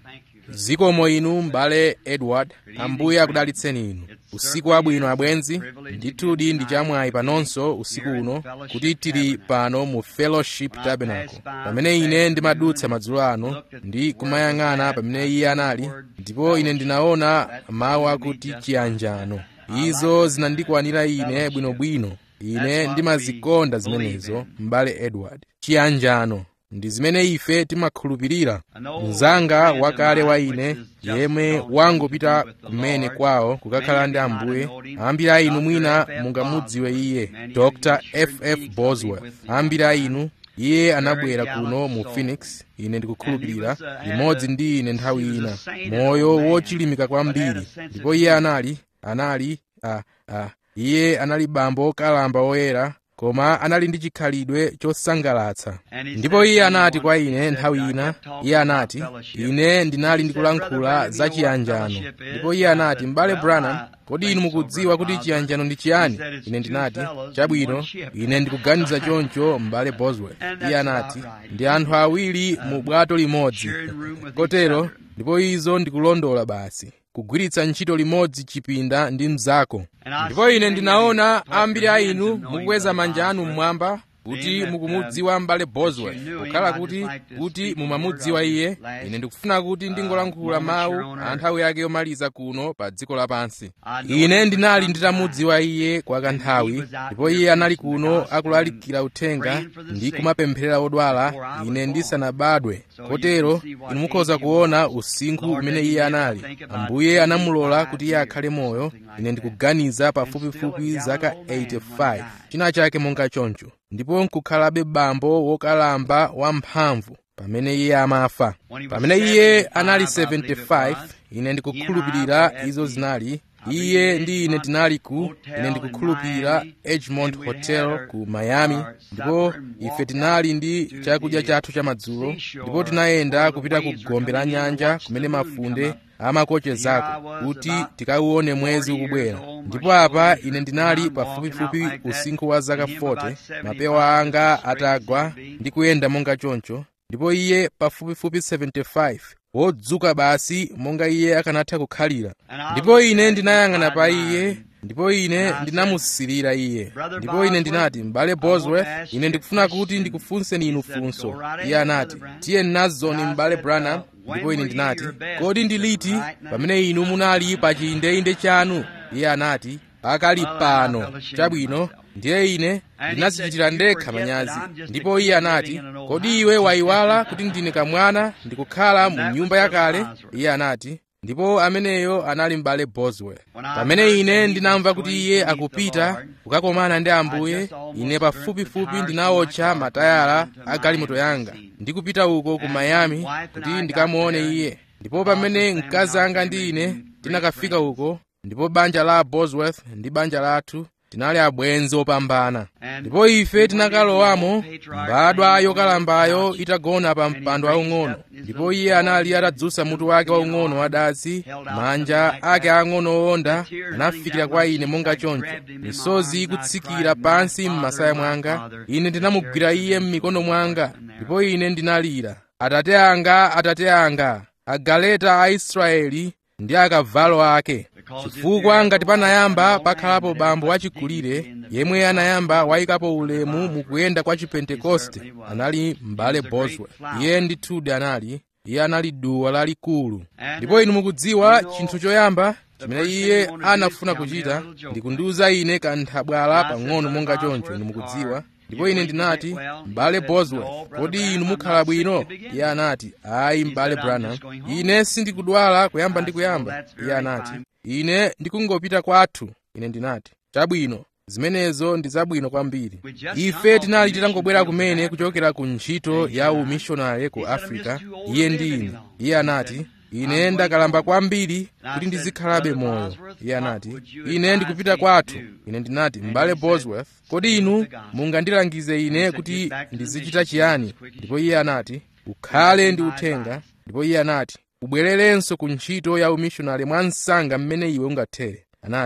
zikomo inu m'bale edward ambuye akudalitseni inu usiku wabwino abwenzi ndithudi ndi chamwayi panonso usiku uno kuti tili pano mu fellowship tabernacle pamene ine ndimadutsa madzulo ano ndi kumayang'ana pamene iye anali ndipo ine ndinaona mawu akuti chiyanjano izo zinandikwanira ine bwinobwino ine ndimazikonda zimenezo m'bale edward chiyanjano ndi zimene ife timakhulupirira mnzanga wakale wa ine yemwe wangopita kumene kwawo kukakhala ndi ambuye ambiri a inu mwina mungamudziwe iye dr ff bosworth ambiri a inu iye anabwera kuno mu phoenix ine ndikukhulupirira limodzi ndi ine nthawi ina moyo wochilimika kwambiri ndipo iye anali anali a a iye anali bambo kalamba woyera koma anali ndi chikhalidwe chosangalatsa ndipo iye anati kwa ine nthawi ina iye anati ine ndinali ndikulankhula za chiyanjano ndipo iye anati m'bale branham kodi inu mukudziwa kuti chiyanjano ndi chiyani ine ndinati chabwino ine ndikuganiza choncho m'bale bosworth iye anati ndi anthu awiri mu bwato limodzi kotero ndipo izo ndikulondola basi kugwiritsa ntchito limodzi chipinda ndi mnzako ndipo ine ndinaona ambiri a inu mukukweza manja anu mmwamba kuti mukumudziwa m'bale bosworth kukhala kuti kuti mumamudziwa iye ine ndikufuna kuti ndingolankhula mawu a nthawi yake yomaliza kuno pa dziko lapansi ine ndinali nditamudziwa iye kwa kanthawi ndipo iye anali kuno akulalikira uthenga ndi kumapempherera odwala ine ndisanabadwe kotero inu mukhoza kuona usinkhu umene iye anali ambuye anamulola kuti iye akhale moyo ine ndikuganiza pafupifupi zaka 85 china chake monga choncho ndipo nkukhalabe bambo wokalamba wamphamvu pamene iye amafa pamene iye anali 75 ine ndikukhulupirira izo zinali iye ndi ine tinali ku ine ndikukhulupirira edgemont hotel ku miami ndipo ife tinali ndi chakudya chathu chamadzulo ndipo tinayenda kupita ku gombe la nyanja kumene mafunde amakochezako kuti tikauone mwezi ukubwera ndipo apa ine ndinali pafupifupi usinkhu wa zaka 40 mapewa anga atagwa ndi kuyenda monga choncho ndipo iye pafupifupi 75 wodzuka basi monga iye akanatha kukhalira ndipo ine ndinayang'ana pa iye ndipo ine ndinamusirira iye ndipo ine ndinati m'bale bosworth ine ndikufuna kuti ndikufunseni inu funso iye anati tiye nazoni m'bale branham ndipo ine ndinati kodi ndi liti pamene inu munali pa chiyindeinde chanu iye anati pakali pano chabwino ndiye ine ndinazichitira ndekha manyazi ndipo iye anati kodi iwe wayiwala kuti ndine kamwana ndikukhala mu nyumba yakale iye anati ndipo ameneyo anali m'bale bosworth pamene ine ndinamva kuti iye akupita kukakomana ndi ambuye ine pafupifupi ndinawotcha matayala a galimoto yanga ndikupita uko ku miami kuti ndikamuone iye ndipo pamene mkazi anga ndi ine tinakafika uko ndipo banja la bosworth ndi banja lathu tinali abwenzi opambana ndipo ife tinakalowamo mbadwa yokalambayo itagona pa mpando waung'ono ndipo iye anali atadzutsa mutu wake waung'ono wadazi manja ake ang'ono owonda anafikira kwa ine monga choncho misozi ikutsikira pansi m'masaya mwanga ine ndinamugwira iye m'mikono mwanga ndipo ine ndinalira atate anga atate anga agaleta a israeli ndi akavalo ake chifukwa ngati panayamba pakhalapo bambo wachikulire yemwe anayamba wayikapo ulemu mukuyenda kwa chipentekoste anali m'bale bosworth iye ndithudi anali iye anali duwa lalikulu ndipo inu mukudziwa chinthu choyamba chimene iye anafuna kuchita ndi kundiuza ine kanthabwala pang'ono monga choncho inu mukudziwa ndipo ine ndinati m'bale bosworth kodi inu mukhala bwino iye anati ayi m'bale branham ine sindikudwala kuyamba ndi kuyamba iye anati ine ndikungopita kwathu ine ndinati chabwino zimenezo ndi zabwino kwambiri ife tinali titangobwera kumene kuchokera ku ntchito ya umishonari ku africa iye ndi ine iye anati ine ndakalamba kwambiri kuti ndizikhalabe moyo iye anati ine ndikupita kwathu ine ndinati m'bale bosworth kodi inu mungandilangize ine kuti ndizichita chiyani ndipo iye anati ukhale ndi uthenga ndipo iye anati ubwererenso ku ntchito ya umishonari mwa msanga mmene iwe ungathere anati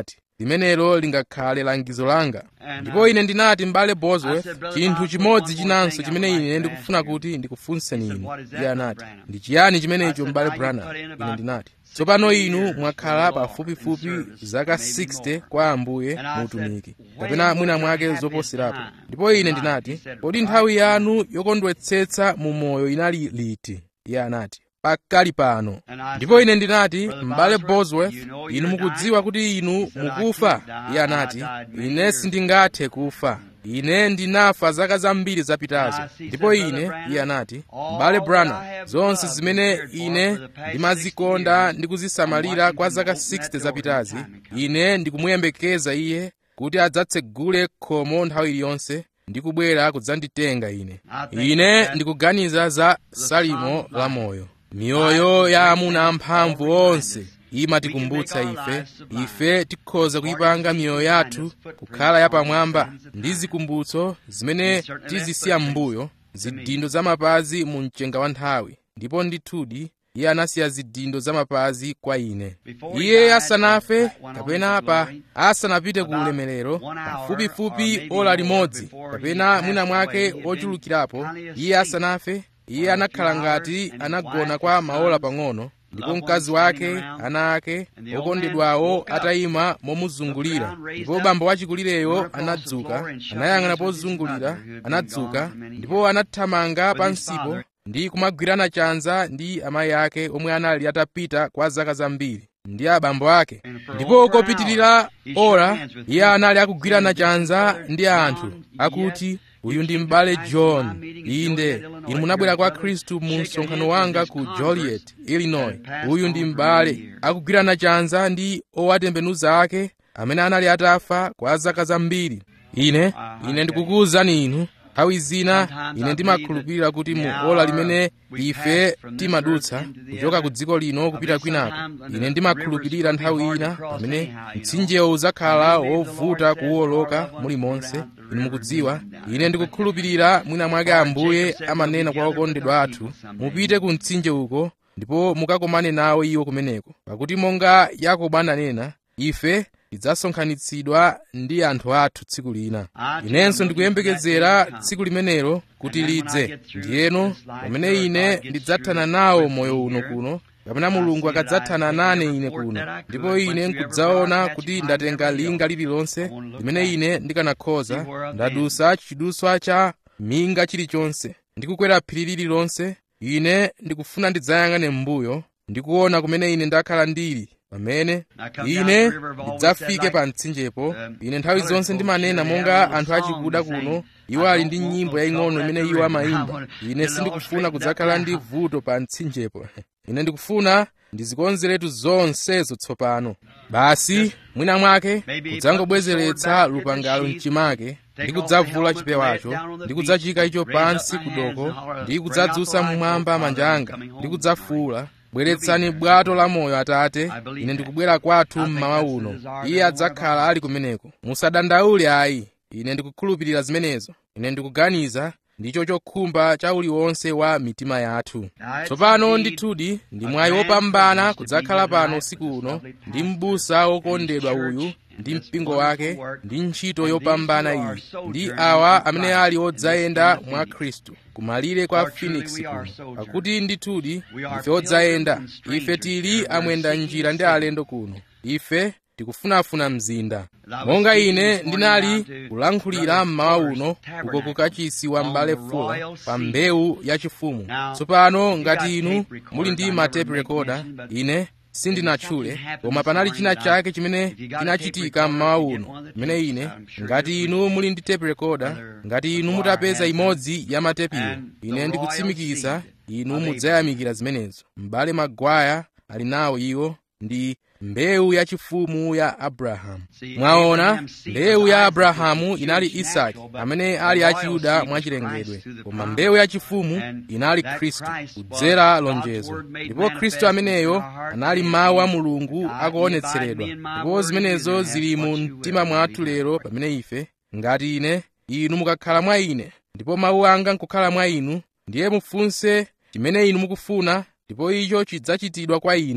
limenelo lingakhale langizo langa ndipo ine ndinati m'bale bosworth chinthu chimodzi chinanso chimene ine ndikufuna kuti ndikufunseni inu iye anati ndi chiyani chimenecho m'bale branham ine ndinati tsopano inu mwakhala pafupifupi zaka 60 kwa ambuye muutumiki kapena mwina mwake zoposerapo ndipo ine ndinati kodi nthawi yanu yokondwetsetsa mu moyo inali liti iye anati pakali pano ndipo ine ndinati m'bale bosworth inu mukudziwa kuti inu mukufa iye anati ine sindingathe kufa ine ndinafa zaka zambiri zapitazo ndipo ine iye anati m'bale branham zonse zimene ine ndimazikonda ndi kuzisamalira kwa zaka 60 zapitazi ine ndikumuyembekeza iye kuti adzatsegule khomo nthawi iliyonse ndikubwera kudzanditenga ine ine ndikuganiza za salimo la moyo miyoyo ya amuna amphamvu onse imatikumbutsa ife ife tikhoza kuyipanga miyoyo yathu kukhala yapamwamba ndi zikumbutso zimene tizisiya m'mbuyo zidindo zamapazi mu mchenga wa nthawi ndipo ndithudi iye anasiya zidindo zamapazi kwa ine iye asanafe kapena pa asanapite ku ulemerero pafupifupi ola limodzi kapena mwina mwake ochulukirapo iye asanafe iye anakhala ngati anagona kwa maola pang'ono ndipo mkazi wake ana ake okondedwawo atayima momuzungulira ndipo bambo wachikulireyo anadzuka anayang'ana pozungulira anadzuka ndipo anathamanga pansipo ndi kumagwirana chanza ndi amayi ake omwe anali atapita kwa zaka zambiri ndi abambo ake ndipo kopitirira ora iye anali akugwirana chanza ndi anthu akuti uyu ndi m'bale john inde inu munabwera kwa khristu mu msonkhano wanga ku joliet illinois uyu ndi m'bale akugwirana chanza ndi owatembenuza ake amene anali atafa kwa zaka zambiri ine ine ndikukuwuzani inu nthawi zina ine ndimakhulupirira kuti mu ola limene ife timadutsa kuchoka ku dziko lino kupita kwinako ine ndimakhulupirira nthawi ina pamene mtsinjewo udzakhala wovuta kuwoloka mulimonse inu mukudziwa ine ndikukhulupirira mwina mwake ambuye amanena kwa okondedwa athu mupite ku mtsinje uko ndipo mukakomane nawo iwo kumeneko pakuti monga yakobo ananena ife tidzasonkhanitsidwa ndi anthu athu tsiku lina inenso ndikuyembekezera tsiku limenelo kuti lidze ndiyeno pamene ine ndidzathana nawo moyo uno kuno kapena mulungu akadzathana nane ine kuno ndipo ine nkudzaona kuti ndatenga linga lililonse limene ine ndikanakhoza ndadusa chiduswa cha minga chilichonse ndikukwera phiri lililonse ine ndikufuna ndidzayang'ane m'mbuyo ndikuona kumene ine ndakhala ndili pamene ine ndidzafike pa mtsinjepo ine nthawi zonse ndimanena monga anthu achikuda kuno iwo ali ndi nyimbo yaying'ono imene iwo amayimba ine sindikufuna kudzakhala ndi vuto pa mtsinjepo ine ndikufuna ndizikonzeretu zonsezo tsopano basi mwina mwake kudzangobwezeretsa lupangalo mchimake ndi kudzavula chipewacho ndi kudzachika icho pansi kudoko ndi kudzadzutsa mmwamba manja anga ndi kudzafuula bweretsani bwato la moyo atate ine ndikubwera kwathu mmawa uno iye adzakhala ali kumeneko musadandaule ayi ine ndikukhulupirira zimenezo ine ndikuganiza ndicho chokhumba cha uliwonse wa mitima yathu tsopano ndithudi ndi mwayi wopambana kudzakhala pano usiku uno ndi m'busa wokondedwa uyu ndi mpingo wake ndi ntchito yopambana iyi ndi awa amene ali odzayenda mwa khristu kumalire kwa phoenix kuno pakuti ndithudi ife odzayenda ife tili amwenda njira ndi alendo kuno ife tikufunafuna mzinda monga ine ndinali kulankhulira mmawa uno uko kukachisi wa m'bale fula pa mbewu yachifumu tsopano ngati inu muli ndi ma tape recorder ine sindinatchule koma panali china chake chimene chinachitika mmawa uno chimene ine ngati inu muli ndi tape recorder ngati inu mutapeza imodzi ya matepiwo ine ndikutsimikiza inu mudzayamikira zimenezo m'bale magwaya ali nawo iwo ndi mbewu yachifumu ya abrahamu mwaona mbewu ya abrahamu inali isaki amene ali achiyuda mwachilengedwe koma mbewu yachifumu inali khristu kudzera lonjezo ndipo khristu ameneyo anali mawu a mulungu akuonetseredwa ndipo zimenezo zili mu mtima mwathu lero pamene ife ngati ine inu mukakhala mwa ine ndipo mawu anga nkukhala mwa inu ndiye mufunse chimene inu mukufuna ndipo icho chidzachitidwa kwa inu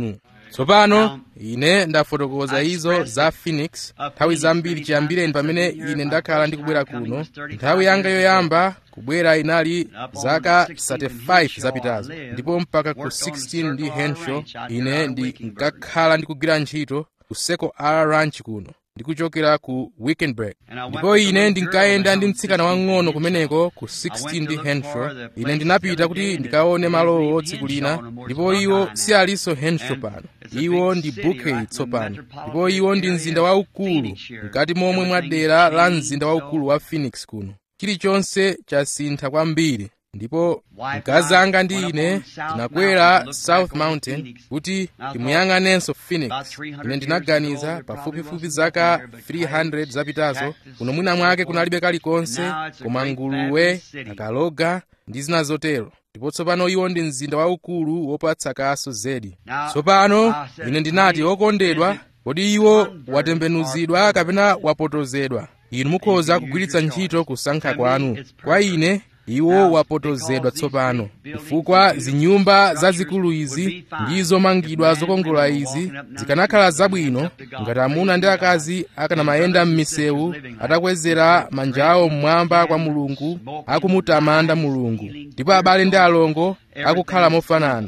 tsopano ine ndafotokoza izo za phoenix nthawi zambiri chiyambireni pamene ine ndakhala ndikubwera kuno nthawi yanga yoyamba kubwera inali zaka 35 zapitazo ndipo mpaka ku 16 ndi henshaw ine ndinkakhala ndikugwira ntchito ku Circle R ranch kuno ndikuchokera ku wickenburg ndipo ine ndinkayenda ndi mtsikana wang'ono kumeneko ku 16 ndi henshaw ine ndinapita kuti ndikaone malowo tsiku lina ndipo iwo si alinso henshaw pano iwo ndi bouquet tsopano ndipo iwo ndi mzinda waukulu mkati momwe mwa dera la mzinda waukulu wa phoenix kuno chilichonse chasintha kwambiri ndipo mkazi anga ndi ine tinakwera south mountain kuti timuyang'anenso phoenix ine ndinaganiza pafupifupi zaka 300 zapitazo kuno mwina mwake kunalibe kalikonse koma nguluwe akaloga ndi zina zotero ndipo tsopano iwo ndi mzinda waukulu wopatsa kaso zedi tsopano ine ndinati okondedwa kodi iwo watembenuzidwa kapena wapotozedwa inu mukhoza kugwiritsa ntchito kusankha kwanu kwa ine iwo wapotozedwa tsopano chifukwa zinyumba zazikulu izi ndi zomangidwa zokongola izi zikanakhala zabwino ngati amuna ndi akazi akanamayenda m'misewu atakwezera manja awo mmwamba kwa mulungu akumutamanda mulungu ndipo abale ndi alongo akukhala mofanana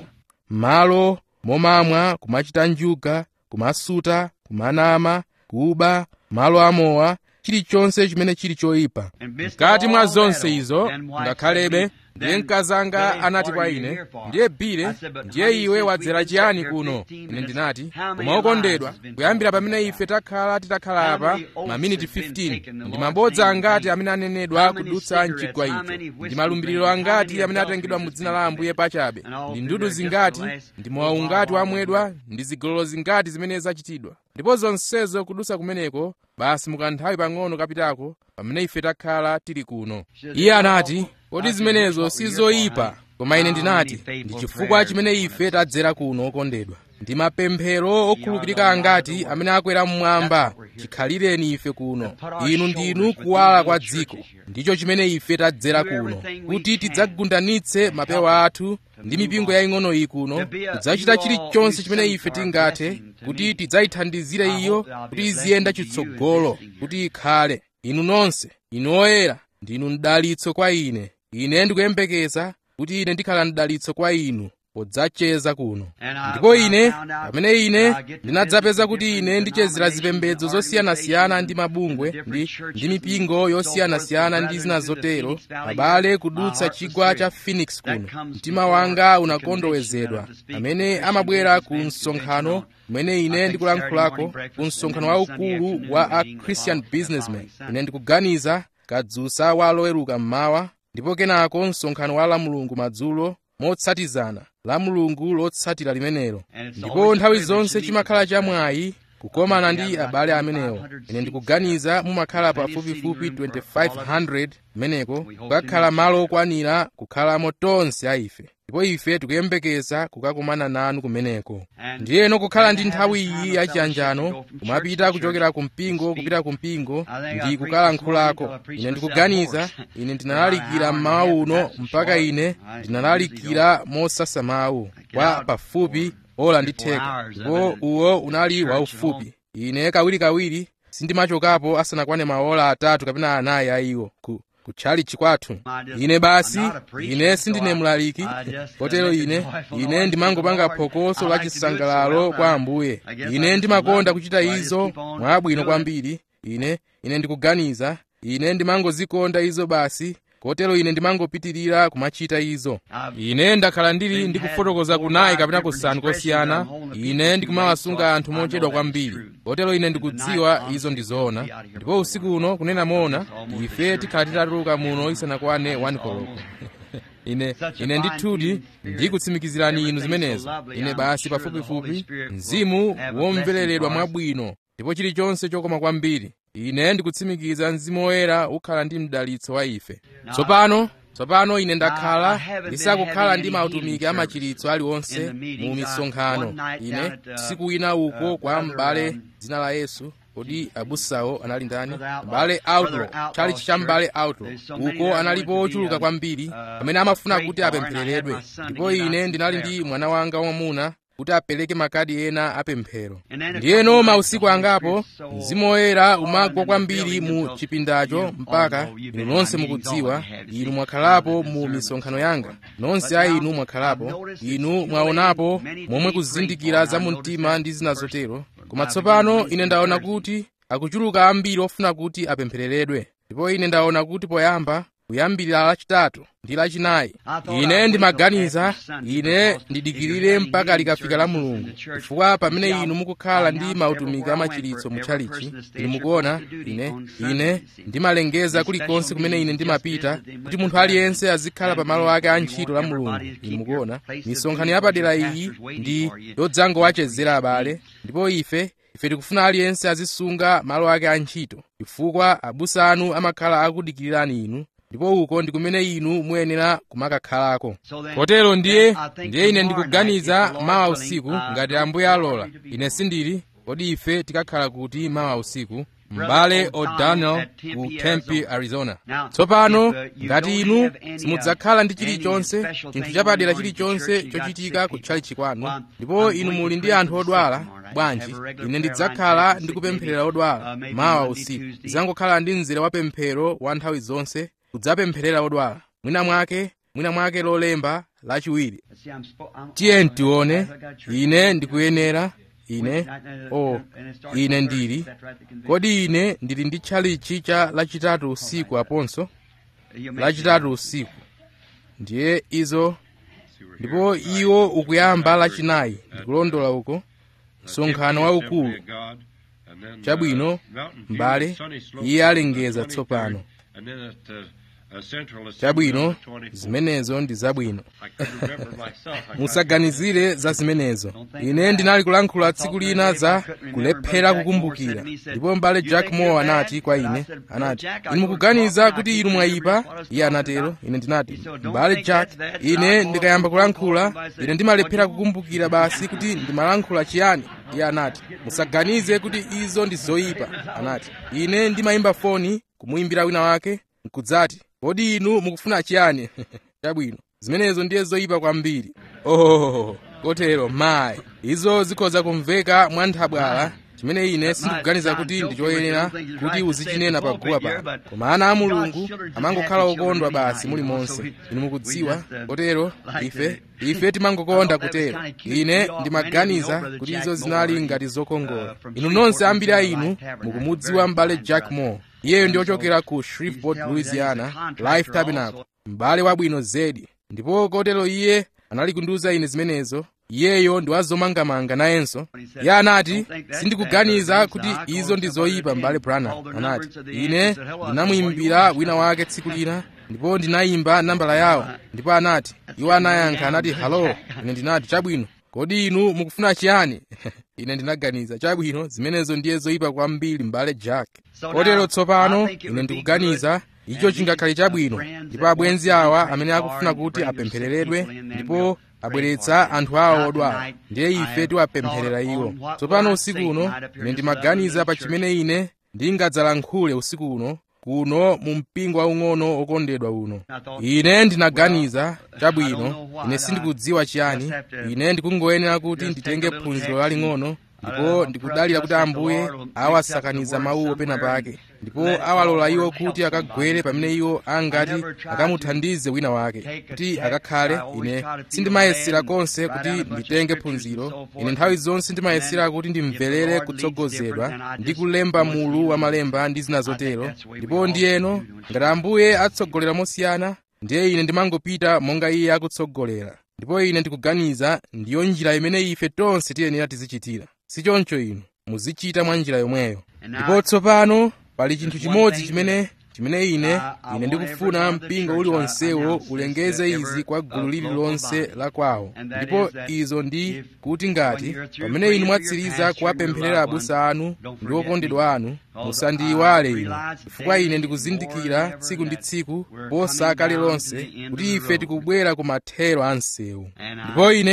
malo momamwa kumachita njuga kumasuta kumanama kuba malo amowa chilichonse chimene chili choyipa mkati mwa zonse izo ngakhalebe ndiye mkazi anga anati kwa ine ndiye bile ndiye iwe wadzera chiyani kuno ine ndinati koma okondedwa kuyambira pamene ife takhala titakhala apa maminiti 15 ndi mabodza angati amene anenedwa kudutsa mchigwa icho ndi malumbiriro angati amene atengedwa mu dzina la ambuye pachabe ndi ndudu zingati ndi mowa ungati wamwedwa ndi zigololo zingati zimene zachitidwa ndipo zonsezo kudutsa kumeneko basi mukanthawi pang'ono kapitako pamene ife takhala tili kuno iye anati kodi zimenezo sizoyipa koma ine ndinati ndi chifukwa chimene ife tadzera kuno okondedwa ndi mapemphero okhulupirika angati amene akwera mmwamba chikhalireni ife kuno inu ndinu kuwala kwa dziko ndicho chimene ife tadzera kuno kuti tidzagundanitse mapewa athu ndi mipingo yaying'ono iyi kuno kudzachita chilichonse chimene ife tingathe kuti tidzayithandizire iyo kuti iziyenda chitsogolo kuti ikhale inu nonse inu oyera ndinu mdalitso kwa ine ine ndikuyembekeza kuti ine ndikhala mdalitso kwa inu podzacheza kuno ndipo ine pamene ine ndinadzapeza kuti ine ndichezera zipembedzo zosiyanasiyana ndi mabungwe ndi, ndi mipingo yosiyanasiyana ndi zina zotero abale kudutsa chigwa cha phoenix kuno mtima wanga unakondowezedwa amene amabwera ku msonkhano umene ine ndikulankhulako ku msonkhano waukulu wa a christian businessman ine ndikuganiza kadzusa wa loweruka mmawa ndipo kenako msonkhano wa la mulungu madzulo motsatizana la mulungu lotsatira limenelo ndipo nthawi zonse chimakhala chamwayi kukomana ndi abale amenewo ine ndikuganiza mumakhala pafupifupi 2500 kumeneko kukakhala malo okwanira kukhalamo tonse a ife ndipo ife tikuyembekeza kukakumana nanu kumeneko ndiyeno kukhala ndi nthawi iyi yachiyanjano kumapita kuchokera ku mpingo kupita ku mpingo ndi kukalankhulako ine ndikuganiza ine ndinalalikira mmawa uno mpaka ine ndinalalikira mosasa mawu kwa pafupi ola ndi theka ndipo uwo unali waufupi ine kawirikawiri sindimachokapo asanakwane maola atatu kapena anayi a iwo ku kutchali chikwathu ine basi ine sindine mlaliki kotero ine ine ndimangopanga phokoso la chisangalalo kwa ambuye ine ndimakonda kuchita izo mwabwino kwambiri ine ine ndikuganiza ine ndimangozikonda izo basi kotero ine ndimangopitirira kumachita izo ine ndakhala ndili ndikufotokoza kunayi kapena kusanu kosiyana ine ndikumawasunga anthu mochedwa kwambiri kotero ine ndikudziwa izo ndizoona ndipo usiku uno kunena moona ife tikhala titatuluka muno isanakwane 1 koloko ine ine ndithudi ndikutsimikizirani inu zimenezo ine basi pafupifupi mzimu womvereredwa mwabwino ndipo chilichonse chokoma kwambiri ine ndikutsimikiza mzimu woyera ukhala ndi mdalitso wa ife tsopano tsopano ine ndakhala ndisakukhala ndi mautumiki amachiritso aliwonse mu misonkhano ine tsiku wina uko kwa m'bale dzina la yesu kodi abusawo anali ndani m'bale outlaw chalichi cha m'bale outlaw uko analipo ochuluka kwambiri amene amafuna kuti apemphereredwe ndipo ine ndinali ndi mwana wanga wamwamuna kuti apereke makadi ena apemphero ndiyeno mausiku angapo mzimu woyera umagwa kwambiri mu chipindacho mpaka inu nonse mukudziwa inu mwakhalapo mu misonkhano yanga nonse a inu mwakhalapo inu mwaonapo momwe kuzindikira za mu mtima ndi zina zotero koma tsopano ine ndaona kuti akuchuluka ambiri ofuna kuti apemphereredwe ndipo ine ndaona kuti poyamba kuyambira lachitatu ndi lachinayi ine ndimaganiza ine ndidikirire mpaka likafika la mulungu chifukwa pamene inu mukukhala ndi mautumiki amachiritso mutchalichi inu mukuona ine ine ndimalengeza kulikonse kumene ine ndimapita kuti munthu aliyense azikhala pa malo ake a ntchito la mulungu inu mukuona misonkhano yapadera iyi ndi yodzangowachezera abale ndipo ife ife tikufuna aliyense azisunga malo ake a ntchito chifukwa abusa anu amakhala akudikirirani inu ndipo uko ndi kumene inu muyenera kumakakhalako kotero ndiye ndiye ine ndikuganiza mawa usiku ngati ambuye alola ine sindili kodi ife tikakhala kuti mawa usiku m'bale o'donnell ku tempe arizona tsopano ngati inu simudzakhala ndi chilichonse chinthu chapadera chilichonse chochitika kutchalichi kwanu ndipo inu muli ndi anthu odwala bwanji ine ndidzakhala ndikupempherera odwala mawa usiku ndidzangokhala ndi mzere wa pemphero wa nthawi zonse kudzapempherera odwala mwina mwake mwina mwake lolemba lachiwiri tiye tione ine ndikuyenera ine o oh, ine ndili kodi ine ndili ndi tchalichi cha lachitatu usiku aponso lachitatu usiku ndiye izo ndipo iwo ukuyamba lachinayi ndikulondola uko msonkhano waukulu chabwino m'bale iye alengeza tsopano chabwino zimenezo ndi zabwino musaganizire za zimenezo ine ndinali kulankhula tsiku lina za kulephera kukumbukira ndipo m'bale jack moore anati kwa ine anati inu mukuganiza kuti inu mwayipa iye anatero ine ndinati m'bale jack ine ndikayamba kulankhula ine ndimalephera kukumbukira basi kuti ndimalankhula chiyani iye anati musaganize kuti izo ndi zoyipa anati ine ndimayimba foni kumuyimbira wina wake nkudzati kodi inu mukufuna chiyani chabwino zimenezo ndiye zoyipa kwambiri oh kotero mayi izo zikhoza kumveka mwanthabwala chimene ine sindikuganiza kuti ndichoyenera kuti uzichinena paguwa pano koma ana a mulungu amangokhala okondwa basi mulimonse inu mukudziwa kotero ife ife timangokonda kutero ine ndimaganiza kuti izo zinali ngati zokongola inu nonse ambiri a inu mukumudziwa m'bale jack moore iyeyo ndi ochokera ku shreveport louisiana life tabernacle m'bale wabwino zedi ndipo kotero iye anali kundiuza ine zimenezo iyeyo ndi wazomangamanga nayenso iye anati sindikuganiza kuti izo ndi zoyipa m'bale branham anati ine ndinamuyimbira wina wake tsiku lina ndipo ndinayimba nambala yawo ndipo anati iwo anayankha anati halo ine ndinati chabwino kodi inu mukufuna chiyani ine ndinaganiza chabwino zimenezo ndiye zoyipa kwambiri m'bale jack kotero tsopano ine ndikuganiza icho chingakhale chabwino ndipo abwenzi awa amene akufuna kuti apemphereredwe ndipo abweretsa anthu awo odwala ndiye ife tiwapempherera iwo tsopano usiku uno ine ndimaganiza pa chimene ine ndingadzalankhule usiku uno kuno mu mpingo waung'ono okondedwa uno ine ndinaganiza chabwino ine sindikudziwa chiyani ine ndikungoyenera kuti nditenge phunziro laling'ono ndipo ndikudalira kuti ambuye awasakaniza mawuwo pena pake ndipo awalola iwo kuti akagwere pamene iwo angati akamuthandize wina wake kuti akakhale ine sindimayesera konse kuti nditenge phunziro ine nthawi zonse ndimayesera kuti ndimverere kutsogozedwa ndi kulemba mulu wa malemba ndi zina zotero ndipo ndiyeno ngati ambuye atsogolera mosiyana ndiye ine ndimangopita monga iye akutsogolera ndipo ine ndikuganiza ndiyo njira imene ife tonse tiyenera tizichitira sichoncho inu muzichita mwa njira yomweyo ndipo tsopano pali chinthu chimodzi chimene chimene ine ine ndikufuna mpingo uliwonsewo ulengeze izi kwa gulu lililonse la kwawo ndipo izo ndi kuti ngati pamene inu mwatsiriza kuwapempherera abusa anu ndi okondedwa anu musandiyiwale inu chifukwa ine ndikuzindikira tsiku ndi tsiku posa kale lonse kuti ife tikubwera ku mathero a msewu ndipo ine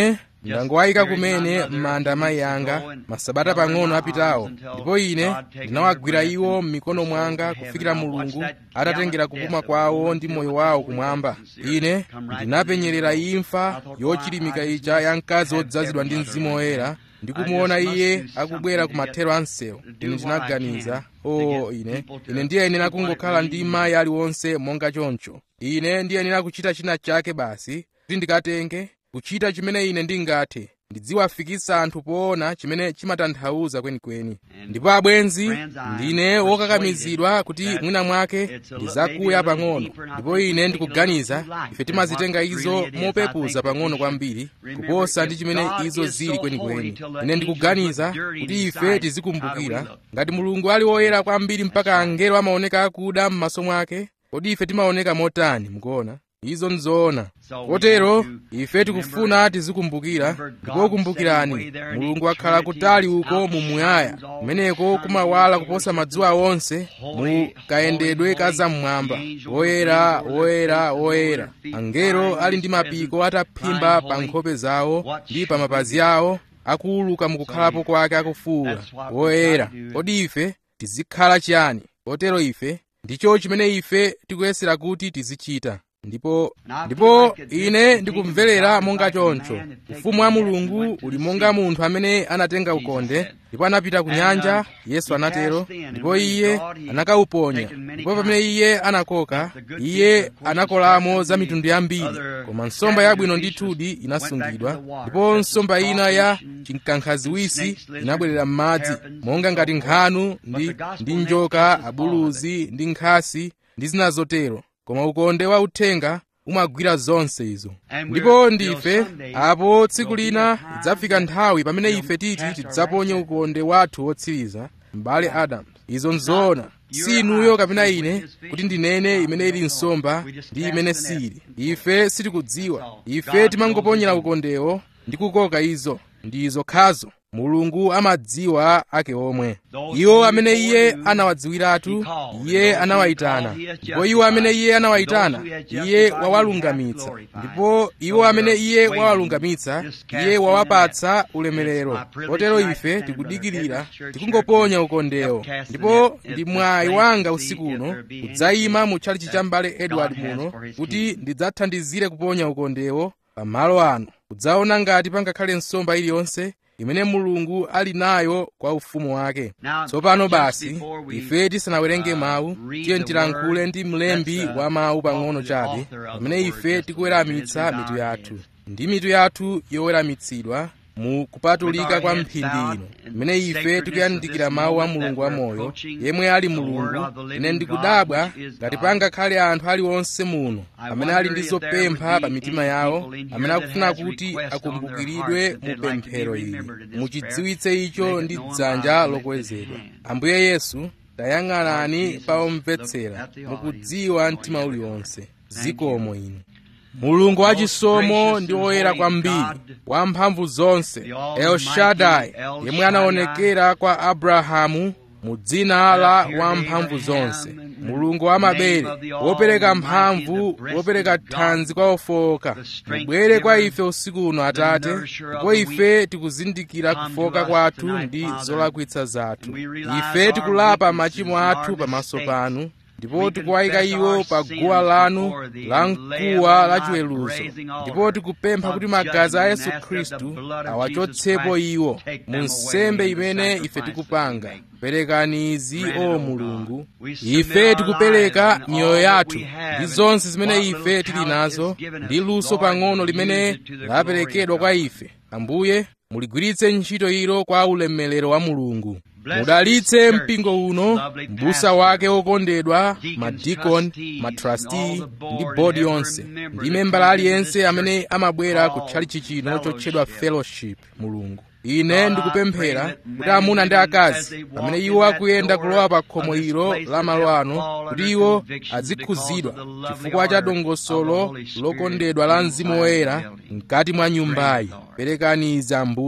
ndangowayika kumene m'manda amayi anga masabata pang'ono apitawo ndipo ine ndinawagwira iwo m'mikono mwanga kufikira mulungu atatengera kupuma kwawo ndi moyo wawo kumwamba ine ndinapenyerera imfa yochilimika ija ya mkazi wodzazidwa ndi mzimu woyera ndikumuona iye akubwera ku mathero a msewu ine ndinaganiza o oh, ine ine ndiyenera kungokhala ndi mayi aliwonse monga choncho ine ndiyenera kuchita china chake basi kuti ndikatenge kuchita chimene ine ndingathe ndidziwafikitsa anthu poona chimene chimatanthauza kwenikweni ndipo abwenzi ndine wokakamizidwa kuti mwina mwake ndizakuya pang'ono ndipo ine ndikuganiza ife timazitenga izo mopepuza pang'ono kwambiri kuposa ndi chimene izo zili kwenikweni ine ndikuganiza kuti ife tizikumbukira ngati mulungu ali woyera kwambiri mpaka angelo amaoneka akuda m'maso mwake kodi ife timaoneka motani mukuona izo nzoona kotero ife tikufuna tizikumbukira ndipo kumbukirani mulungu akhala kutali uko mumuyaya kumeneko kumawala kuposa madzuwa onse mu kayendedwe kazamwamba woyera woyera woyera angelo ali ndi mapiko ataphimba pa nkhope zawo ndi pa mapazi awo akuuluka mukukhalapo kwake akufuwula woyera kodi ife tizikhala chiyani kotero ife ndicho chimene ife tikuyesera kuti tizichita ndipo ndipo ine ndikumverera monga choncho ufumu wa mulungu uli monga munthu amene anatenga ukonde ndipo anapita ku nyanja yesu anatero ndipo iye anakauponya ndipo pamene iye anakoka iye anakolamo za mitundu yambiri koma nsomba yabwino ndithudi inasungidwa ndipo nsomba ina ya chinkankhaziwisi inabwerera m'madzi monga ngati nkhanu ndi, ndi njoka abuluzi ndi nkhasi ndi zina zotero koma ukonde wa uthenga umagwira zonse izo ndipo ndife apo tsiku lina idzafika nthawi pamene ife titi tidzaponye ukonde wathu wotsiriza m'bale adamu izo nzoona si inuyo kapena ine kuti ndinene imene ili nsomba ndi imene sili ife sitikudziwa ife timangoponyera ukondewo ndi kukoka izo ndi izo khazo mulungu amadziwa ake omwe iwo amene iye anawadziwiratu iye anawayitana ndipo iwo amene iye anawayitana iye wawalungamitsa ndipo iwo amene iye wawalungamitsa iye wawapatsa ulemerero kotero ife tikudikirira tikungoponya ukondewo ndipo ndi mwayi wanga usiku uno kudzayima mu tchalichi cha mbale edward muno kuti ndidzathandizire kuponya ukondewo pamalo ano kudzaona ngati pangakhale nsomba iliyonse imene mulungu ali nayo kwa ufumu wake tsopano basi ife tisanawerenge mawu tiye tilankhule ndi mlembi wa mawu pang'ono chabe pamene ife tikuweramitsa mitu yathu ndi mitu yathu yoweramitsidwa mu kupatulika kwa mphindi ino imene ife tikuyandikira mawu a mulungu wamoyo yemwe ali mulungu ine ndikudabwa ngati pangakhale anthu aliwonse muno amene ali ndi zopempha pa mitima yawo amene akufuna kuti akumbukiridwe mu pemphero ili muchidziwitse icho ndi dzanja lokwezedwa ambuye yesu tayang'anani pa omvetsera mukudziwa mtima uliwonse zikomo inu mulungu wachisomo ndi woyera kwambiri wamphamvu zonse elshadai yemwe anaonekera kwa abrahamu mu dzina la wamphamvu zonse mulungu wamabere wopereka mphamvu wopereka thanzi kwa ofowoka mubwere kwa ife usiku uno atate ndipo ife tikuzindikira kufoka kwathu ndi zolakwitsa zathu ife tikulapa machimo athu pamaso panu ndipo tikuwayika iwo pa guwa lanu la mkuwa la chiweruzo ndipo tikupempha kuti magazi a yesu khristu awachotsepo iwo mu nsembe imene ife tikupanga perekani izi o mulungu ife tikupereka miyoyo yathu ndi zonse zimene ife tili nazo ndi luso pang'ono limene laperekedwa kwa ife ambuye muligwiritse ntchito ilo kwa ulemerero wa mulungu mudalitse mpingo uno mbusa wake wokondedwa madikoni matrasti ndi bodi yonse ndi membala aliyense amene amabwera ku tchalichi chino chotchedwa fellowship mulungu ine ndikupemphera kuti amuna ndi akazi pamene iwo akuyenda kulowa pa khomo ilo la malo ano kuti iwo azikhuzidwa chifukwa cha dongosolo lokondedwa la mzimu woyera mkati mwa nyumbayi perekani izi ambuye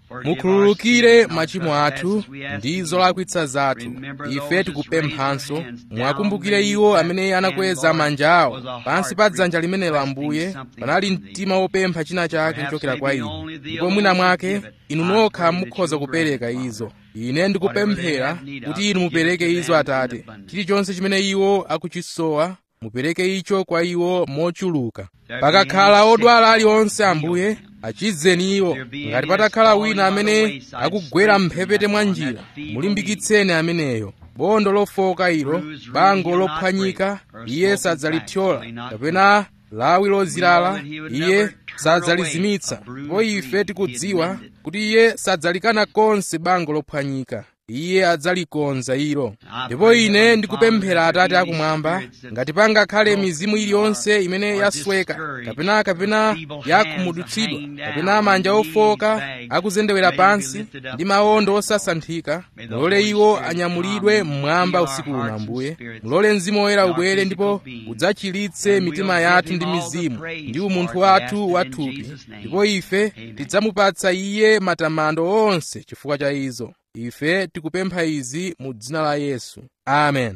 mukhululukire machimo athu ndi zolakwitsa zathu ife tikupemphanso mwakumbukire iwo amene anakweza manja awo pansi pa dzanja limenelo ambuye panali mtima wopempha china chake kuchokera kwa inu ndipo mwina mwake inu nokha mukhoza kupereka izo ine ndikupemphera kuti inu mupereke izo atate chilichonse chimene iwo akuchisowa mupereke icho kwa iwo mochuluka pakakhala odwala aliwonse ambuye achizeni iwo ngati patakhala wina amene akugwera mphepete mwa njira mulimbikitseni ameneyo bondo lofoka ilo bango lophwanyika iye sadzalithyola kapena lawi lozilala iye sadzalizimitsa ndipo ife tikudziwa kuti iye sadzalikana konse bango lophwanyika iye adzalikonza ilo ndipo ine ndikupemphera atate akumwamba ngati pangakhale mizimu iliyonse imene yasweka kapena kapena yakhumudwitsidwa kapena manja ofoka akuzendewera pansi ndi mawondo osasanthika mulole iwo anyamulidwe mmwamba usiku uno ambuye mulole mzimu woyera ubwere ndipo udzachiritse mitima yathu ndi mizimu ndi umunthu wathu wathupi ndipo ife tidzamupatsa iye matamando onse chifukwa cha izo ife tikupempha izi mu dzina la yesu amen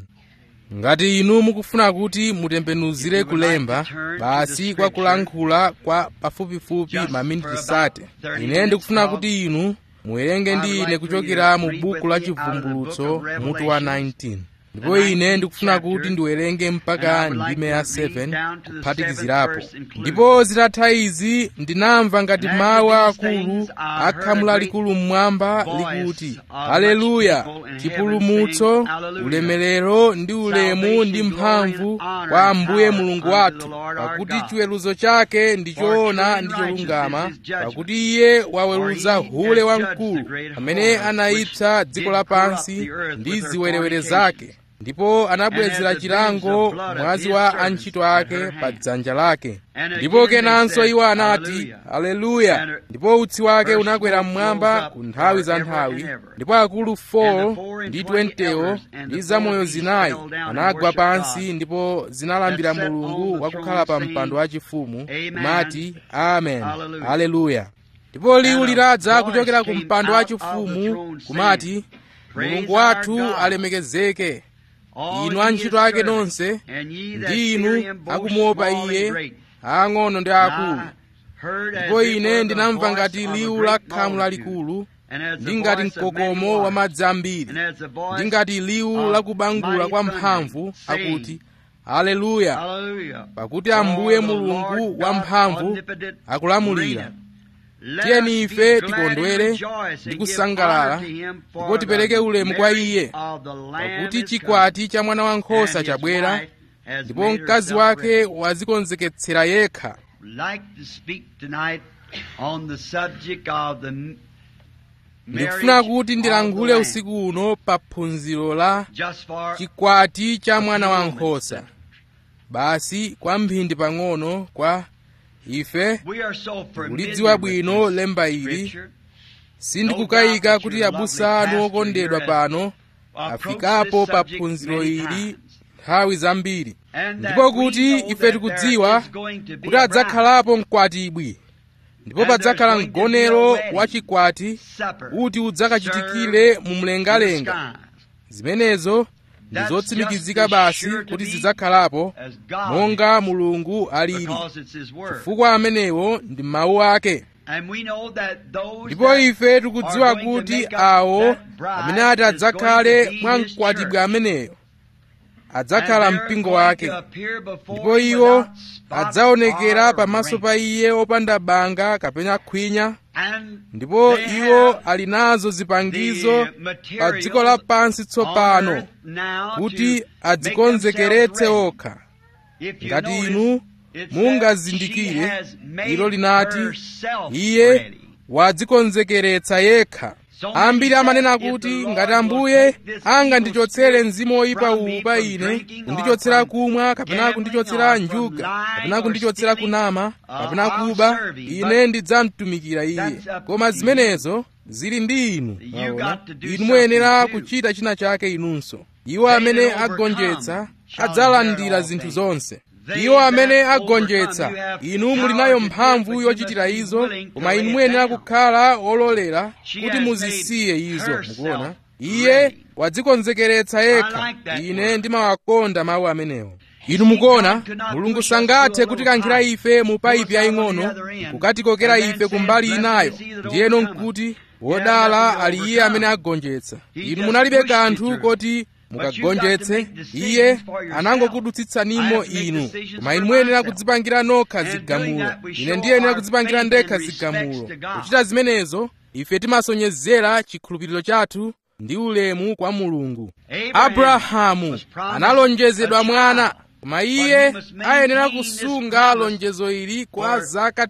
ngati inu mukufuna kuti mutembenuzire kulemba basi kwa kulankhula kwa pafupifupi maminiti sate ine ndikufuna kuti inu muwerenge ndi ine kuchokera mu buku la chivumbulutso mutu wa 19 ndipo ine ndikufuna kuti ndiwerenge mpaka ndime ya 7 kuphatikizirapo ndipo zitatha izi ndinamva ngati mawu akulu akhamu lalikulu mmwamba likuti haleluya chipulumutso ulemerero ndi ulemu ndi mphamvu kwa ambuye mulungu wathu pakuti chiweruzo chake ndi choona ndi cholungama pakuti iye waweruza hule wamkulu amene anayipsa dziko lapansi ndi ziwerewere zake ndipo anabwezera chilango mwazi wa antchito ake pa dzanja lake ndipo kenanso iwo anati haleluya ndipo utsi wake unakwera mmwamba ku nthawi za nthawi ndipo akulu 4 ndi 20wo ndi zamoyo zinayi anagwa pansi ndipo zinalambira mulungu wakukhala pa mpando wachifumu kumati amen haleluya ndipo liwu linadza kuchokera ku mpando wachifumu kumati mulungu wathu alemekezeke inu antchito ake nonse ndi inu akumuopa iye ang'ono ndi akulu ndipo ine ndinamva ngati liwu la khamu lalikulu ndi ngati mkokomo wa madzi ambiri ndi ngati liwu lakubangula kwa mphamvu akuti haleluya pakuti ambuye mulungu wamphamvu akulamulira tiyeni ife tikondwere ndi kusangalala ndipo tipereke ulemu kwa iye pakuti chikwati cha mwana wankhosa chabwera ndipo mkazi wake wazikonzeketsera yekha ndikufuna kuti ndilankhule usiku uno pa phunziro la chikwati cha mwana wankhosa basi kwa mphindi pang'ono kwa ife tikulidziwa bwino lemba ili sindikukayika kuti abusa anu okondedwa pano afikapo pa phunziro ili nthawi zambiri ndipo kuti ife tikudziwa kuti adzakhalapo mkwatibwi ndipo padzakhala mgonero wa chikwati kuti udzakachitikire mu mlengalenga zimenezo ndi zotsimikizika basi kuti zidzakhalapo monga mulungu alili chifukwa amenewo ndi mawu ake ndipo ife tikudziwa kuti awo amene ati adzakhale mwa mkwatibwi ameneyo adzakhala mpingo wake ndipo iwo adzaonekera pamaso pa iye opanda banga kapena khwinya ndipo iwo ali nazo zipangizo pa dziko lapansi tsopano kuti adzikonzekeretse okha ngati inu mungazindikire ilo linati iye wadzikonzekeretsa yekha ambiri amanena kuti ngati ambuye angandichotsere mzimu woyipa uwu pa ine kundichotsera kumwa kapena kundichotsera njuga kapena kundichotsera kunama kapena kuba ine ndidzamtumikira iye koma zimenezo zili ndi inu aona inu muyenera kuchita china chake inunso iwo amene agonjetsa adzalandira zinthu zonse iwo amene agonjetsa inu muli nayo mphamvu yochitira izo koma inu muyenera kukhala ololera kuti muzisiye izo mukuona iye wadzikonzekeretsa yekha ine ndimawakonda mawu amenewo inu mukuona mulungu sangathe kutikankhira ife mu paipi yaying'ono kukatikokera ife kumbali inayo ndiyeno nkuti wodala ali iye amene agonjetsa inu munalibe kanthu koti mukagonjetse iye anangokudutsitsanimo inu koma inu muyenera kudzipangira nokha zigamulo ine ndiyenera kudzipangira ndekha zigamulo kuchita zimenezo ife timasonyezera chikhulupiriro chathu ndi ulemu kwa mulungu abrahamu analonjezedwa mwana koma iye ayenera kusunga lonjezo ili kwa zaka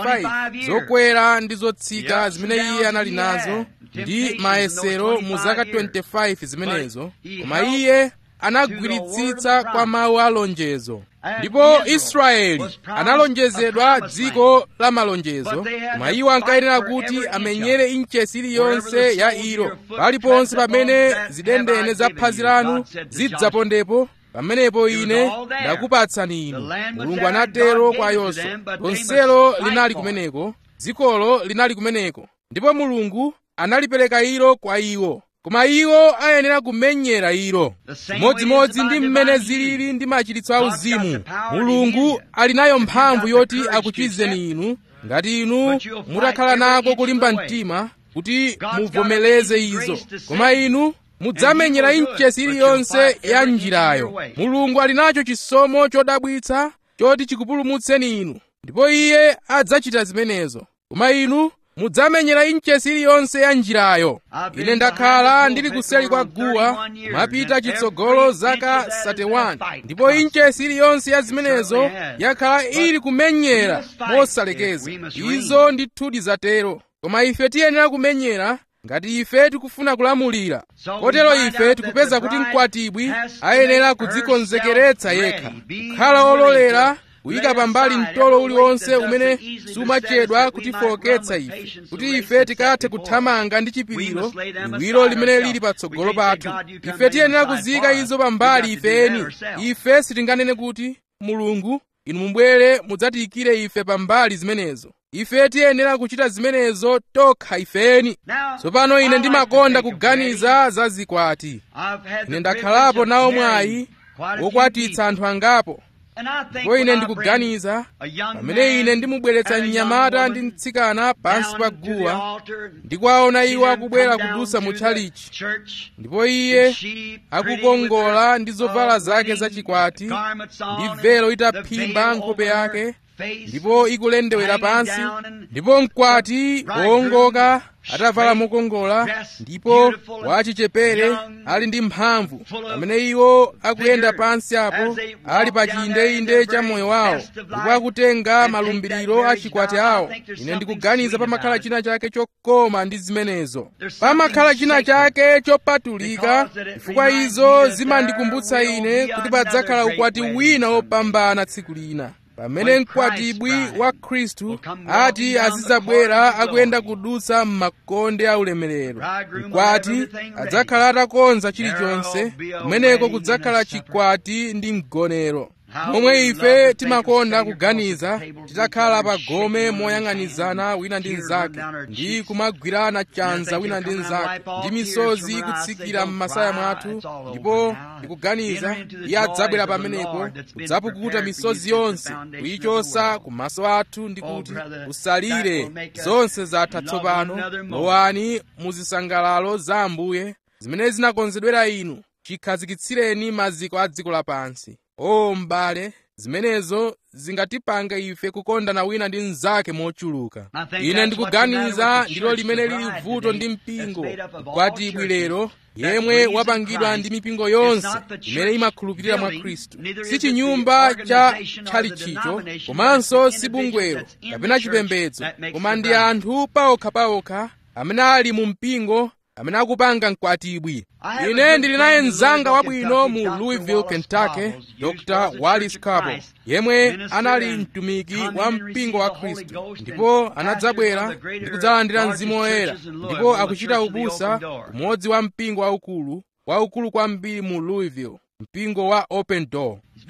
25 zokwera ndi zotsika zimene iye anali nazo ndi mayesero mu zaka 25 zimenezo koma iye anagwiritsitsa kwa mawu a lonjezo ndipo israeli analonjezedwa dziko la malonjezo koma iwo ankayenera kuti amenyere inchesi iliyonse ya ilo paliponse pamene zidendene za phazi lanu zidzapondepo pamenepo ine ndakupatsani inu mulungu anatero kwa yoswa lonselo linali kumeneko dzikolo linali kumeneko ndipo mulungu analipereka ilo kwa iwo koma iwo ayenera kumenyera ilo chimodzimodzi ndi mmene zilili ndi machiritso auzimu mulungu ali nayo mphamvu yoti akuchizeni inu ngati inu mutakhala nako kulimba mtima kuti muvomereze izo koma inu mudzamenyera inchesi iliyonse ya njirayo mulungu ali nacho chisomo chodabwitsa choti chikupulumutseni inu ndipo iye adzachita zimenezo koma inu mudzamenyera inchesi iliyonse ya njirayo ine ndakhala ndili kuseli kwa guwa mapita chitsogolo zaka 31 ndipo inchesi iliyonse ya zimenezo yakhala ili kumenyera mosalekeza izo ndithudi zatero koma ife tiyenera kumenyera ngati ife tikufuna kulamulira kotero ife tikupeza kuti mkwatibwi ayenera kudzikonzekeretsa yekha kukhala ololera kuyika pambali mtolo uliwonse umene sumachedwa kutifowoketsa ife kuti ife tikathe kuthamanga ndi chipiriro liwiro limene lili patsogolo pathu ife tiyenera kuziyika izo pambali ifeni ife sitinganene kuti mulungu inu mubwere mudzatiyikire ife pambali zimenezo ife tiyenera kuchita zimenezo tokha ifeni tsopano ine ndimakonda kuganiza za zikwati ine ndakhalapo nawo mwayi wokwatitsa anthu angapo ndipo ine ndikuganiza pamene ine ndimubweretsa mnyamata ndi mtsikana pansi pa guwa ndikuwaona iwo akubwera kudusa mu tchalichi ndipo iye akukongola ndi zovala zake zachikwati ndi velo itaphimba nkhope yake ndipo ikulendewera pansi ndipo mkwati wowongoka atavala mokongola ndipo wachichepere ali ndi mphamvu pamene iwo akuyenda pansi apo ali pa chiyindeinde cha moyo wawo ndipo akutenga malumbiriro a chikwati awo ine ndikuganiza pamakhala china chake chokoma ndi zimenezo pamakhala china chake chopatulika chifukwa izo zimandikumbutsa ine kuti padzakhala ukwati wina wopambana tsiku lina pamene mkwatibwi wa khristu ati azidzabwera akuyenda kudutsa m'makonde a ulemerero mkwati adzakhala atakonza chilichonse kumeneko kudzakhala chikwati ndi mgonero momwe ife timakonda kuganiza titakhala pa gome moyang'anizana wina ndi mnzake ndi kumagwirana chanza wina ndi mnzake ndi misozi kutsikira m'masaya mwathu ndipo ndikuganiza iye adzabwera pamenepo kudzapukuta misozi yonse kuyichosa kumaso athu ndi kuti usalire zonse zatha tsopano lowani mu zisangalalo za ambuye zimene zinakonzedwera inu chikhazikitsireni maziko a dziko lapansi o m'bale zimenezo zingatipanga ife kukondana wina ndi mnzake mochuluka ine ndikuganiza ndilo limene lili vuto ndi mpingo mkwatibwi lero yemwe wapangidwa ndi mipingo yonse imene imakhulupirira mwa khristu si chinyumba cha tchalichicho komanso si bungwero kapena chipembedzo koma ndi anthu paokhapaokha amene ali mu mpingo amene akupanga mkwatibwi ine ndili naye mzanga wabwino mu louisville kentucky dr wallis cabo yemwe anali mtumiki wa mpingo wa khristu ndipo anadzabwera ndi kudzalandira mzimu woyera ndipo akuchita ubusa kumodzi wa mpingo waukulu waukulu kwambiri mu louisville mpingo wa open door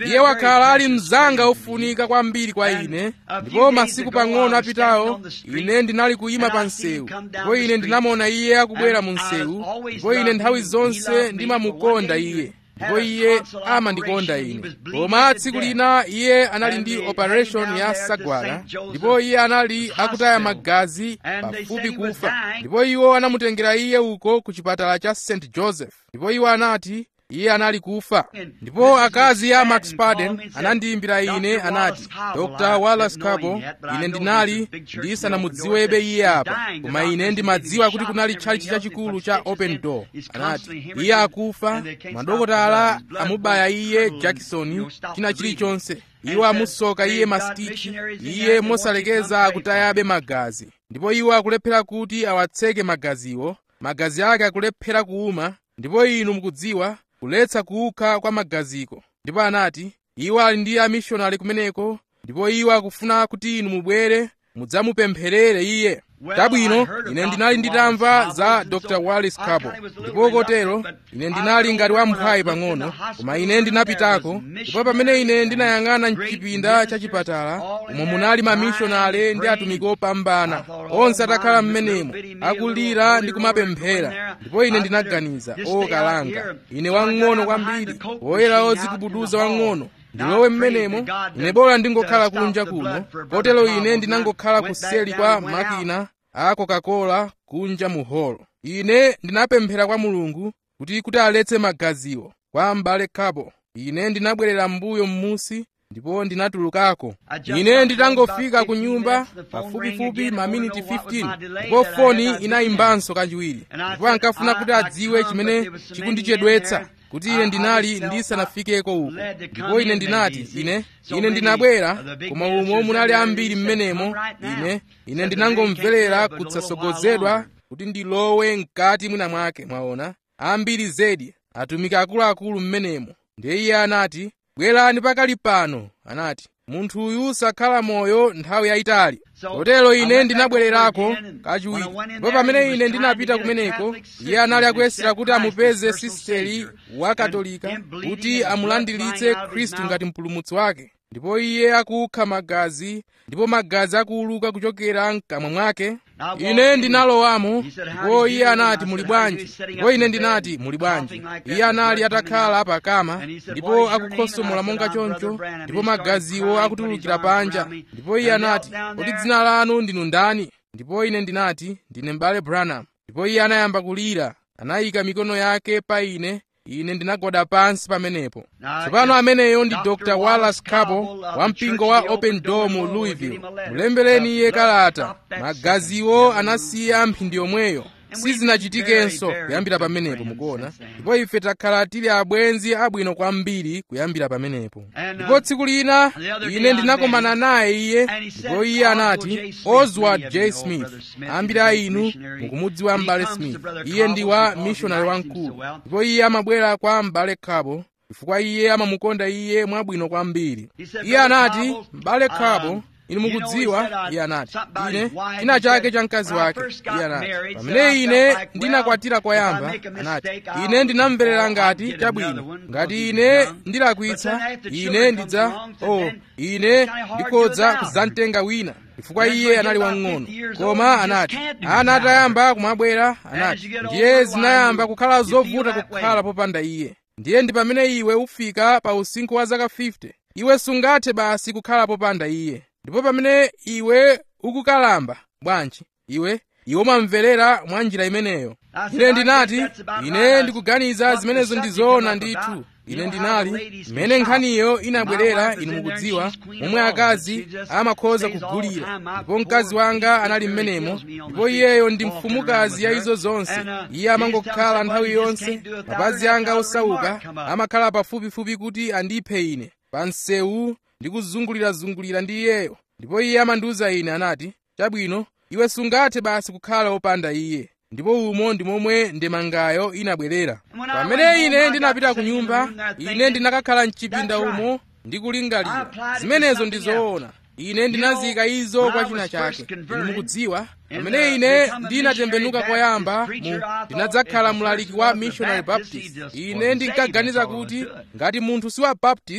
iye wakhala ali mzanga ofunika kwambiri kwa ine ndipo masiku pang'ono apitawo ine ndinali kuyima pa msewu ndipo ine ndinamuona iye akubwera mu msewu ndipo ine nthawi zonse ndimamukonda iye ndipo iye amandikonda ine koma tsiku lina iye anali ndi operation ya sagwala ndipo iye anali akutaya magazi pafupi kufa ndipo iwo anamutengera iye uko ku chipatala cha st joseph ndipo iwo anati iye anali kufa ndipo akazi a max parden anandiyimbira ine anati dr wallace cabo ine ndinali ndisanamudziwebe iye apa koma ine ndimadziwa kuti kunali tchalitchi chachikulu cha open door anati iye akufa madokotala amubaya iye jackson china chilichonse iwo amusoka iye masitichi iye mosalekeza akutayabe magazi ndipo iwo akulephera kuti awatseke magaziwo magazi ake akulephera kuuma ndipo inu mukudziwa kuletsa kuukha kwa magaziko ndipo anati iwo ali ndi amishonari kumeneko ndipo iwo akufuna kuti inu mubwere mudzamupempherere iye chabwino ine ndinali nditamva za dr wallis cabo ndipo kotero ine ndinali ngati wamphawi pang'ono koma ine ndinapitako ndipo pamene ine ndinayang'ana mchipinda cha chipatala umo munali mamishonale ndi atumiki opambana onse atakhala m'menemo akulira ndi kumapemphera ndipo ine ndinaganiza o kalanga ine wang'ono kwambiri woyera odzikubuduza wang'ono ndilowe mmenemo ine bora ndingokhala kunja kuno kotero ine ndinangokhala kuseli kwa makina a coca-cola kunja mu holo ine ndinapemphera kwa mulungu kuti kuti aletse magaziwo kwa m'bale cabo ine ndinabwerera m'mbuyo m'musi ndipo ndinatulukako ine nditangofika ku nyumba pafupifupi maminiti 15 ndipo foni inayimbanso kachiwiri ndipo ankafuna kuti adziwe chimene chikundichedwetsa kuti ine ndinali ndisanafikeko uko ndipo ine ndinati ine ine ndinabwera koma umo munali ambiri mmenemo ine ine ndinangomverera kutsogozedwa kuti ndilowe mkati mwina mwake mwaona ambiri zedi atumiki akuluakulu mmenemo ndiye iye anati bwerani pakali pano anati munthu uyu sakhala moyo nthawi yayitali kotero ine ndinabwererako kachiwiri ndipo pamene ine ndinapita kumeneko iye anali akuyesera kuti amupeze sisteri wa katolika kuti amulandiritse khristu ngati mpulumutsi wake ndipo iye akukha magazi ndipo magazi akuuluka kuchokera mkamwa mwake ine ndinalowamo ndipo iye anati muli bwanji ndipo ine ndinati muli bwanji iye anali atakhala pakama ndipo akukhosomola monga choncho ndipo magaziwo akutulukira panja ndipo iye anati kodi dzina lanu ndinu ndani ndipo ine ndinati ndine m'bale branham ndipo iye anayamba kulira anayika mikono yake pa ine ine ndinagwada pansi pamenepo tsopano ameneyo ndi dr wallace cabo wa mpingo wa open door mu louisville mulembereni iye kalata magaziwo anasiya mphindi yomweyo sizinachitikenso kuyambira pamenepo mukuona ndipo ife takhala tili abwenzi abwino kwambiri kuyambira pamenepo ndipo tsiku lina ine ndinakomana naye iye ndipo iye anati oswald j smith ambiri a inu mukumudziwa m'bale smith iye ndi wa mishonari wamkulu ndipo iye amabwera kwa m'bale cabo chifukwa iye amamukonda iye mwabwino kwambiri iye anati m'bale cabo inu mukudziwa iye anati ine china chake cha mkazi wake iye anati pamene ine ndinakwatira koyamba anati ine ndinamverera ngati chabwino ngati ine ndilakwitsa ine ndidza oh ine ndikhodza kudzamtenga wina chifukwa iye anali wang'ono koma anati ana atayamba kumabwera anati ndiye zinayamba kukhala zovuta kukhala popanda iye ndiye ndi pamene iwe ufika pa usinkhu wa zaka 50 iwe sungathe basi kukhala popanda iye ndipo pamene iwe ukukalamba bwanji iwe iwe umamverera mwa njira imeneyo ine ndinati ine ndikuganiza zimenezo ndi zoona ndithu ine ndinali mmene nkhaniyo inabwerera inu mukudziwa momwe akazi amakhoza kugulira ndipo mkazi wanga anali mmenemo ndipo iyeyo ndi mfumukazi ya izo zonse iye amangokhala nthawi yonse mapazi anga osauka amakhala pafupifupi kuti andiphe ine pa msewu ndikuzungulirazungulira ndi iyeyo ndipo iye amandiwuza ine anati chabwino iwe sungathe basi kukhala wopanda iye ndipo umo ndi momwe ndemangayo inabwerera pamene ine ndinapita ku nyumba ine ndinakakhala mchipinda umo ndikulingalira zimenezo ndi zoona ine ndinazika izo kwa china chake inu mukudziwa pamene ine ndinatembenuka koyamba mu ndinadzakhala mlaliki wa missionary baptist ine ndinkaganiza kuti ngati munthu si wa baptist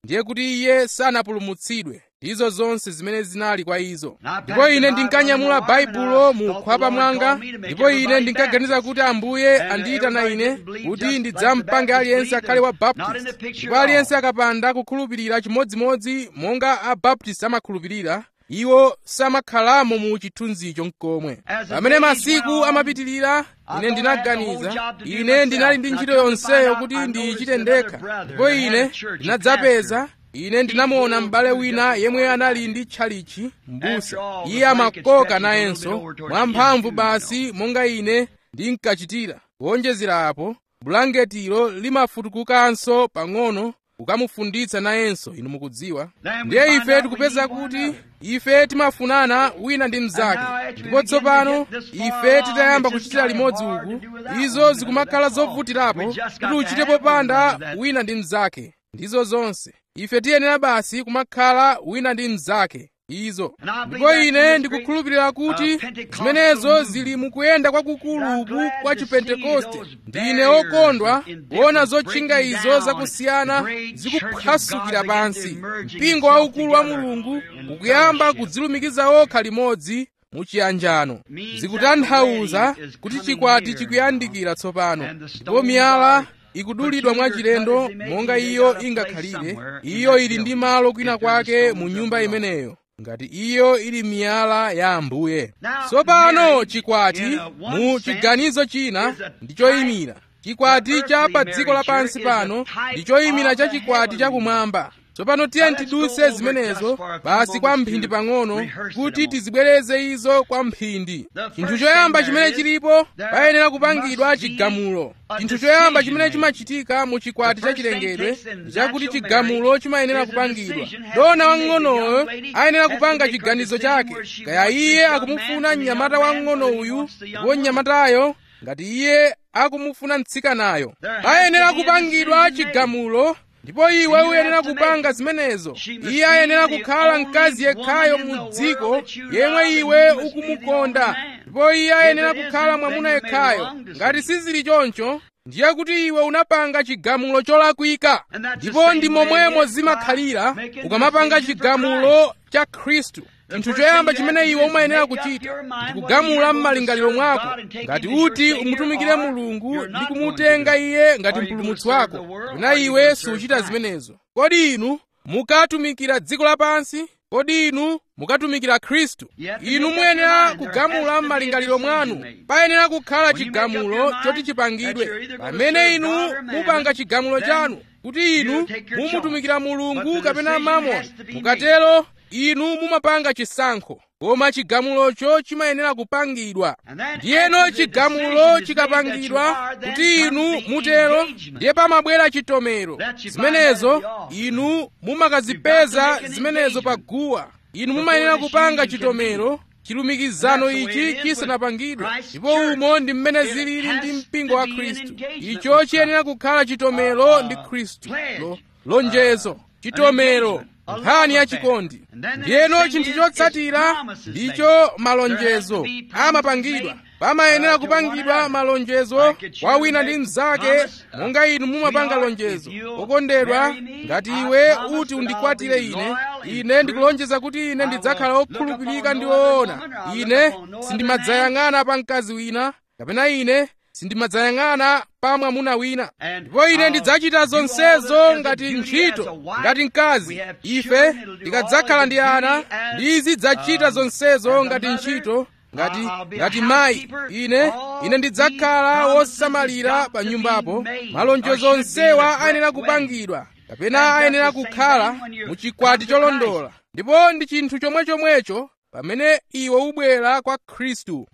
ndiye kuti iye sanapulumutsidwe ndizo zonse zimene zinali kwa izo ndipo ine ndinkanyamula baibulo mu khwapa mwanga ndipo ine ndinkaganiza kuti ambuye andiyitana ine kuti ndidzampange aliyense akhale wa baptist ndipo aliyense akapanda kukhulupirira chimodzimodzi monga abaptist amakhulupirira iwo samakhalamo mu chithunzicho mkomwe pamene masiku amapitirira ine ndinaganiza ine ndinali ndi ntchito yonseyo kuti ndiyichite ndekha ndipo ine ndinadzapeza ine ndinamuona m'bale wina yemwe anali ndi tchalichi m'busa iye amakoka nayenso mwamphamvu basi monga ine ndinkachitira kuonjezera apo bulangetilo limafutukukanso pang'ono kukamufunditsa nayenso inu mukudziwa ndiye ife tikupeza kuti ife timafunana wina ndi mnzake ndipo tsopano ife titayamba kuchitira limodzi uku izo zikumakhala zovutirapo kuti uchite popanda wina ndi mnzake ndizo zonse ife tiyenera basi kumakhala wina ndi mnzake izo ndipo ine ndikukhulupirira kuti zimenezo zili mukuyenda kwakukuluku kwa chipentekoste ndine okondwa kuona zotchinga izo zakusiyana zikuphwasukira pansi mpingo waukulu wa mulungu ukuyamba kudzilumikiza okha limodzi muchiyanjano zikutanthauza kuti chikwati chikuyandikira tsopano ndipo miyala ikudulidwa mwachilendo monga iyo ingakhalire iyo ili ndi malo kwina kwake mu nyumba imeneyo ngati iyo ili miyala ya ambuye tsopano chikwati mu chiganizo china ndi choyimira chikwati cha pa dziko lapansi pano ndi choyimira cha chikwati chakumwamba tsopano tiye tiduse zimenezo basi kwa mphindi pang'ono kuti tizibwereze izo kwa mphindi chinthu choyamba chimene chilipo payenera kupangidwa chigamulo chinthu choyamba chimene chimachitika mu chikwati cha chilengedwe chakuti chigamulo chimayenera kupangidwa dona wang'onoyo ayenera kupanga chiganizo chake kaya iye akumufuna mnyamata wang'ono uyu ndipo mnyamatayo ngati iye akumufuna mtsikanayo ayenera kupangidwa chigamulo ndipo iwe uyenera kupanga zimenezo iye ayenera kukhala mkazi yekhayo mu dziko yemwe iwe ukumukonda ndipo iye ayenera kukhala mwamuna yekhayo ngati sizili choncho ndiye kuti iwe unapanga chigamulo cholakwika ndipo ndi momwemo zimakhalira ukamapanga chigamulo cha khristu chinthu choyamba chimene iwe umayenera kuchita ndi kugamula m'malingaliro mwako ngati uti umutumikire mulungu ndi kumutenga iye ngati mpulumutsi wako kapena iwe suchita zimenezo kodi inu mukatumikira dziko lapansi kodi inu mukatumikira khristu inu muyenera kugamula m'malingaliro mwanu payenera kukhala chigamulo choti chipangidwe pamene inu mupanga chigamulo chanu kuti inu mumutumikira mulungu kapena mamoni mukatero inu mumapanga chisankho koma chigamulocho chimayenera kupangidwa ndiyeno chigamulo chikapangidwa kuti inu mutero ndiye pamabwera chitomero zimenezo inu mumakazipeza zimenezo pa guwa inu mumayenera kupanga chitomero chilumikizano ichi chisanapangidwe ndipo umo ndi mmene zilili ndi mpingo wa khristu icho chiyenera kukhala chitomero ndi khristu lo, lonjezo chitomero nkhani yachikondi ndiyeno chinthu chotsatira ndicho malonjezo amapangidwa pamayenera kupangidwa malonjezo kwa wina ndi mnzake monga inu mumapanga lonjezo okondedwa ngati iwe uti undikwatire ine ine ndikulonjeza kuti ine ndidzakhala okhulupirika ndi woona ine sindimadzayang'ana pa mkazi wina kapena ine sindimadzayang'ana pa mwamuna wina ndipo ine ndidzachita zonsezo ngati ntchito ngati mkazi ife tikadzakhala ndi ana ndizidzachita zonsezo ngati ntchito ngati ngati mayi ine ine ndidzakhala wosamalira pa nyumbapo malonjezo onsewa ayenera kupangidwa kapena ayenera kukhala mu chikwati cholondola ndipo ndi chinthu chomwechomwecho pamene iwe ubwera kwa khristu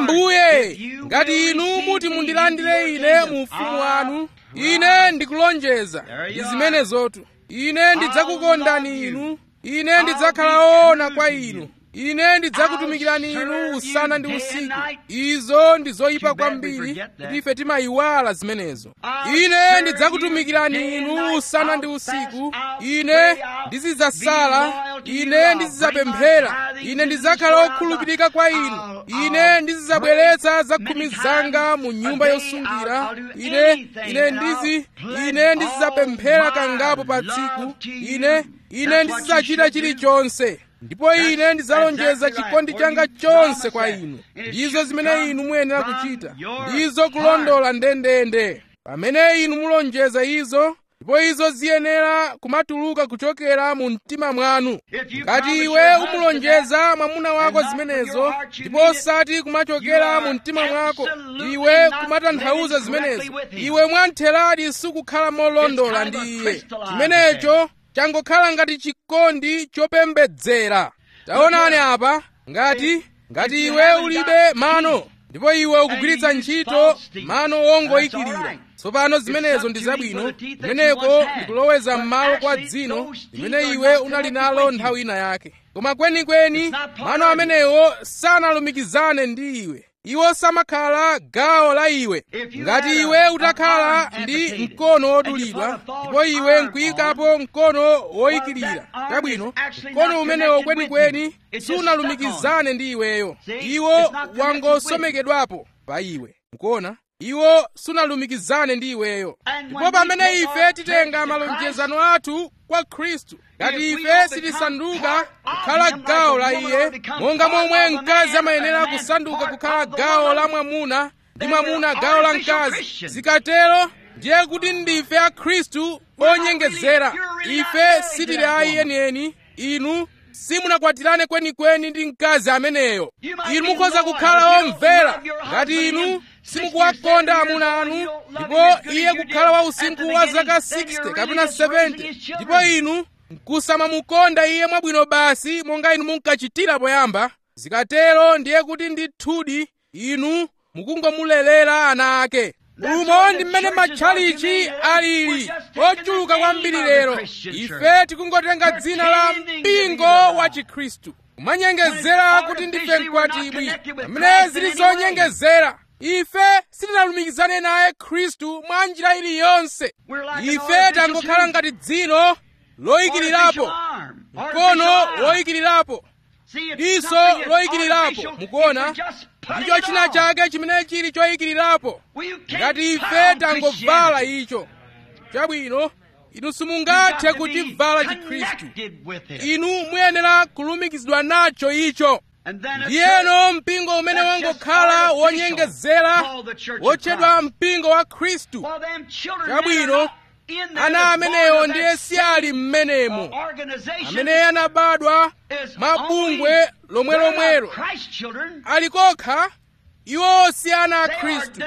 ambuye ngati inu muti mundilandire ine mu ufumu wanu ine ndikulonjeza ndi zimenezotu ine ndidzakukondani inu ine ndidzakhala woona kwa inu ine ndidzakutumikirani inu usana ndi usiku izo ndi zoyipa kwambiri kuti ife timayiwala zimenezo ine ndidzakutumikirani inu usana ndi usiku ine ndizidzasala ine ndizidzapemphera ine ndidzakhala okhulupirika kwa inu ine ndizidzabweretsa zakhumi zanga mu nyumba yosungira ine ine ndizi ine ndizidzapemphera kangapo pa tsiku ine ine ndizidzachita chilichonse ndipo ine ndidzalonjeza chikondi changa chonse kwa inu ndizo zimene inu muyenera kuchita ndizo kulondola ndendende pamene inu mulonjeza izo ndipo izo ziyenera kumatuluka kuchokera mu mtima mwanu ngati iwe umulonjeza mwamuna wako zimenezo ndipo osati kumachokera mu mtima mwako iwe kumatanthauza zimenezo iwe mwantheradi sukukhala molondola ndi iye chimenecho changokhala ngati chikondi chopembedzera taonani apa ngati ngati iwe ulibe mano ndipo iwe ukugwiritsa ntchito mano wongoyikirira tsopano zimenezo ndi zabwino kumeneko ndikuloweza m'malo kwa dzino limene iwe unali nalo nthawi ina yake koma kwenikweni mano amenewo sanalumikizane ndi iwe iwo samakhala gawo la iwe ngati iwe utakhala ndi mkono wodulidwa ndipo iwe nkuyikapo mkono woyikirira chabwino mkono umenewo kwenikweni sunalumikizane ndi iweyo iwo wangosomekedwapo pa iwe mukuona iwo sunalumikizane ndi iweyo ndipo pamene ife titenga malonjezano athu kwa khristu ngati ife sitisanduka kukhala gawo la iye monga momwe mkazi amayenera kusanduka kukhala gawo la mwamuna ndi mwamuna gawo la mkazi zikatero ndiye kuti ndife a khristu onyengezera ife sitili a iyenieni inu simunakwatirane kwenikweni ndi mkazi ameneyo inu mukhoza kukhala omvera ngati inu simukuwakonda amuna anu ndipo iye kukhala wa usinkhu wa zaka 60 kapena 70 ndipo inu nkusamamukonda iye mwabwino basi monga inu munkachitira poyamba zikatero ndiye kuti ndithudi inu mukungomulelera ana ake umo ndi mmene matchalichi alili ochuluka kwambiri lero ife tikungotenga dzina la mpingo wa chikhristu kumanyengezera kuti ndife mkwatibwi pamene zili zonyengezera ife sitinalumikizane naye khristu mwa njira iliyonse ife tangokhala ngati dzino loyikirirapo mkono woyikirirapo diso loyikirirapo mukuona ndicho china chake chimene chili choyikirirapo ngati ife tangovala icho chabwino inu simungathe kuchivala chikhristu inu muyenera kulumikizidwa nacho icho ndiyeno mpingo umene wangokhala wonyengezera wotchedwa mpingo wa khristu chabwino ana amenewo ndiye si ali mmenemo amene anabadwa mabungwe lomwelomwelo ali kokha iwowo si ana a khristu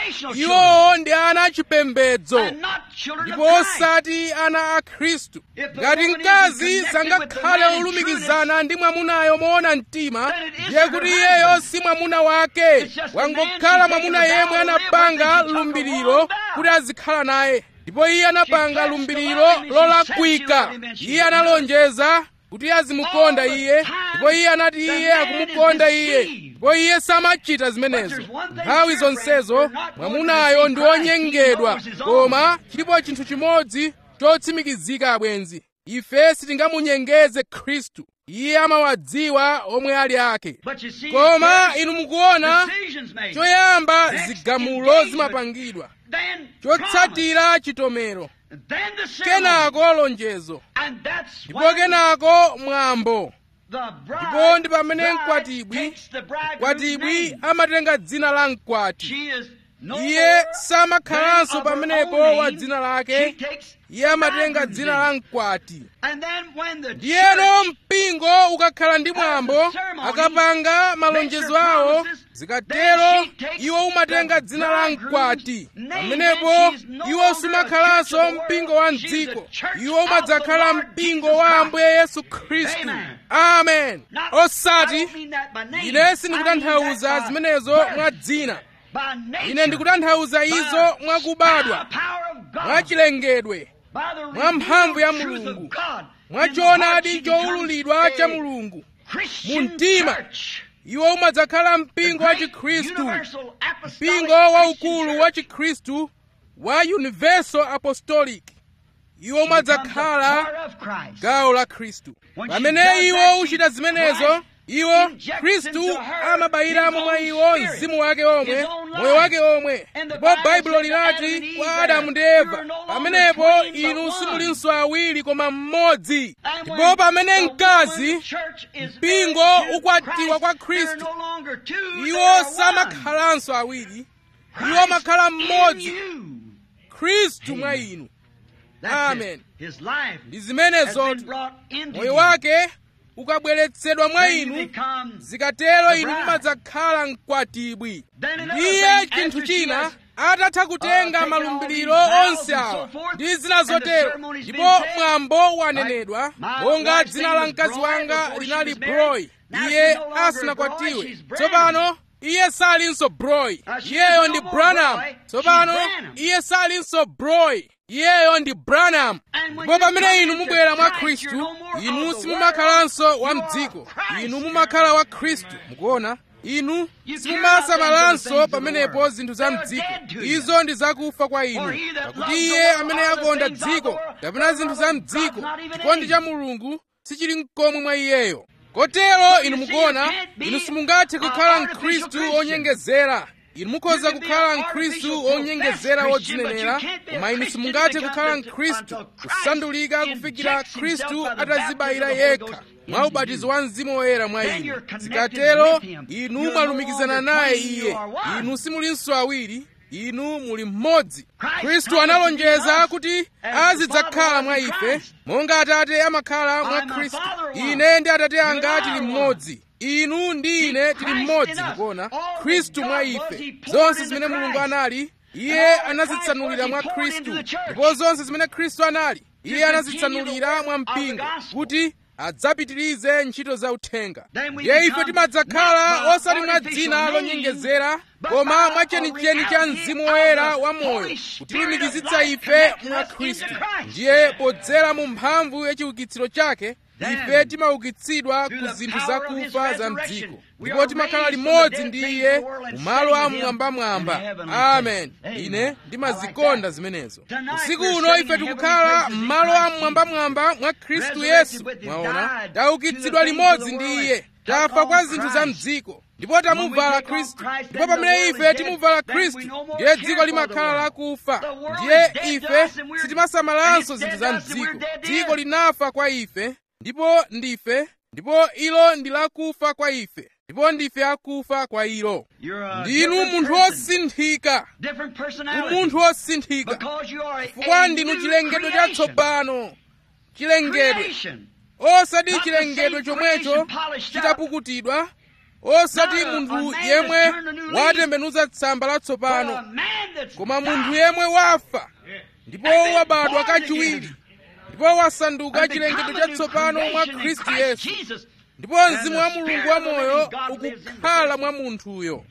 iwowo ndi ana achipembedzo ndipo osati ana a khristu ngati mkazi sangakhale olumikizana ndi mwamunayo moona mtima ndiye kuti iyeyo si mwamuna wake wangokhala mwamuna yemwe anapanga lumbiriro kuti azikhala naye ndipo iye anapanga lumbiriro lolakwika iye analonjeza kuti azimukonda iye ndipo iye anati iye akumukonda iye ndipo iye samachita zimenezo nthawi zonsezo mwamunayo ndi wonyengedwa koma chilipo chinthu chimodzi chotsimikizika abwenzi ife sitingamunyengeze khristu iye amawadziwa omwe ali ake koma inu mukuona choyamba zigamulo zimapangidwa chotsatira chitomero kenako lonjezo ndipo kenako mwambo ndipo ndi pamene mkwatibwi mkwatibwi amatenga dzina la mkwati iye samakhalanso pamenepo wa dzina lake iye amatenga dzina la mkwati ndiyeno mpingo ukakhala ndi mwambo akapanga malonjezo awo zikatero iwo umatenga dzina la mkwati pamenepo iwo sumakhalanso mpingo wa mdziko iwo umadzakhala mpingo wa ambuye yesu khristu amen osati ine sindikutanthauza zimenezo mwa dzina ine ndikutanthauza izo mwakubadwa mwachilengedwe mwa mphamvu ya mulungu mwa choonadi choululidwa cha mulungu mu mtima iwo umadzakhala mpingo wa chikhristu mpingo waukulu wa chikhristu wa universal apostolic iwo umadzakhala gawo la khristu pamene iwo uchita zimenezo iwo khristu amabayiramo mwa iwo mzimu wake omwe moyo wake omwe ndipo baibulo linati kwa adamu ndi eva pamenepo inu simulinso awiri koma mmodzi ndipo pamene mkazi mpingo ukwatiwa kwa khristu iwo samakhalanso awiri iwo amakhala mmodzi khristu mwa inu amen ndi zimenezotu moyo wake ukabweretsedwa mwa inu zikatero inu mumadzakhala mkwatibwi ndiye chinthu china atatha kutenga malumbiriro onse awa ndi zina zotero ndipo mwambo wanenedwa monga dzina la mkazi wanga linali broy iye asinakwatiwe tsopano iye salinso broy iyeyo ndi branham tsopano iye salinso broy iyeyo ndi branham ndipo pamene inu mubwera mwa khristu inu simumakhalanso wa mdziko inu mumakhala wa khristu mukuona inu simumasamalanso pamenepo zinthu za mdziko izo ndi zakufa kwa inu pakuti iye amene akonda dziko kapena zinthu za mdziko chikondi cha mulungu sichili mkomwe mwa iyeyo kotero inu mukuona inu simungathe kukhala mkhristu onyengezera inu mukhoza kukhala mkhristu onyengezera wodzinenera koma inu simungathe kukhala mkhristu kusandulika kufikira khristu atazibayira yekha mwa ubatizo wa mzimu woyera mwa inu zikatero inu mwalumikizana naye iye inu simulinso awiri inu muli mmodzi khristu analonjeza kuti azidzakhala mwa ife monga atate amakhala mwa khristu ine ndi atate anga tili mmodzi inu ndi ine tili mmodzi mukuona khristu mwa ife zonse zimene mulungu anali iye anazitsanulira mwa khristu ndipo zonse zimene khristu anali iye anazitsanulira mwa mpingo kuti adzapitirize ntchito za uthenga ndiye ife timadzakhala osati mwa dzina lonyengezera koma mwachenicheni cha mzimu woyera wa moyo kutilumikizitsa ife mwa khristu ndiye podzera mu mphamvu ya chiukitsiro chake ife timaukitsidwa ku zinthu zakufa za mdziko ndipo timakhala limodzi ndi iye mu malo amwambamwamba amen ine ndimazikonda zimenezo usiku uno ife tikukhala m'malo amwambamwamba mwa khristu yesu mwaona taukitsidwa limodzi ndi iye tafa kwa zinthu za mdziko ndipo tamuvala khristu ndipo pamene ife timuvala khristu ndiye dziko limakhala lakufa ndiye ife sitimasamalanso zinthu za mdziko dziko linafa kwa ife ndipo ndife ndipo ilo ndi lakufa kwa ife ndipo ndife akufa kwa ilo ndinu munthu wosinthika umunthu wosinthika chifukwa ndinu chilengedwe chatsopano chilengedwe osati chilengedwe chomwecho chitapukutidwa osati munthu yemwe watembenuza tsamba latsopano koma munthu yemwe wafa ndipo wabadwa kachiwiri ndipo wasanduka chilengedwe chatsopano mwa khristu yesu ndipo mzimu wa mulungu wamoyo ukukhala mwa munthuyo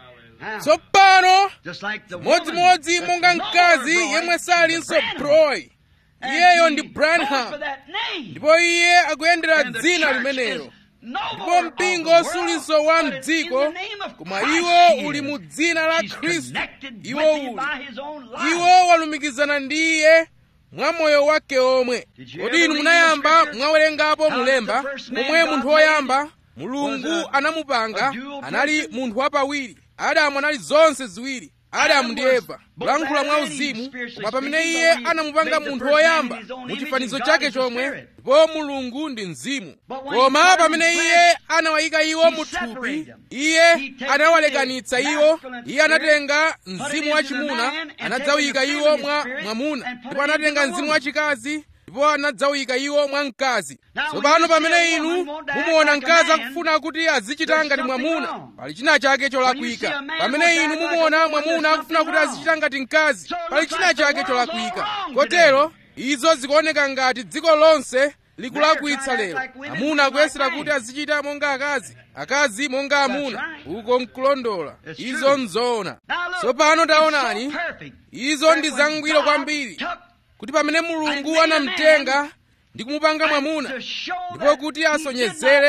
tsopano modzimodzi monga mkazi yemwe salinso broy iyeyo ndi branham ndipo iye akuyendera dzina limenelo ndipo mpingo sulinso wa mdziko koma iwo uli mu dzina la khristu iwo uli iwo walumikizana ndi iye mwa moyo wake omwe kodi inu munayamba mwawerengapo mulemba momwe munthu woyamba mulungu anamupanga anali munthu wapawiri adamu anali zonse ziwiri adamu ndi eva kulankhula mwa uzimu koma pamene iye anamupanga munthu woyamba mu chifanizo chake chomwe ndipo mulungu ndi mzimu koma pamene iye anawayika iwo mu thupi iye anawalekanitsa iwo iye anatenga mzimu wachimuna anadzawika iwo mwa mwamuna ndipo anatenga mzimu wachikazi ndipo anadzawika iwo mwa mkazi tsopano pamene inu mumuona mkazi akufuna kuti azichita ngati mwamuna pali china chake cholakwika pamene inu mumuona mwamuna akufuna kuti azichita ngati mkazi pali china chake cholakwika kotero izo zikuoneka ngati dziko lonse likulakwitsa lero amuna akuyesera kuti azichita monga akazi akazi monga amuna uko nkulondola izo nzoona tsopano taonani izo ndi zangwiro kwambiri kuti pamene mulungu anamtenga ndi kumupanga mwamuna ndipo kuti asonyezere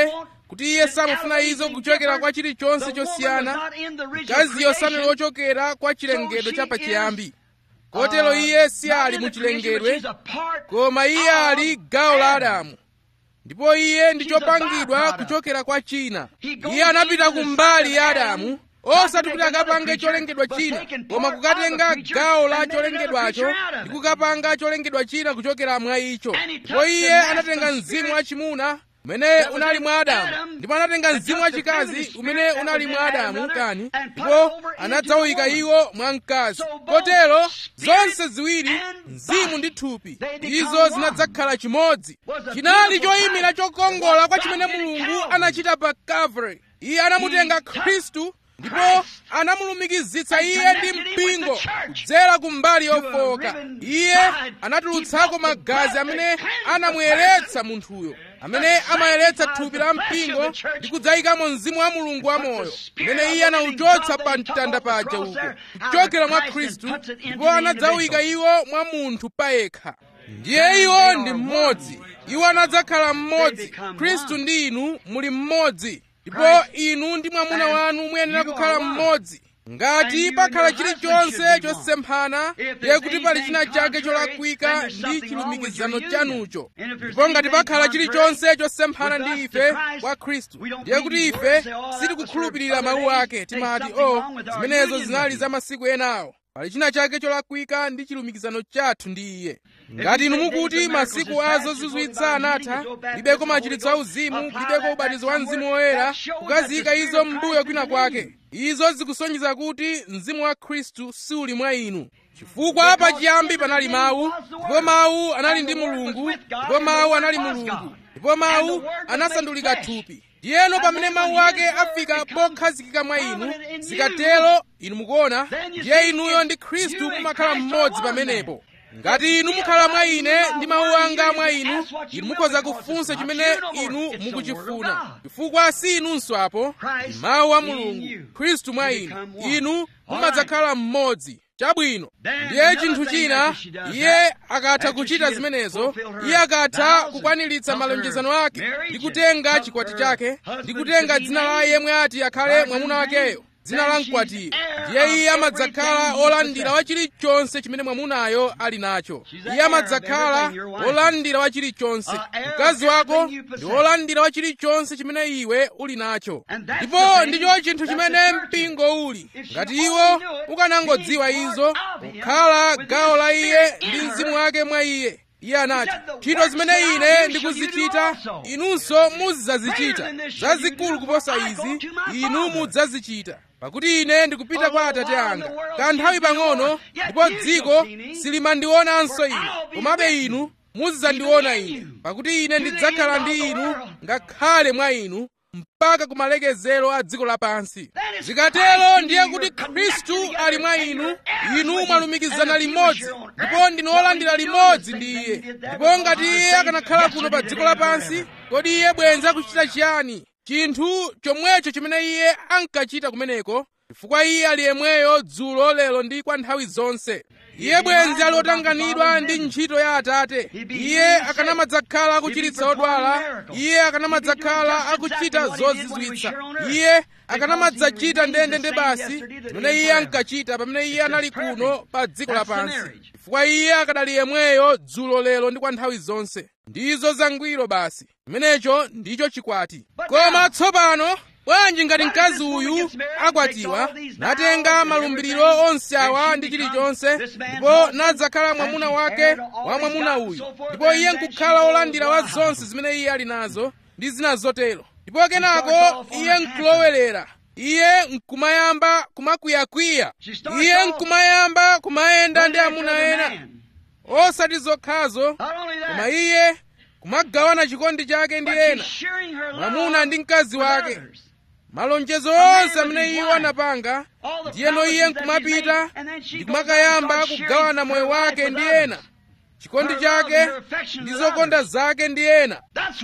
kuti iye samafuna izo kuchokera kwa chilichonse chosiyana mkaziyo sanali wochokera kwa chilengedwe chapachiyambi kotero iye si ali mu chilengedwe koma iye ali gawo la adamu ndipo iye ndi chopangidwa kuchokera kwa china iye anapita kumbali ya adamu osati kuti akapange cholengedwa china koma kukatenga gawo la cholengedwacho ndi kukapanga cholengedwa china kuchokera mwa icho ndipo iye anatenga mzimu wachimuna umene unali mwa adamu ndipo anatenga mzimu wachikazi umene unali mwa adamu kani ndipo anadzawika iwo mwa mkazi kotero zonse ziwiri mzimu ndi thupi izo zinadzakhala chimodzi chinali choyimira chokongola kwa chimene mulungu anachita pa calvary iye anamutenga khristu ndipo anamulumikizitsa iye ndi mpingo kudzera ku mbali yofowoka iye anatulutsako magazi amene anamuyeretsa munthuyo amene amayeretsa thupi la mpingo ndi kudzayikamo mzimu wa mulungu wamoyo umene iye anauchotsa pa mtanda paja uko kuchokera mwa khristu ndipo anadzawika iwo mwa munthu payekha ndiye iwo ndi mmodzi iwo anadzakhala mmodzi khristu ndi inu muli mmodzi ndipo inu ndi mwamuna wanu muyenera kukhala mmodzi ngati pakhala chilichonse chosemphana ndiye kuti pali china chake cholakwika ndi chilumikizano chanucho ndipo ngati pakhala chilichonse chosemphana ndi ife kwa khristu ndiye kuti ife sitikukhulupirira mawu ake timati o oh, zimenezo zinali za masiku enawo pali china chake cholakwika ndi chilumikizano chathu ndi iye ngati inu mukuti masiku azo zozizwitsa anatha libeko machiritso auzimu libeko ubatizo wa mzimu woyera kukaziyika izo m'mbuyo kwina kwake izo zikusonyeza kuti mzimu wa khristu siuli mwa inu chifukwa pachiyambi panali mawu ndipo mawu anali ndi mulungu ndipo mawu anali mulungu ndipo mawu anasandulika thupi ndiyeno pamene mawu ake afika pokhazikika mwa inu zikatero inu mukuona ndiye inuyo ndi khristu mumakhala mmodzi pamenepo ngati inu mukhala mwa ine ndi mawu anga mwa inu inu mukhoza kufunsa chimene inu mukuchifuna chifukwa si inunso apo ndi mawu a mulungu khristu mwa inu inu mumadzakhala mmodzi chabwino ndiye chinthu china iye akatha kuchita zimenezo iye akatha kukwaniritsa malonjezano ake ndi kutenga chikwati chake ndi kutenga dzina la yemwe ati akhale mwamuna wakeyo dzina la mkwatiyo ndiye iye amadzakhala olandira wa chilichonse chimene mwamunayo ali nacho iye amadzakhala olandira wa chilichonse mkazi wako ndi olandira wa chilichonse chimene iwe uli nacho ndipo ndicho chinthu chimene mpingo uli ngati iwo ukanangodziwa izo kukhala gawo la iye ndi mzimu wake mwa iye iye anati ntchito zimene ine ndikuzichita inunso muzidzazichita zazikulu kuposa izi inu mudzazichita pakuti ine ndikupita kwa atate anga kanthawi pang'ono ndipo dziko silimandionanso ine komabe inu muzidzandiona ine pakuti ine ndidzakhala ndi inu ngakhale mwa inu mpaka kumalekezero a dziko lapansi zikatero ndiye kuti khristu ali mwa inu inu mwalumikizana limodzi ndipo ndinu olandira limodzi ndi iye ndipo ngati iye akanakhala kuno pa dziko lapansi kodi iye bwenza kuchita chiyani chinthu chomwecho chimene iye ankachita kumeneko chifukwa iye ali yemweyo dzulo lero ndi kwa nthawi zonse iye bwenzi ali otanganidwa ndi ntchito ya atate iye akanamadzakhala akuchiritsa odwala iye akanamadzakhala akuchita zozizwitsa iye akanamadzachita ndendende basi zimene iye ankachita pamene iye anali kuno pa dziko lapansi chifukwa iye akadali yemweyo dzulo lero ndi kwa nthawi zonse ndizo zangwiro basi chimenecho ndicho chikwati koma tsopano bwanji ngati mkazi uyu akwatiwa natenga malumbiriro onse awa ndi chilichonse ndipo nadzakhala mwamuna wake wa mwamuna uyu ndipo iye nkukhala olandira wa zonse zimene iye ali nazo ndi zina zotero ndipo kenako iye nkulowerera iye nkumayamba kumakwiyakwiya iye nkumayamba kumayenda ndi amuna ena osati zokhazo koma iye kumagawana chikondi chake ndi ena mwamuna ndi mkazi wake malonjezo onse amene iwo anapanga ndiyeno iye nkumapita ndi kumakayamba kugawana moyo wake ndi ena chikondi chake ndi zokonda zake ndi ena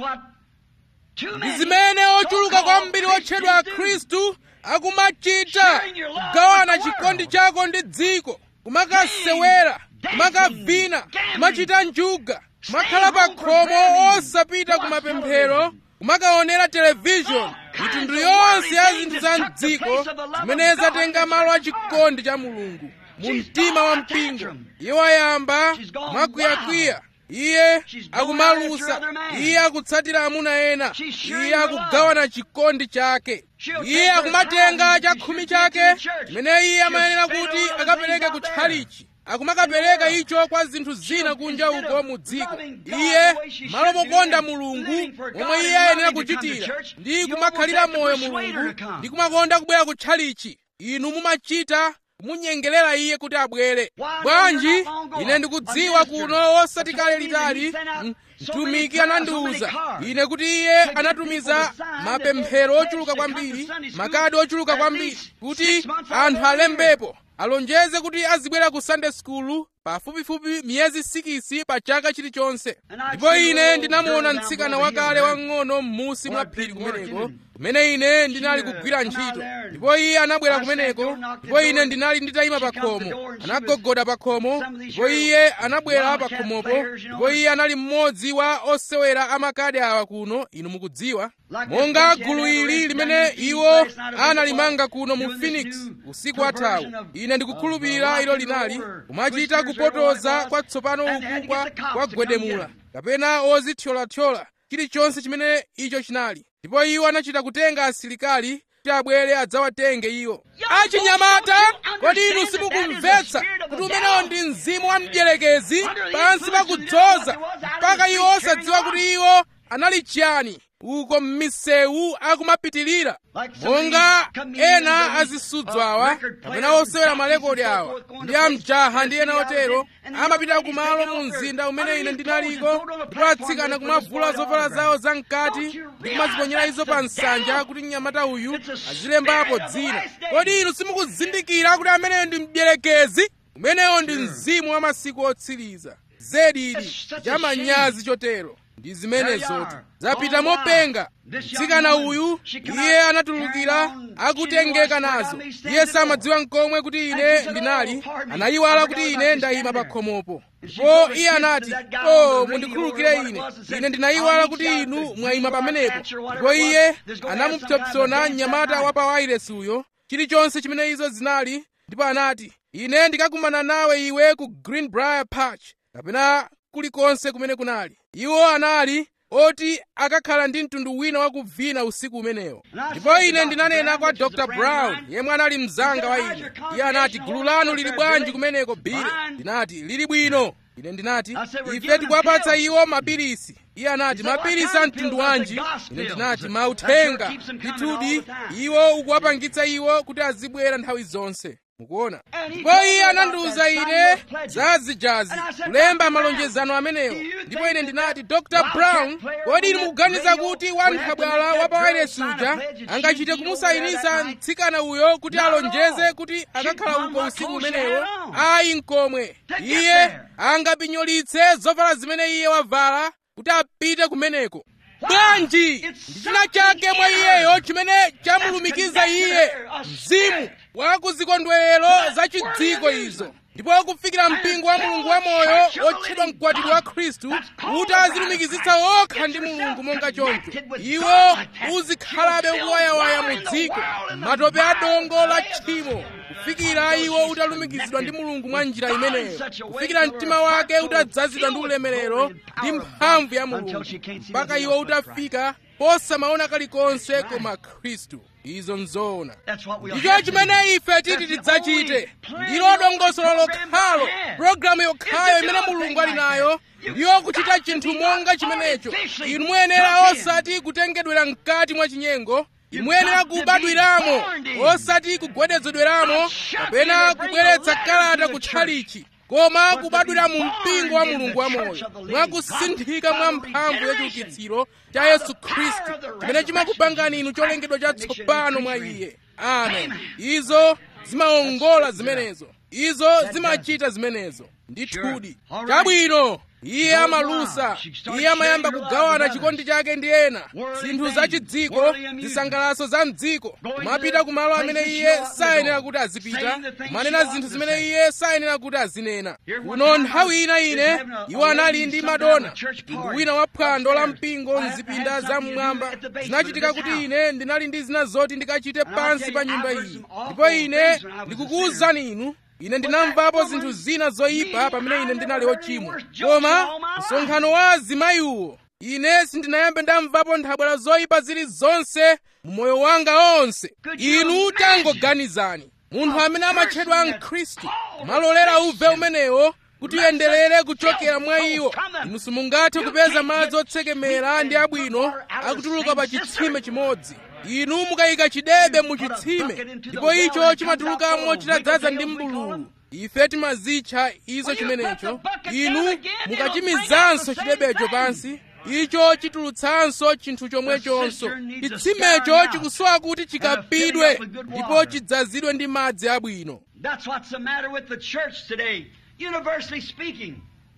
ndi zimene ochuluka kwambiri otchedwa akhristu akumachita kugawana chikondi chako ndi dziko kumakasewera kumakavina kumachita njuga kumakhala pa khomo osapita kumapemphero kumakaonera televishoni mitundu yonse ya zinthu za mdziko zimene zatenga malo a chikondi cha mulungu mu mtima wa mpingo iye wayamba mwakwiyakwiya iye akumalusa iye akutsatira amuna ena iye akugawana chikondi chake iye akumatenga chakhumi chake chimene iye amayenera kuti akapereke ku tchalichi akumakapereka icho kwa zinthu zina kunja uko mu dziko iye malo mokonda mulungu momwe iye ayenera kuchitira ndi kumakhalira moyo mulungu ndi kumakonda kubwera ku tchalichi inu mumachita kumunyengerera iye kuti abwere bwanji ine ndikudziwa kuno osati kale litali mtumiki anandiwuza ine kuti iye anatumiza mapemphero ochuluka kwambiri makadi ochuluka kwambiri kuti anthu alembepo alonjeze kuti azibwera ku sunday school pafupifupi miyezi sikisi pa chaka chilichonse ndipo ine ndinamuona mtsikana wakale wang'ono m'musi mwa phiri kumeneko kumene ine ndinali kugwira ntchito ndipo iye anabwera kumeneko ndipo ine ndinali nditayima pa khomo anagogoda pa khomo ndipo iye anabwera pa khomopo ndipo iye anali mmodzi wa osewera amakadi awa kuno inu mukudziwa monga gulu ili limene iwo analimanga kuno mu phoenix usiku wathawu ine ndikukhulupirira ilo linali kumachita kupotoza kwatsopano uku kwa kwagwedemula kapena ozithyolathyola chilichonse chimene icho chinali ndipo iwo anachita kutenga asilikali kuti abwere adzawatenge iwo achinyamata kodi inu simukumvetsa kuti umenewo ndi mzimu wa mdierekezi pansi pakudzoza mpaka iwo osadziwa kuti iwo anali chiyani uko m'misewu akumapitirira monga ena azisudzo awa kapena osewera malekodi awa ndi amjaha ndi ena otero amapita kumalo mu mzinda umene ine ndinaliko ndipo atsikana kumavula zovala zawo zamkati ndi kumaziponyera izo pa nsanja kuti mnyamata uyu azilembapo dzina kodi inu simukuzindikira kuti ameneyo ndi mdierekezi umenewo ndi mzimu wa masiku otsiriza zedi ili chamanyazi chotero ndi zimenezotu zapita mopenga mtsikana uyu iye anatulukira akutengeka nazo iye samadziwa nkomwe kuti ine ndinali anayiwala kuti ine ndayima pa khomopo ndipo iye anati o mundikhululukire ine ine ndinayiwala kuti inu mwayima pamenepo ndipo iye anamupsopsona mnyamata wa pa wairesi uyo chilichonse chimene izo zinali ndipo anati ine ndikakumana nawe iwe ku greenbrier patch kapena kulikonse kumene kunali iwo anali oti akakhala ndi mtundu wina wakuvina usiku umenewo ndipo ine ndinanena kwa dr brown yemwe anali mzanga wa ine iye anati gulu lanu lili bwanji kumeneko bile ndinati lili bwino ine ndinati ife tikuwapatsa iwo mapilisi iye anati mapilisi a mtundu wanji ine ndinati mauthenga ndithudi iwo ukuwapangitsa iwo kuti azibwera nthawi zonse mukuona ndipo iye anandiwuza ine za zijazi kulemba malonjezano amenewo ndipo ine ndinati dr brown kodi inu mukuganiza kuti wanthabwala wa pawairesi uja angachite kumusayinisa mtsikana uyo kuti alonjeze kuti akakhala uko usiku umenewo ayi nkomwe iye angapinyolitse zovala zimene iye wavala kuti apite kumeneko bwanji ndi china chake mwa iyeyo chimene chamulumikiza iye mzimu wa kuzikondwerero za chidziko izo ndipo kufikira mpingo wa mulungu wa moyo otchedwa mkwatibwi wa khristu kuti azilumikizitsa okha ndi mulungu monga choncho iwo uzikhalabe ukuwayawaya mu dziko matope a dongo la tchimo kufikira iwo utalumikizidwa ndi mulungu mwa njira imeneyo kufikira mtima wake utadzazidwa ndi ulemerero ndi mphamvu ya mulungu mpaka iwo utafika posamaona kalikonse koma khristu izo nzoona ndicho chimene ife titi tidzachite ndilo dongosolo lokhalo pologalamu yokhayo imene mulungu ali nayo ndiyo kuchita chinthu monga chimenecho inu muyenera osati kutengedwera mkati mwa chinyengo inu muyenera kubadwiramo osati kugwedezedweramo kapena kubweretsa kalata kutchalichi koma kubadwira mu mpingo wa mulungu wamoyo mwakusinthika mwa mphamvu yachiukitsiro cha yesu khristu chimene chimakupangani inu cholengedwa chatsopano mwa iye amen izo zimawongola zimenezo izo zimachita zimenezo ndithudi chabwino iye amalusa iye amayamba kugawana chikondi chake ndi ena zinthu zachidziko zisangalaso za mdziko kumapita kumalo amene iye sayenera kuti azipita kumanena zinthu zimene iye sayenera kuti azinena kuno nthawi ina ine iwo anali ndi madona mtundu wina wa phwando la mpingo mzipinda za mmwamba zinachitika kuti ine ndinali ndi zina zoti ndikachite pansi pa nyumba iyi ndipo ine ndikukuwuzani inu ine ndinamvapo zinthu zina zoyipa pamene ine ndinali ochimwa koma msonkhano wa azimayiwo ine sindinayambe ndamvapo nthabwala zoyipa zilizonse mu moyo wanga onse inu tangoganizani munthu amene amatchedwa mkhristu kumalolera uve umenewo kuti uyenderere kuchokera mwa iwo inu simungathe kupeza madzi otsekemera ndi abwino akutuluka pa chitsime chimodzi inu mukayika chidebe mu chitsime ndipo icho chimatulukamo chitadzaza ndi mbululu ife timazitcha izo chimenecho inu mukachimizanso chidebecho pansi icho chitulutsanso chinthu chomwechonso chitsimecho chikusowa kuti chikapidwe ndipo chidzazidwe ndi madzi abwino That's what's the matter with the church today, universally speaking.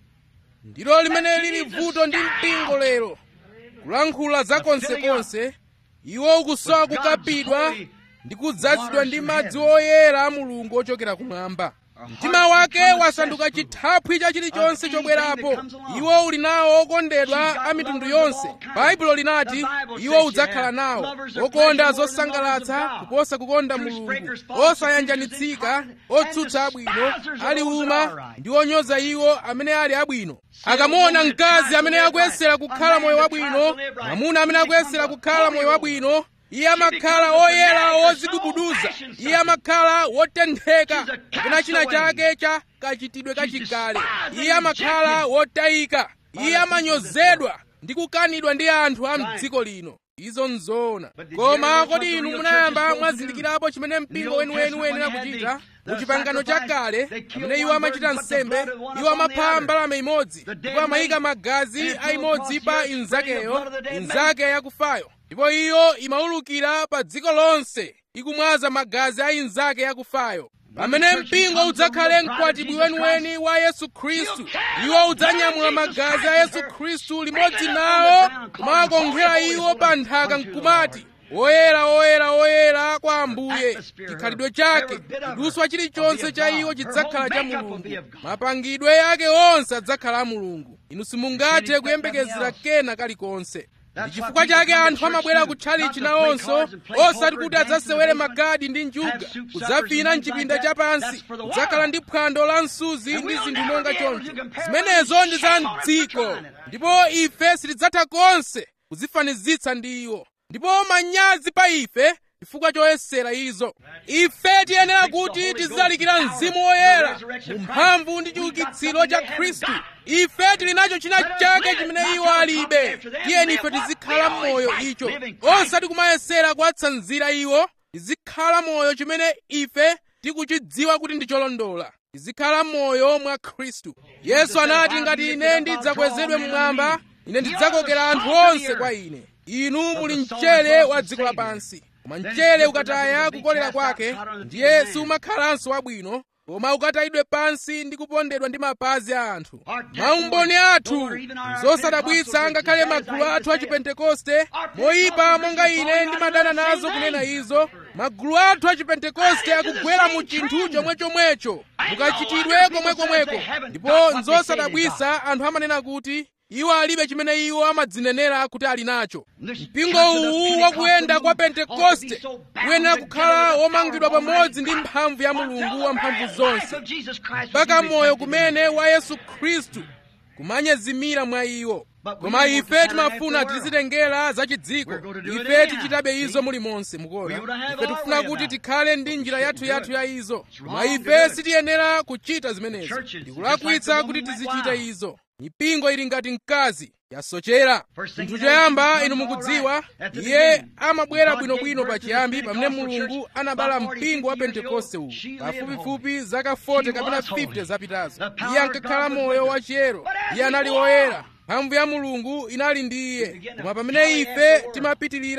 ndilo limene lili vuto ndi mpingo lero kulankhula za konsekonse iwo ukusowa kukapidwa ndi kudzazidwa ndi madzi oyera a mulungu ochokera kumwamba mtima wake wasanduka chithaphwi cha chilichonse chobwerapo iwo uli nawo okondedwa a mitundu yonse baibulo linati iwo udzakhala nawo okonda zosangalatsa kuposa kukonda mulungu osayanjanitsika otsutsa abwino ali uma ndi onyoza iwo amene ali abwino akamuona mkazi amene akuyesera kukhala moyo wabwino mwamuna amene akuyesera kukhala moyo wabwino iye amakhala oyera ozigubuduza iye amakhala wotentheka kapena china chake cha kachitidwe kachikale iye amakhala wotayika iye amanyozedwa ndi kukanidwa ndi anthu a mdziko lino izo nzoona koma kodi inu munayamba mwazindikirapo chimene mpingo weniweni uyenera kuchita mu chipangano chakale pamene iwo amachita nsembe iwo amapha mbalame imodzi ndipo amayika magazi a imodzi pa inzakeyo inzake yakufayo ndipo iyo imaulukira pa dziko lonse ikumwaza magazi a inzake yakufayo pamene mpingo udzakhale mkwatibwi weniweni wa yesu khristu iwo udzanyamula magazi a yesu khristu limodzi nawo kumawakonkhera iwo pa nthaka nkumati oyera oyera oyera kwa ambuye chikhalidwe chake chiduswa chilichonse cha iwo chidzakhala cha mulungu mapangidwe ake onse adzakhala a mulungu inu simungathe kuyembekezera kena kalikonse ndi chifukwa chake anthu amabwera kutchalichi nawonso osati kuti adzasewere magadi ndi njuga kudzavina mchipinda chapansi kudzakhala ndi phwando la msuzi ndi zinthu monga choncho zimenezo ndi za mdziko ndipo ife sitidzatha konse kuzifanizitsa ndi iwo ndipo manyazi pa ife chifukwa choyesera izo ife tiyenera kuti tizilalikira mzimu woyera mu mphamvu ndi chiukitsiro cha khristu ife tili nacho china chake chimene iwo alibe tiyeni ife tizikhala m'moyo icho osati kumayesera kuwatsanzira iwo tizikhala moyo chimene ife tikuchidziwa kuti ndi cholondola tizikhala m'moyo mwa khristu yesu anati ngati ine ndidzakwezedwe mmwamba ine ndidzakokera anthu onse kwa ine inu muli mchere wa dziko lapansi koma mchere ukataya kukolera kwake ndiye sumakhalanso wabwino koma ukatayidwe pansi ndi kupondedwa ndi mapazi a anthu maumboni athu zosadabwitsa ngakhale magulu athu a chipentekoste moyipa monga ine ndimadana nazo kunena izo magulu athu a chipentekoste akugwera mu chinthu chomwechomwecho mukachitidwe komwekomweko ndipo nzosadabwitsa anthu amanena kuti iwo alibe chimene iwo amadzinenera kuti ali nacho mpingo uwu wakuyenda kwa pentekoste uyenera kukhala womangidwa pamodzi ndi mphamvu ya mulungu wamphamvu zonse mpaka moyo kumene wa yesu khristu kumanyezimira mwa iwo koma ife timafuna tizitengera zachidziko ife tichitabe izo mulimonse mukuona ife tikufuna kuti tikhale ndi njira yathuyathu ya izo koma ife sitiyenera kuchita zimenezo ndikulakwitsa kuti tizichita izo mipingo ili ngati mkazi yasochera chinthu choyamba inu mukudziwa iye amabwera bwinobwino pachiyambi pamene mulungu anabala mpingo wa pentekoste uwu pafupifupi zaka 40 kapena 50 zapitazo iye ankakhala moyo wachiyero iye anali woyera mphamvu ya mulungu inali ndi iye koma pamene ife timapitirira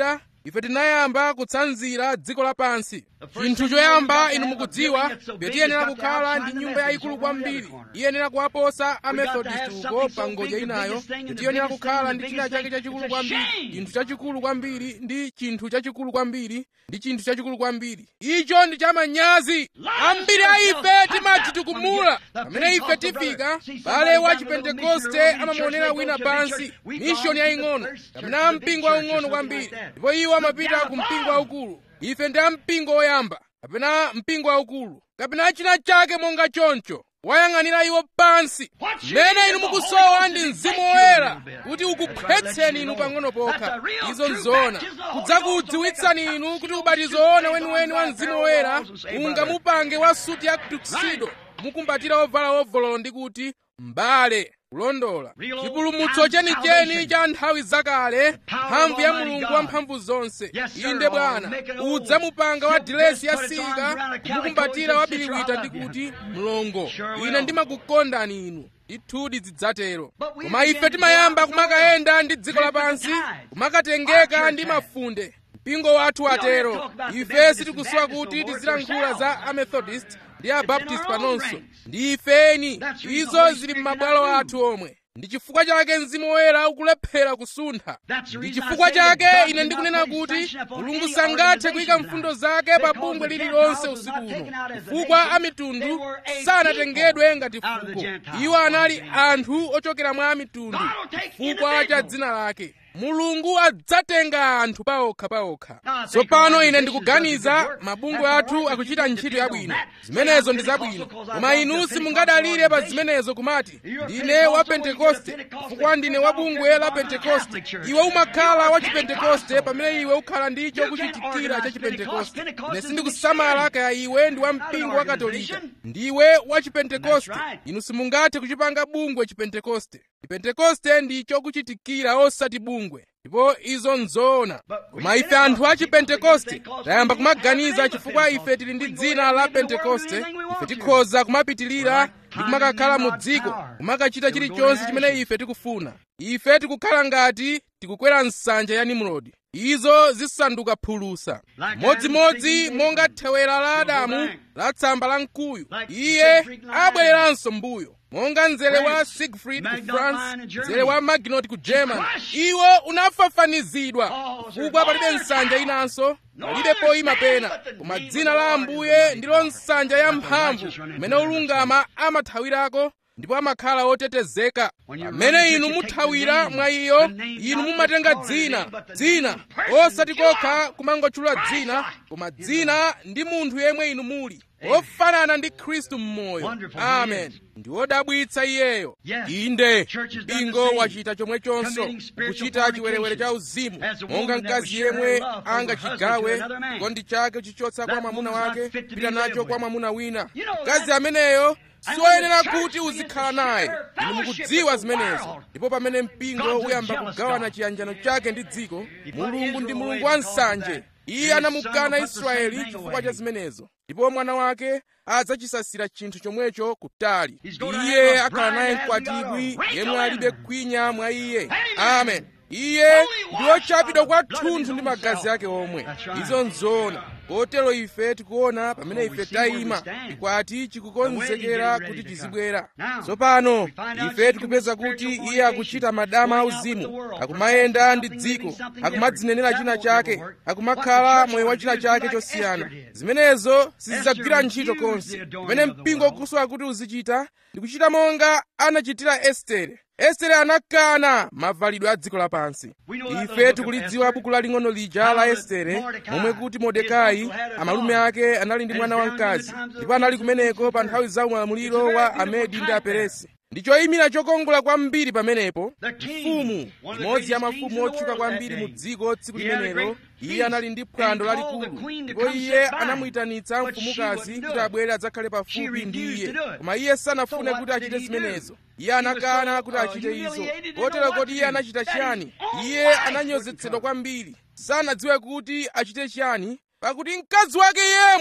ife tinayamba kutsanzira dziko lapansi chinthu choyamba inu mukudziwa ife tiyenera kukhala ndi nyumba yayikulu kwambiri iyenera kuwaposa amethodist uko pa ngodya inayo ife tiyenera kukhala ndi china chake chachikulu kwambiri chinthu chachikulu kwambiri ndi chinthu chachikulu kwambiri ndi chinthu chachikulu kwambiri icho ndi chamanyazi ambiri a ife timadzitukumula pamene ife tifika bale wa chipentekoste amamuonera wina pansi mishoni yaying'ono kapena mpingo waung'ono kwambiri ndipo iwo amapita ku mpingo waukulu ife ndi ampingo woyamba kapena mpingo waukulu kapena china chake monga choncho wayang'anira iwo pansi mmene inu mukusowa ndi mzimu woyera kuti ukukhwetseni inu pang'ono pokha izo nzona kudzakudziwitsani inu kuti ubatizo woona weniweni wa mzimu woyera ungamupange wa suti ya tuxedo mukumbatira ovala ovolo ndi kuti mbale kulondola chipulumutso chenicheni cha nthawi zakale mphamvu ya mulungu wamphamvu zonse inde bwana udzamupanga wa dilesi yasika kumukumbatira wabiliwita ndi kuti mlongo ine ndimakukondani inu ndithudi zidzatero koma ife timayamba kumakayenda ndi dziko lapansi kumakatengeka ndi mafunde mpingo wathu watero ife sitikusowa kuti tizilankhula za amethodist ndi abaptist panonso ndi ifeni izo zili m'mabwalo athu omwe ndi chifukwa chake mzimu woyera ukulephera kusuntha ndi chifukwa chake ine ndikunena kuti mulungu sangathe kuyika mfundo zake pa bungwe lililonse usiku uno chifukwa amitundu sanatengedwe ngati fuko iwo anali anthu ochokera mwa amitundu chifukwa cha dzina lake mulungu adzatenga anthu paokha paokha tsopano ine ndikuganiza mabungwe athu akuchita ntchito yabwino zimenezo ndi zabwino koma inu simungadalire pa zimenezo kumati ndine wa pentekoste chifukwa ndine wa bungwe la pentekoste iwe umakhala wa chipentekoste pamene iwe ukhala ndicho kuchitikira cha chipentekoste ine sindikusamala kaya iwe ndi wa mpingo wa katolika ndiwe wa chipentekoste inu simungathe kuchipanga bungwe chipentekoste chipentekoste ndicho kuchitikira osati bungwe ndipo izo nzoona koma ife anthu a chipentekoste tayamba kumaganiza chifukwa ife tili ndi dzina la pentekoste ife tikhoza kumapitilira ndi kumakakhala mu dziko kumakachita chilichonse chimene ife tikufuna ife tikukhala ngati tikukwera nsanja ya nimrodi izo zisanduka phulusa modzimodzi monga thewera la adamu la tsamba la mkuyu iye abwereranso mbuyo monga mzere wa siegfried ku france mzere wa maginot ku german iwo unafafanizidwa chifukwa palibe nsanja inanso palibe poyima pena koma dzina la ambuye ndilo nsanja ya mphamvu kumene olungama amathawirako ndipo amakhala otetezeka pamene inu muthawira mwa iyo inu mumatenga dzina dzina osati kokha kumangotchula dzina koma dzina ndi munthu yemwe inu muli ofanana ndi khristu mmoyo amen ndi wodabwitsa iyeyo inde mpingo wachita chomwechonso kuchita chiwerewere cha uzimu monga mkazi yemwe angachigawe chikondi chake chichotsa kwa mwamuna wake pita nacho kwa mwamuna wina mkazi ameneyo siwoyenera kuti uzikhala naye inu mukudziwa zimenezo ndipo pamene mpingo uyamba kugawana chiyanjano chake ndi dziko mulungu ndi mulungu wa nsanje iye anamukana israeli chifukwa cha zimenezo ndipo mwana wake adzachisasira chinthu chomwecho kutali iye akhala naye mkwatibwi yemwe alibe kwinya mwa iye amen iye ndi wochapidwa kwathunthu ndi magazi ake omwe izo nzoona kotero ife tikuona pamene ife tayima chikwati chikukonzekera kuti chizibwera tsopano ife tikupeza kuti iye akuchita madama auzimu akumayenda ndi dziko akumadzinenera china chake akumakhala moyo wa china chake chosiyana zimenezo sizidzagwira ntchito konse pamene mpingo ukusowa kuti uzichita ndikuchita monga anachitira estere estere anakana mavalidwe a dziko lapansi ife tikulidziwa buku laling'ono lija la estere momwe kuti mordekai amalume ake anali ndi mwana wamkazi ndipo anali kumeneko pa nthawi za ulamuliro wa amedi ndi aperesi ndi choyimira chokongola kwambiri pamenepo mfumu imodzi ya mafumu otchuka kwambiri mu dziko tsiku limenelo iye anali ndi phwando lalikulu ndipo iye anamuyitanitsa mfumukazi kuti abwere adzakhale pafupi ndi iye koma iye sanafune kuti achite zimenezo iye anakana kuti achite izo kotero koti iye anachita chiyani iye ananyozetsedwa kwambiri sanadziwe kuti achite chiyani pakuti mkazi wake yemwe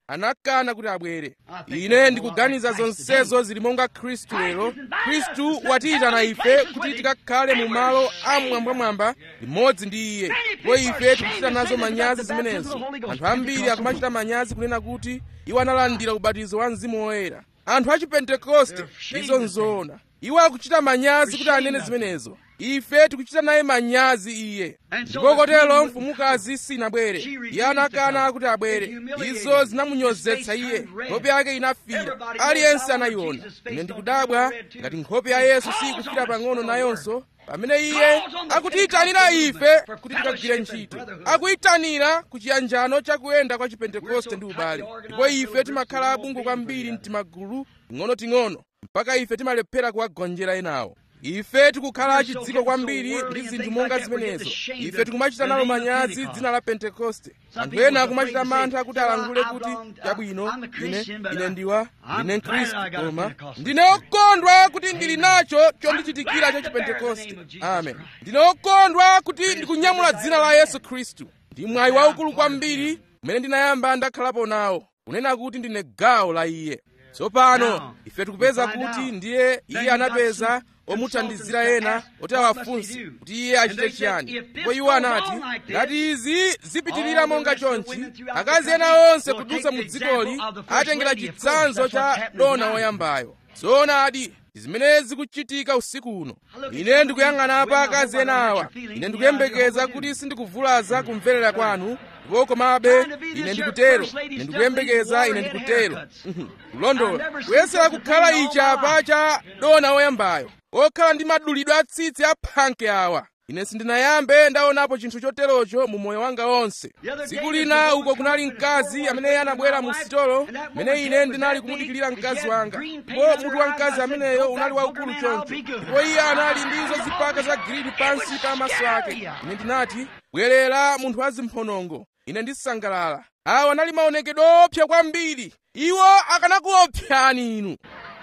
anakana kuti abwere ine ndikuganiza zonsezo zili monga khristu lero khristu watiyitana ife kuti tikakhale mu malo amwambwamwamba limodzi ndi iye ndipo ife tikuchita nazo manyazi zimenezo anthu ambiri akumachita manyazi kunena kuti iwo analandira ubatizo wa mzimu woyera anthu a chipentekoste izo nzoona iwo akuchita manyazi kuti anene zimenezo ife tikuchita naye manyazi iye ndipo kotero mfumukazi sinabwere iye anakana kuti abwere izo zinamunyozetsa iye nkhope yake inafira aliyense anayiona ine ndikudabwa ngati nkhope ya yesu sikufira pang'ono nayonso pamene iye akutiyitanira ife kuti tikagwire ntchito akuyitanira ku chiyanjano chakuyenda kwa chipentekoste ndi ubale ndipo ife timakhala abungu kwambiri mtimagulu ting'onoting'ono mpaka ife timalephera kuwagonjera enawo ife tikukhala achidziko kwambiri ndi zinthu monga zimenezo ife tikumachita nalo manyazi dzina la pentekoste anthu ena akumachita mantha kuti alankhule kuti chabwino ine ine ndiwa ndine mkhristu koma ndine okondwa kuti ndili nacho chondichitikira cha chipentekoste amen ndine okondwa kuti ndikunyamula dzina la yesu khristu ndi mwayi waukulu kwambiri umene ndinayamba ndakhalapo nawo kunena kuti ndine gawo la iye tsopano ife tikupeza kuti ndiye iye anapeza omuthandizira ena oti awafunse kuti iye achite chiyani ndipo iwo anati ngati izi zipitirira monga chonchi akazi ena onse kudutsa mu dzikoli atengera chitsanzo cha dona woyambayo zoonadi zimene zikuchitika usiku uno ine ndikuyang'ana pa akazi ena awa ine ndikuyembekeza kuti sindikuvulaza kumverera kwanu ndipo komabe ine ndikutero ine ndikuyembekeza ine ndikutero kulondola kuyesera kukhala ichapa cha dona woyambayo okhala ndi madulidwe atsitsi aphanke awa ine sindinayambe ndaonapo chinthu choterocho mu moyo wanga wonse tsiku lina uko kunali mkazi amene anabwera mu sitolo mene ine ndinali kumudikirira mkazi wanga ndipo mutu wa mkazi ameneyo unali waukulu choncho ndipo iye anali ndi izo zipaka za giridi pansi pa maso ake ine ndinati bwerera munthu wa zimphonongo ine ndisangalala awa anali maonekedwe opsa kwambiri iwo akanakuopsani inu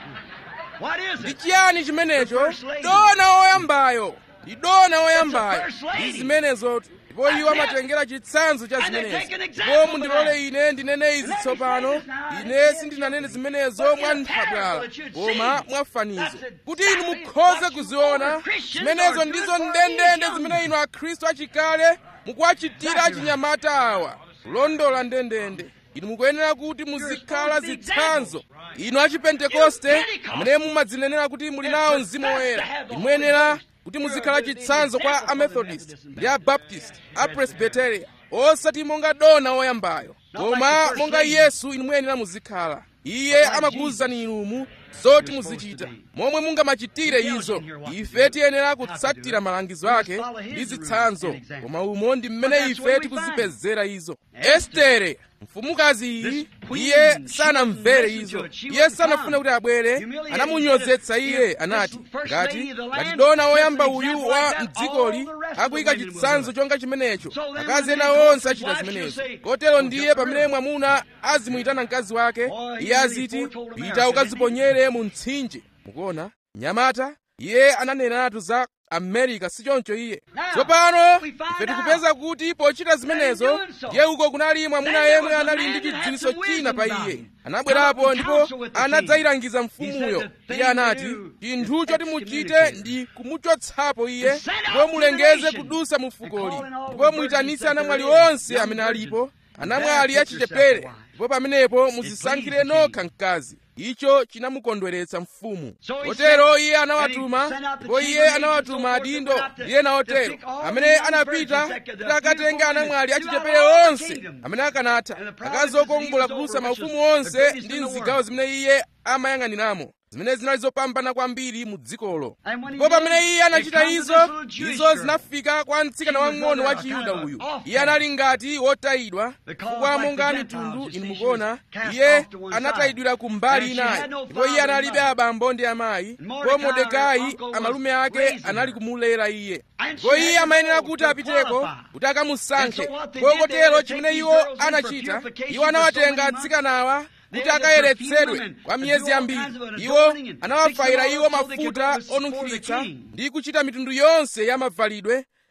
ndi chiyani chimenecho dona woyambayo ndi dona woyambayo ndi zimenezotu ndipo iwo amatengera chitsanzo cha zimenezo ndipo mundilole ine ndinene izi tsopano ine sindinanene zimenezo mwa nthabwala koma mwa fanizo kuti inu mukhoze kuziona zimenezo ndizo ndendende zimene inu akhristu achikale mukuwachitira achinyamata awa kulondola ndendende inu mukuyenera kuti muzikhala zitsanzo inu achipentekoste amene mumadzinenera kuti muli nawo mzimu woyera inu muyenera kuti muzikhala chitsanzo kwa amethodist ndi abaptist apresbiteria osati monga dona woyambayo koma monga yesu inu muyenera muzikhala iye amakuwuzani inumu zoti muzichita momwe mungamachitire izo ife tiyenera kutsatira malangizo ake ndi zitsanzo koma umo ndi mmene ife tikuzipezera izo estere mfumukazi iyi iye sanamvere izo iye sanafune kuti abwere anamunyozetsa iye anati ngati ngati dona woyamba uyu wa mdzikoli akuyika chitsanzo chonga chimenecho akazi ena onse achita zimenezo kotero ndiye pamene mwamuna azimuyitana mkazi wake iye aziti pita ukaziponyere mu mtsinje mukuona nyamata iye ananeneratu za amerika sichoncho iye tsopano ife tikupeza kuti pochita zimenezo ndiye uko kunali mwamuna yemwe anali ndi chidziwitso china pa iye anabwerapo ndipo anadzayilangiza mfumuyo iye anati chinthu choti muchite ndi kumuchotsapo iye ndipo mulengeze kudusa mu fukoli ndipo muyitanitse anamwali onse amene alipo anamwali achichepere ndipo pamenepo muzisankhire nokha mkazi icho chinamukondweretsa mfumu kotero iye anawatuma ndipo iye anawatuma adindo ndiye naotero amene anapita kuti akatenge anamwali achichepere onse amene akanatha akazi okongola kudutsa maufumu onse ndi mzigawo zimene iye amayang'aniramo zimene zinali zopambana kwambiri mu dzikolo ndipo pamene iye anachita izo izo zinafika kwa mtsikana wang'ono wa chiyuda uyu iye anali ngati wotayidwa chifukwa monga mitundu inu mukuona iye anatayidwira ku mbali inayo ndipo iye analibe abambo ndi amayi ndipo mordekai amalume ake anali kumulera iye ndipo iye amayenera kuti apiteko kuti akamusankhe kotero chimene iwo anachita iwo anawatenga atsikanawa kuti akayeretsedwe kwa miyezi yambiri iwo anawafayira iwo mafuta onunkhiritsa ndi kuchita mitundu yonse ya mavalidwe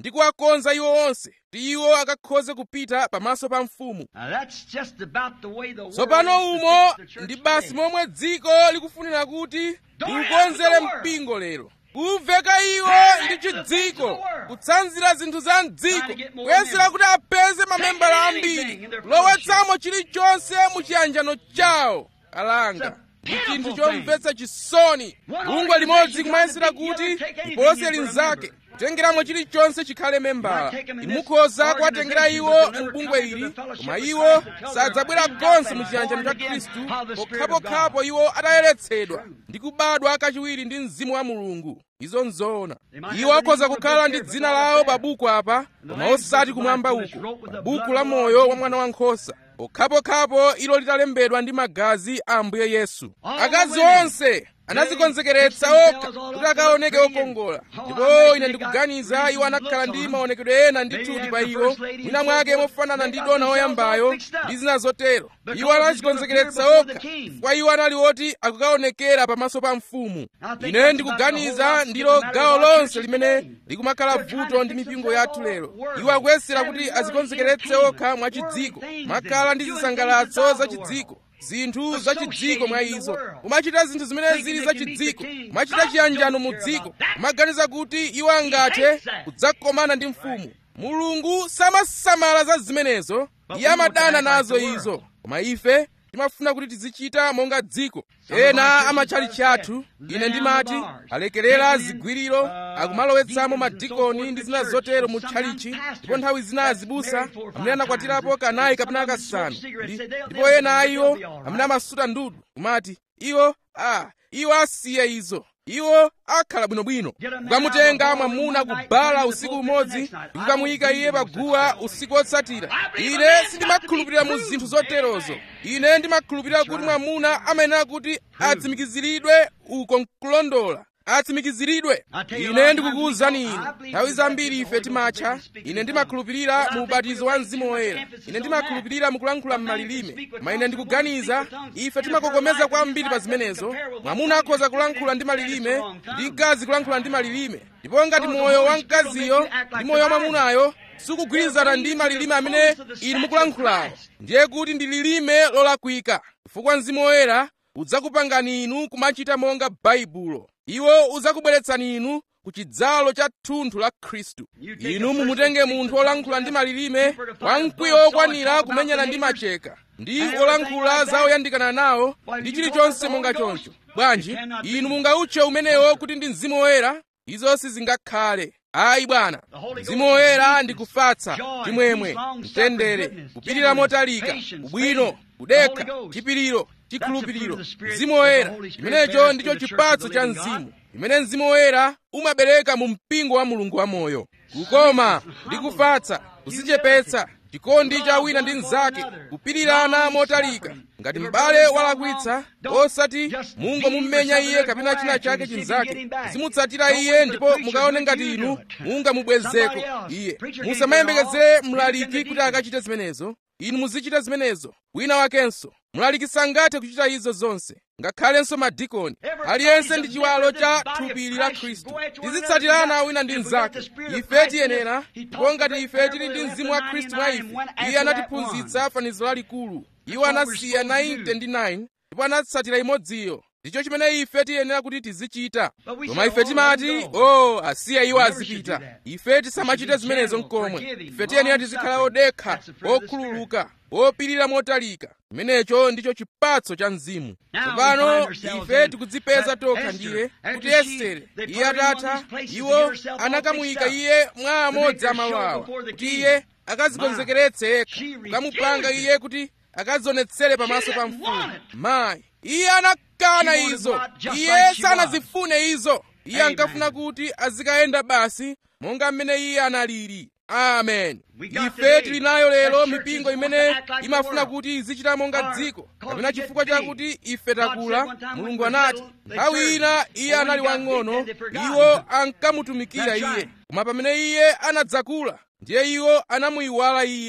ndi kuwakonza iwo onse kuti iwo akakhoze kupita pamaso pa mfumu Now that's just about the way the world tsopano is to umo fix the church ndi basi today. momwe dziko likufunira kuti Don't liukonzere have the world. mpingo lero kuveka iwo Direct ndi the things of chidziko the world. kutsanzira zinthu za mdziko Trying to get more kuyesera kuti apeze mamembala Taking ambiri anything in their lowetsamo chilichonse mu chiyanjano chawo alanga ndi It's a chinthu pitiful chomvetsa chisoni One bungwe limodzi organization kumayesera trying to kuti get together, take lipose anything for a linzake member. kutengeramo chilichonse chikhale membala Not take 'em in this imukhoza kuwatengera organization, iwo but they'll mu never bungwe come into ili the fellowship koma of iwo Christ until they're sadzabwera cleaned konse up mu and chiyanjano born cha again khristu of the Spirit of pokhapokhapo God. iwo atayeretsedwa ndi kubadwa kachiwiri ndi mzimu wa mulungu izo nzoona They might iwo have akhoza their name kukhala on ndi the dzina book lawo there. pa buku apa koma Lamb's osati Book of kumwamba Life was uko wrote with pa the buku blood la of the moyo Lord wa mwana wankhosa pokhapokhapo ilo litalembedwa ndi magazi a ambuye yesu All akazi women, onse anadzikonzekeretsa they okha themselves all kuti up akaoneke to look okongola pretty and- ndipo Oh, I ine bet they ndikuganiza got iwo anakhala looks ndi on 'em. maonekedwe ena Maybe ndithudi after pa the iwo first lady and mwina so mwake forth, mofanana they ndi got dona themselves all woyambayo fixed up. ndi zina zotero Because iwo he's anadzikonzekeretsa gonna appear okha before the king. chifukwa iwo anali oti akukaonekera pamaso pa mfumu I think ine that's about the ndikuganiza whole ndilo lot of gawo matters of our lonse church limene today. likumakhala They're trying vuto to ndi fix mipingo themselves yathu lero all worldly. iwo akuyesera Having kuti worldly adzikonzekeretse entertainment, okha mwa worldly chidziko things makhala in ndi it, doing zisangalatso things za of the chidziko world. zinthu za chidziko mwa Associating in the izo world. kumachita zinthu zimene Thinking zili they za can meet chidziko the king. kumachita God chiyanjano don't mu care dziko about that. kumaganiza kuti iwo angathe hates that. kudzakomana ndi mfumu mulungu samasamala za zimenezo But iye we want to amadana act like nazo the world. izo koma ife timafuna kuti tizichita monga dziko Some of ena our churches amatchalichi have athu said, ine "Lay ndimati down the bars, alekerera taking in, zigwiriro uh, akumalowetsamo deacons and so madikoni forth ndi in zina the church, zotero and mu sometimes tchalichi pastors ndipo nthawi zina that's azibusa married four or five amene anakwatirapo times, kanayi and kapena some of them smoke kasanu cigarettes, Ndi- say they'll- ndipo they'll ena be- iwo they'll be all right. amene amasuta ndudu kumati iwo a iwo asiye izo iwo akhala bwinobwino Get a man kukamutenga out of the mwamuna one night, kubala put him in the usiku pulpit umodzi the next night. ndi kukamuyika I don't iye believe in paguwa such a usiku otsatira I believe ine a man sindimakhulupirira mu got to be zinthu proved. zoterozo Amen. ine ndimakhulupirira kuti mwamuna amayenera kuti atsimikiziridwe uko nkulondola atsimikiziridwe I tell you, a ine lot of ndikukuwuzani times we inu go, I believe nthawi in zambiri the ife Holy timatcha Ghost speaking ine in ndimakhulupirira tongues. mu But I think ubatizo we wa lay mzimu too much woyera emphasis ine on ndimakhulupirira mu kulankhula A man can m'malilime speak with koma ine tongues, ndikuganiza a woman can speak with ife tongues. timakokomeza In her kwambiri life pa doesn't zimenezo compare with what mwamuna tongue akhoza is kulankhula ndi speaking, and malilime it's the wrong tongue. ndi mkazi kulankhula ndi malilime ndipo ngati So the moyo wa Holy Spirit will mkaziyo make you act like ndi moyo wa the Bible. mwamunayo sukugwirizana ndi malilime amene inu mukulankhulawo ndiye kuti ndi lilime lolakwika chifukwa mzimu woyera udzakupangani inu kumachita monga baibulo iwo udzakubweretsani inu ku chidzalo cha thunthu la khristu inu mumutenge munthu wolankhula ndi malilime wamkwiyo wokwanira kumenyana ndi macheka ndi olankhula za oyandikana nawo ndi chilichonse monga choncho bwanji inu mungautche umenewo kuti ndi mzimu woyera izo sizingakhale ayi bwana mzimu woyera ndi kufatsa chimwemwe mtendere kupirira motalika ubwino kudekha chipiriro chikhulupiriro mzimu woyera chimenecho ndicho chipatso cha mzimu chimene mzimu woyera umabereka mu mpingo wa mulungu wamoyo kukoma ndi kufatsa kudzichepetsa chikondi cha wina ndi mnzake kupirirana motalika ngati m'bale walakwitsa osati mungomumenya iye kapena china chake chinzake zimutsatira iye ndipo mukaone ngati inu mungamubwezeko iye musamayembekezere mlaliki kuti akachite zimenezo inu muzichita zimenezo wina wakenso mlaliki sangathe kuchita izo zonse ngakhalenso madikoni aliyense ndi chiwalo cha thupi la khristu tizitsatirana wina ndi mnzake ife tiyenera ndipo ngati ife tili ndi mzimu wa khristu mwa ife iye anatiphunzitsa fanizo lalikulu iwo anasiya 90 ndi 9 ndipo anatsatira imodziyo ndicho chimene ife tiyenera kuti tizichita koma ife timati o asiya iwo azipita ife tisamachite zimenezo nkomwe ife tiyenera tizikhala odekha okhululuka opirira motalika chimenecho ndicho chipatso cha mzimu tsopano ife tikudzipeza tokha ndiye kuti estere iye atatha iwo anakamuyika iye mwa amodzi amalo awa kuti iye akadzikonzekeretse yekha kukamupanga iye kuti akadzionetsere pamaso pa mfumu mayi iye anakana izo iye sanazifune izo iye ankafuna kuti azikayenda basi monga mmene iye analili amen ife tili nayo lero mipingo imene imafuna kuti izichita monga dziko kapena chifukwa chakuti ife takula mulungu anati nthawi ina iye anali wang'ono iwo ankamutumikira iye koma pamene iye anadzakula ndiye iwo anamuyiwala iye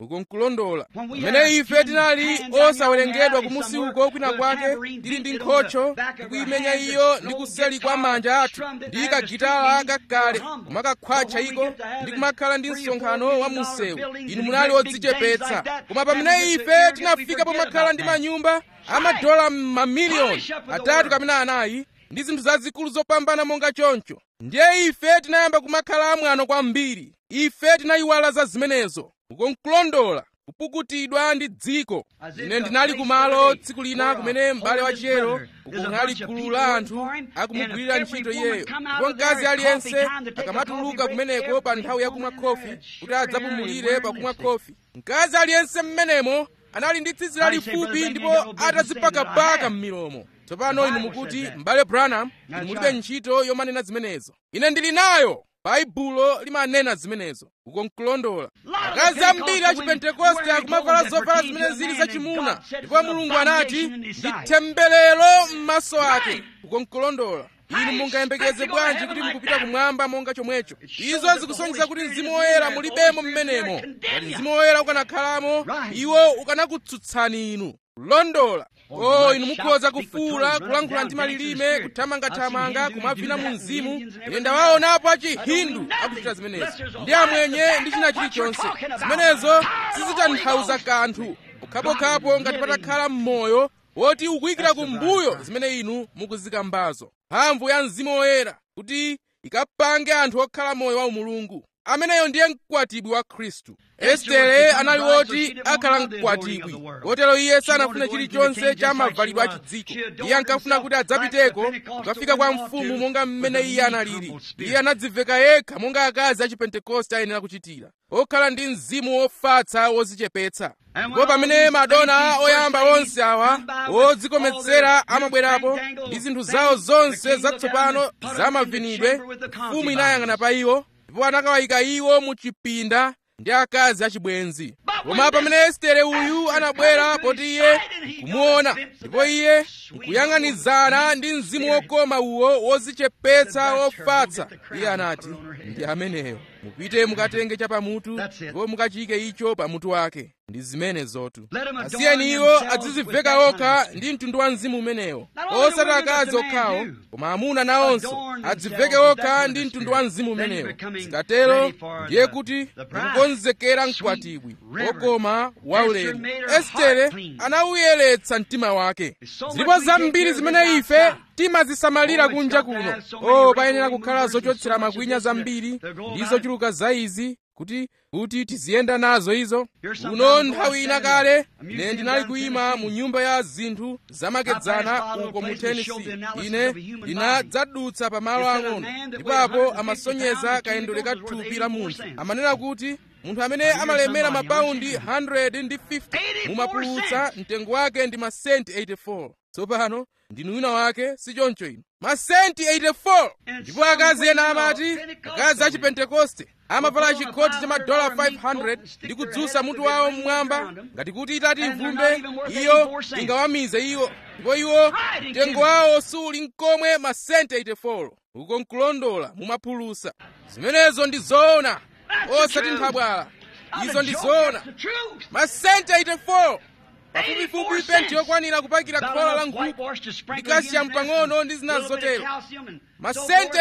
uko nkulondola When we pamene had ife our tinali skin hanging osawerengedwa down kumusi somewhere uko kwina with a kwake tambourine tili ndi beat on nkhocho the back of our ndikuyimenya hands, iyo an ndi old kuseli kwa guitar manja athu strummed it ndi as a kagitala street kakale music, humble. kumakakhwacha But when we iko get to have ndi it, kumakhala ndi three or four msonkhano wa million dollar munsewu buildings inu and munali great big things odzichepetsa like that, koma then we pamene get to ife arrogant, we tinafika forget pomakhala about ndi that. manyumba amadola mamiliyoni Polish up with the atatu word. kapena anayi ndi zinthu zazikulu zopambana monga choncho ndiye ife tinayamba kumakhala amwano kwambiri ife tinayiwala za zimenezo uko nkulondola kupukutidwa ndi dziko ine ndinali kumalo tsiku lina kumene m'bale wa chiyero uko kunali gulu la anthu akumugwirira ntchito iyeyo ndipo mkazi aliyense akamatuluka kumeneko pa nthawi yakumwa khofi kuti adzapumulire pakumwa khofi mkazi aliyense mmenemo anali ndi tsitsi lalifupi ndipo atazipakapaka m'milomo tsopano inu mukuti m'bale branham inu mulibe ntchito yomanena zimenezo ine ndili nayo baibulo limanena zimenezo uko nkulondola akazi ambiri a chipentekoste akumavala zovala zimene zili zachimuna ndipo mulungu anati ndi temberero m'maso ake uko nkulondola inu mungayembekeze bwanji kuti mukupita kumwamba monga chomwecho izo zikusonyeza kuti mzimu woyera mulibemo mmenemo ngati mzimu woyera ukanakhalamo iwo ukanakutsutsani inu kulondola o inu mukhoza kufuula kulankhula ndi malilime kuthamangathamanga kumavina mu mzimu ine ndawaonapo achihindu akuchita zimenezo ndi amwenye ndi china chilichonse zimenezo sizitanthauza kanthu pokhapokhapo ngati patakhala mmoyo woti ukuyikira kumbuyo zimene inu mukuzikambazo mphamvu ya mzimu woyera kuti ikapange anthu okhala moyo wa umulungu ameneyo ndiye mkwatibwi wa khristu estere anali woti akhala mkwatibwi kotero iye sanafune chilichonse cha mavalidwe a chidziko iye ankafuna kuti adzapiteko kukafika kwa mfumu monga mmene iye analili iye anadziveka yekha monga akazi a chipentekoste ayenera kuchitira okhala ndi mzimu wofatsa wozichepetsa ndipo pamene madona oyamba onse awa odzikometsera amabwerapo ndi zinthu zawo zonse zatsopano zamavinidwe mfumu inayang'ana pa iwo ndipo anakawayika iwo mu chipinda ndi akazi achibwenzi koma pamene estere uyu anabwera poti iye kumuona ndipo iye nkuyang'anizana ndi mzimu wokoma uwo wozichepetsa wofatsa iye anati ndi ameneyo mupite mukatenge chapamutu ndipo mukachike icho pamutu wake ndi zimene zotu asiyeni iwo adziziveka okha ndi mtundu wa mzimu umenewo osati akazi okhawo koma amuna nawonso adziveke okha ndi mtundu wa mzimu umenewo zikatero ndiye kuti mukukonzekera mkwatibwi okoma waulemu estere anawuyeretsa mtima wake zilipo zambiri zimene ife timazisamalira kunja kuno o payenera kukhala zochotsera makwinya zambiri ndi zochuluka za izi kuti kuti tiziyenda nazo izo uno nthawi ina kale ine ndinali kuyima mu nyumba ya zinthu zamakedzana uko mu tennessee ine ndinadzadutsa pa malo ang'ono ndipapo amasonyeza kayendole ka thupi la munthu amanena kuti munthu amene amalemera mapaundi 150 mumapulutsa mtengo wake ndi masenti 84 tsopano ndinu wina wake si choncho ino masenti 84 ndipo akazi ena amati akazi a chipentekoste amavala chikoti cha madola 500 ndi kudzutsa mutu wawo mmwamba ngati kuti itati ivumbe iyo ingawamize iwo ndipo iwo mtengo wawo suli nkomwe masenti 84 uko nkulondola mumaphulusa zimenezo ndi zoona osati nthabwala izo ndi zoona masenti 84 pafupifupi penti yokwanira kupakira khola la nkhuku ndi kalsiyamu pang'ono ndi zina zotero masenti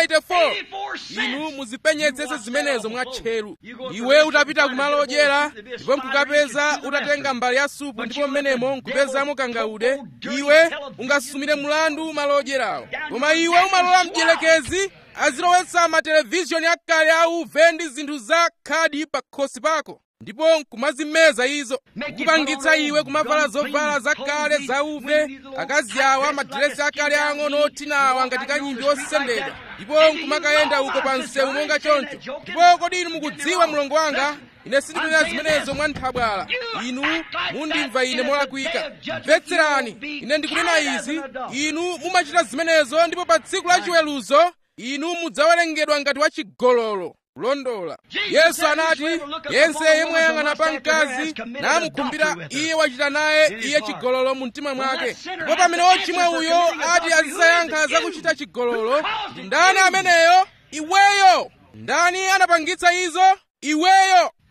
84 inu muzipenyetsetse zimenezo mwatcheru iwe utapita kumalo odyera ndipo nkukapeza utatenga mbali ya supu ndipo mmenemo nkupezamo kangaude iwe ungasumire mlandu malo odyerawo koma iwe umalola mdierekezi azilowetsa matelevizhoni akale auve ndi zinthu za khadi pa khosi pako ndipo nkumazimeza izo kukupangitsa iwe kumavala zovala zakale zauve akazi awa madiresi akale ang'ono othinawa ngati kanyimbi osendedwa ndipo nkumakayenda uko pa msewu monga choncho ndipo kodi inu mukudziwa mlongo wanga ine sindikunena zimenezo mwa nthabwala inu mundimva ine molakwika mvetserani ine ndikunena izi inu mumachita zimenezo ndipo pa tsiku la chiweruzo inu mudzawerengedwa ngati wachigololo kulondola yesu anati yense yemwe ayang'ana pa mkazi namukhumbira iye wachita naye iye chigololo mu mtima mwake ndipo pamene wochimwa uyo ati azisayankha zakuchita chigololo ndi ndani ameneyo iweyo ndani anapangitsa izo iweyo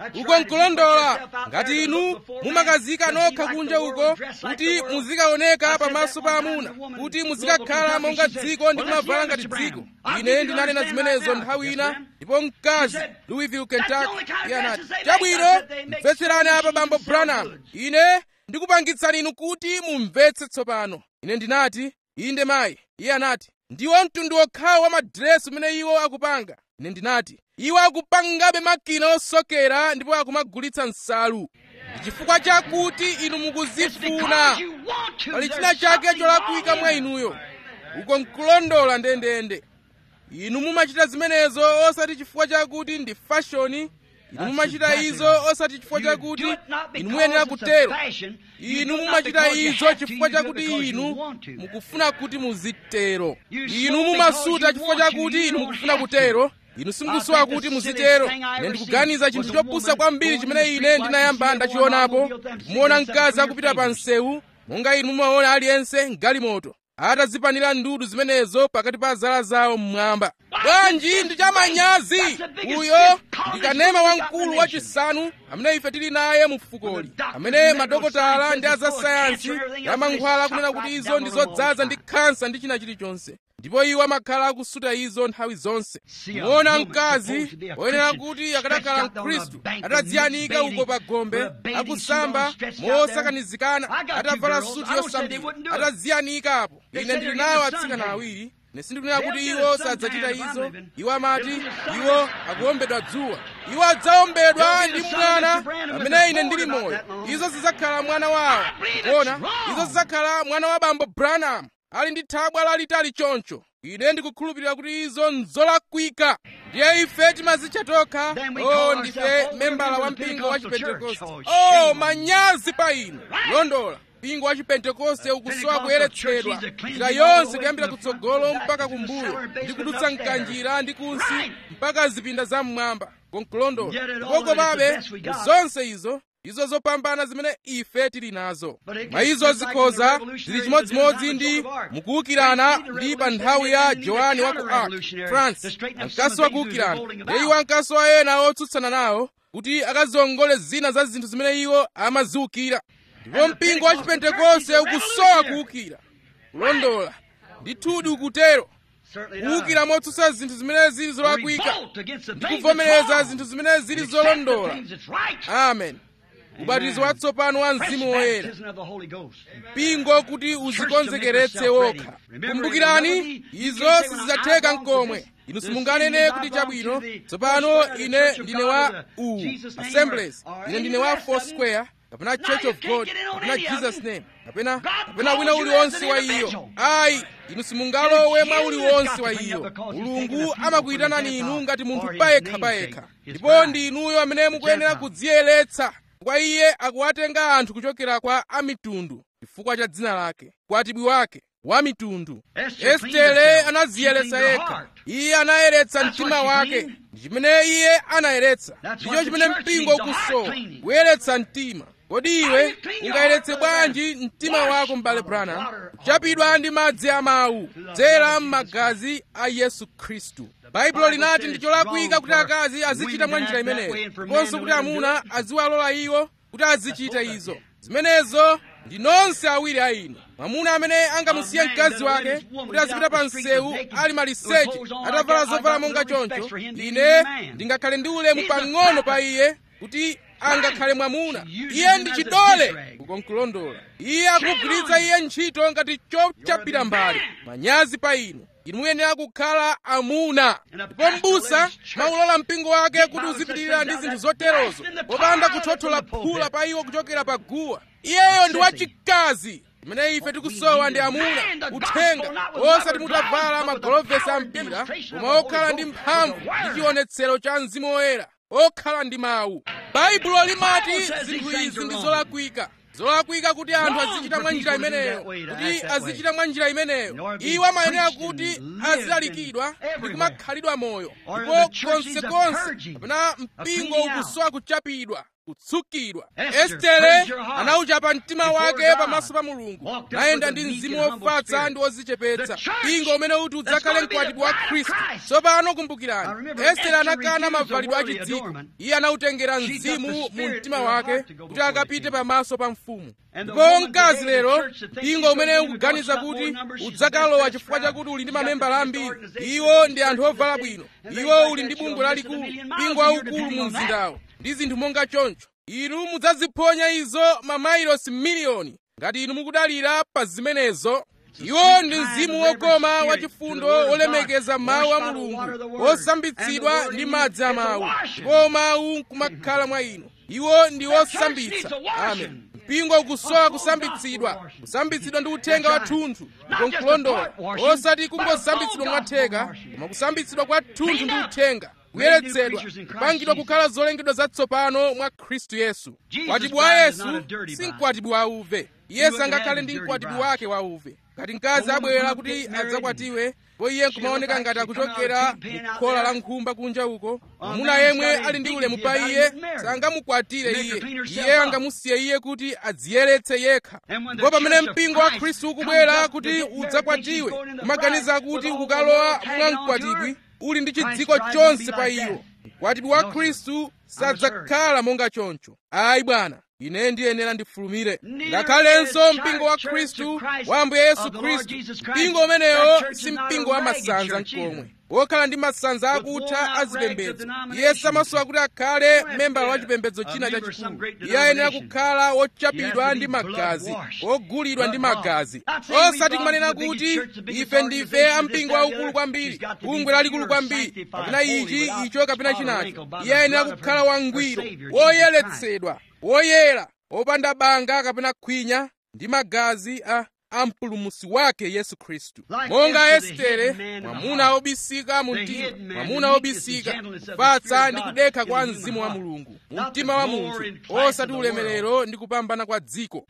uko nkulondola ngati inu mumakazika nokha kunja uko kuti muzikaoneka pamaso pa amuna kuti muzikakhala monga dziko ndi kumavala ngati dziko ine ndinanena zimenezo nthawi ina ndipo mkazi louisville kentucky iye anati chabwino mvetserani apa bambo branham ine ndikupangitsani inu kuti mumvetse tsopano ine ndinati inde mayi iye anati ndiwo mtundu wokhawo wa madiresi umene iwo akupanga ine ndinati iwo akupangabe makina osokera ndipo akumagulitsa nsalu ndi chifukwa chakuti inu mukuzifuna pali china chake cholakwika mwa inuyo uko nkulondola ndendende inu mumachita zimenezo osati chifukwa chakuti ndi fashoni inu mumachita izo osati chifukwa chakuti inu muyenera kutero inu mumachita izo chifukwa chakuti inu mukufuna kuti muzitero inu mumasuta chifukwa chakuti inu mukufuna kutero inu simukusowa kuti muzitero ine ndikuganiza chinthu chopusa kwambiri chimene ine ndinayamba ndachionapo ndikumuona mkazi akupita pa msewu monga inu mumaona aliyense mgalimoto atazipanira ndudu zimenezo pakati pa zala zawo mmwamba bwanji ndi chamanyazi uyo ndi kanema wamkulu wachisanu amene ife tili naye mu fukoli amene madokotala ndi azasayansi amankhwala kunena kuti izo ndi zodzaza ndi khansa ndi china chilichonse ndipo iwo amakhala akusuta izo nthawi zonse muona mkazi woyenera kuti akanakhala mkhristu atadziyanika uko pa gombe akusamba mosakanizikana atavala suti yosambira atadziyanika apo ine ndili nawo atsikana awiri ine sindikunena kuti iwo sadzachita izo iwo amati iwo akuombedwa dzuwa iwo adzaombedwa ndi mwana pamene ine ndili moyo izo zidzakhala mwana wawo kuona izo zidzakhala mwana wa bambo branham ali ndi thabwa lalitali choncho ine ndikukhulupirira kuti izo nzolakwika ndiye ife timazitcha tokha o ndife membala wa mpingo wa chipentekoste o manyazi pa inu londola mpingo wa chipentekoste ukusowa kuyeretsedwa njira yonse kuyambira kutsogolo mpaka kumbuyo ndi kudutsa mkanjira ndi kunsi mpaka zipinda zam'mwamba konkulondola ndipo komabe zonse izo izo zopambana zimene ife tili nazo mwa izo zikhoza zili chimodzimodzi ndi mukuwukirana ndi pa nthawi ya johani wa ku ark france mkasi wa kuwukirana ndi iwo ankaso a ena otsutsana nawo kuti akaziongole zina za zinthu zimene iwo amaziwukira ndipo mpingo wa chipentekoste ukusowa kuwukira kulondola ndithudi ukutero kuwukira motsutsa zinthu zimene zili zolakwika ndi kuvomereza zinthu zimene zili zolondola amen ubatizo watsopano wa mzimu woyera mpingo kuti uzikonzekeretse wokha kumbukirani izo sizidzatheka mkomwe inu simunganene kuti chabwino tsopano ine ndine wa u assemblies ine ndine wa foursquare kapena church of god kapena jesus name kapena kapena wina uliwonse wa iyo ayi inu simungalowe mwa uliwonse wa iyo mulungu amakuyitanani inu ngati munthu payekha payekha ndipo ndi inuyo amene mukuyenera kudziyeretsa kwa iye akuwatenga anthu kuchokera kwa amitundu chifukwa cha dzina lake kwatibwi wake wa mitundu estere anadziyeretsa yekha iye anayeretsa mtima wake ndi chimene iye anayeretsa ndicho chimene mpingo ukusowa kuyeretsa mtima kodi iwe ungayeretse bwanji mtima wako m'bale branham kuchapidwa ndi madzi amawu dzera m'magazi a yesu khristu baibulo linati ndi cholakwika kuti akazi azichita mwa njira imeneyo ndiponso kuti amuna aziwalola iwo kuti azichita izo zimenezo ndi nonse awiri a inu mwamuna amene angamusiye mkazi wake kuti azipita pa msewu ali maliseche atavala zovala monga choncho ine ndingakhale ndi ulemu pang'ono pa iye kuti angakhale mwamuna iye ndi chidole ukonkulondola iye akugwiritsa iye ntchito ngati chochapira mbali manyazi pa inu inu muyenera kukhala amuna ndipo m'busa maulola mpingo wake kuti uzipitirira ndi zinthu zoterozo popanda kuthothola phula pa iwo kuchokera pa guwa iyeyo ndi wachikazi imene ife tikusowa ndi amuna uthenga osati mutavala magolovesi a mpira koma okhala ndi mphamvu ndi chionetsero cha mzimu woyera okhala ndi mawu baibulo limati zinthu izi ndi zolakwika zolakwika kuti anthu azichita mwa njira imeneyo kuti azichita mwa njira imeneyo iwo amayenera kuti azilalikidwa ndi kumakhalidwa moyo ndipo konsekonse kapena mpingo ukusowa kuchapidwa kutsukidwa Esther estere pledged her heart anauchapa mtima before wake God. pamaso pa mulungu Walked up nayenda with a ndi meek mzimu and humble wofatsa spirit. ndi wodzichepetsa The church mpingo umene uti that's udzakhale gonna be the mkwatibwi wa bride of khristu Christ. tsopano Now kumbukirani remember, estere Esther anakana refused the mavalidwe a worldly chidziko adornment. iye anawutengera She got mzimu the mu spirit mtima in her wake heart to go kuti before the akapite king. pamaso pa mfumu And the ndipo woman mkazi today, the lero church that thinks mpingo she's umene going to ukuganiza go kuti up more numbers, she's udzakalowa the best chifukwa crowd, chakuti uli ndi she's got mamembala the ambiri biggest organization, iwo the ndi anthu biggest ovala church bwino in the city, iwo and uli ndi things bungwe like that, lalikulu she'll miss a million miles mpingo a year waukulu depending mu on that. mzindawo ndi zinthu monga choncho inu mudzaziphonya izo mamailosi miliyoni ngati inu mukudalira pa zimenezo iwo ndi mzimu wokoma wachifundo wolemekeza mawu a mulungu wosambitsidwa ndi madzi a mawu ndipo mawu nkumakhala mwa inu iwo ndi osambitsa amen mpingo ukusowa kusambitsidwa kusambitsidwa ndi uthenga wathunthu ndipo nkulondola osati kungosambitsidwa mwatheka koma kusambitsidwa kwa thunthu ndi uthenga kuyeretsedwa kupangidwa kukhala zolengedwa zatsopano mwa khristu yesu mkwatibwi wa yesu si mkwatibwi wa uve iye sangakhale ndi mkwatibwi wake wa uve ngati mkazi abwera kuti adzakwatiwe po iye nkumaoneka ngati akuchokera mukhola la nkhumba kunja uko mwamuna yemwe ali ndi ulemu pa iye sangamukwatire iye iye angamusiye iye kuti adziyeretse yekha ndipo pamene mpingo wa khristu ukubwera kuti udzakwatiwe umaganiza kuti ukukalowa mwa mkwatibwi uli ndi chidziko chonse pa iwo mkwatibwi wa khristu sadzakhala monga choncho ayi bwana ine ndiyenera ndifulumire ngakhalenso mpingo wa khristu wa ambuye yesu khristu mpingo umenewo si mpingo wa masanza mkomwe wokhala ndi masanza akutha azipembedzo iye samasowa kuti akhale membala wa chipembedzo china chachikulu iye ayenera kukhala wochapidwa ndi magazi wogulidwa ndi magazi osati kumanena kuti ife ndife ampingo waukulu kwambiri bungwe lalikulu kwambiri kapena ichi icho kapena chinacho iye ayenera kukhala wangwiro woyeretsedwa woyera wopanda banga kapena khwinya ndi magazi a ampulumusi wake yesu khristu monga estere mwamuna wobisika mu mtima mwamuna wobisika kupatsa ndi kudekha kwa mzimu wa mulungu mu mtima wa munthu osati ulemerero ndi kupambana kwa dziko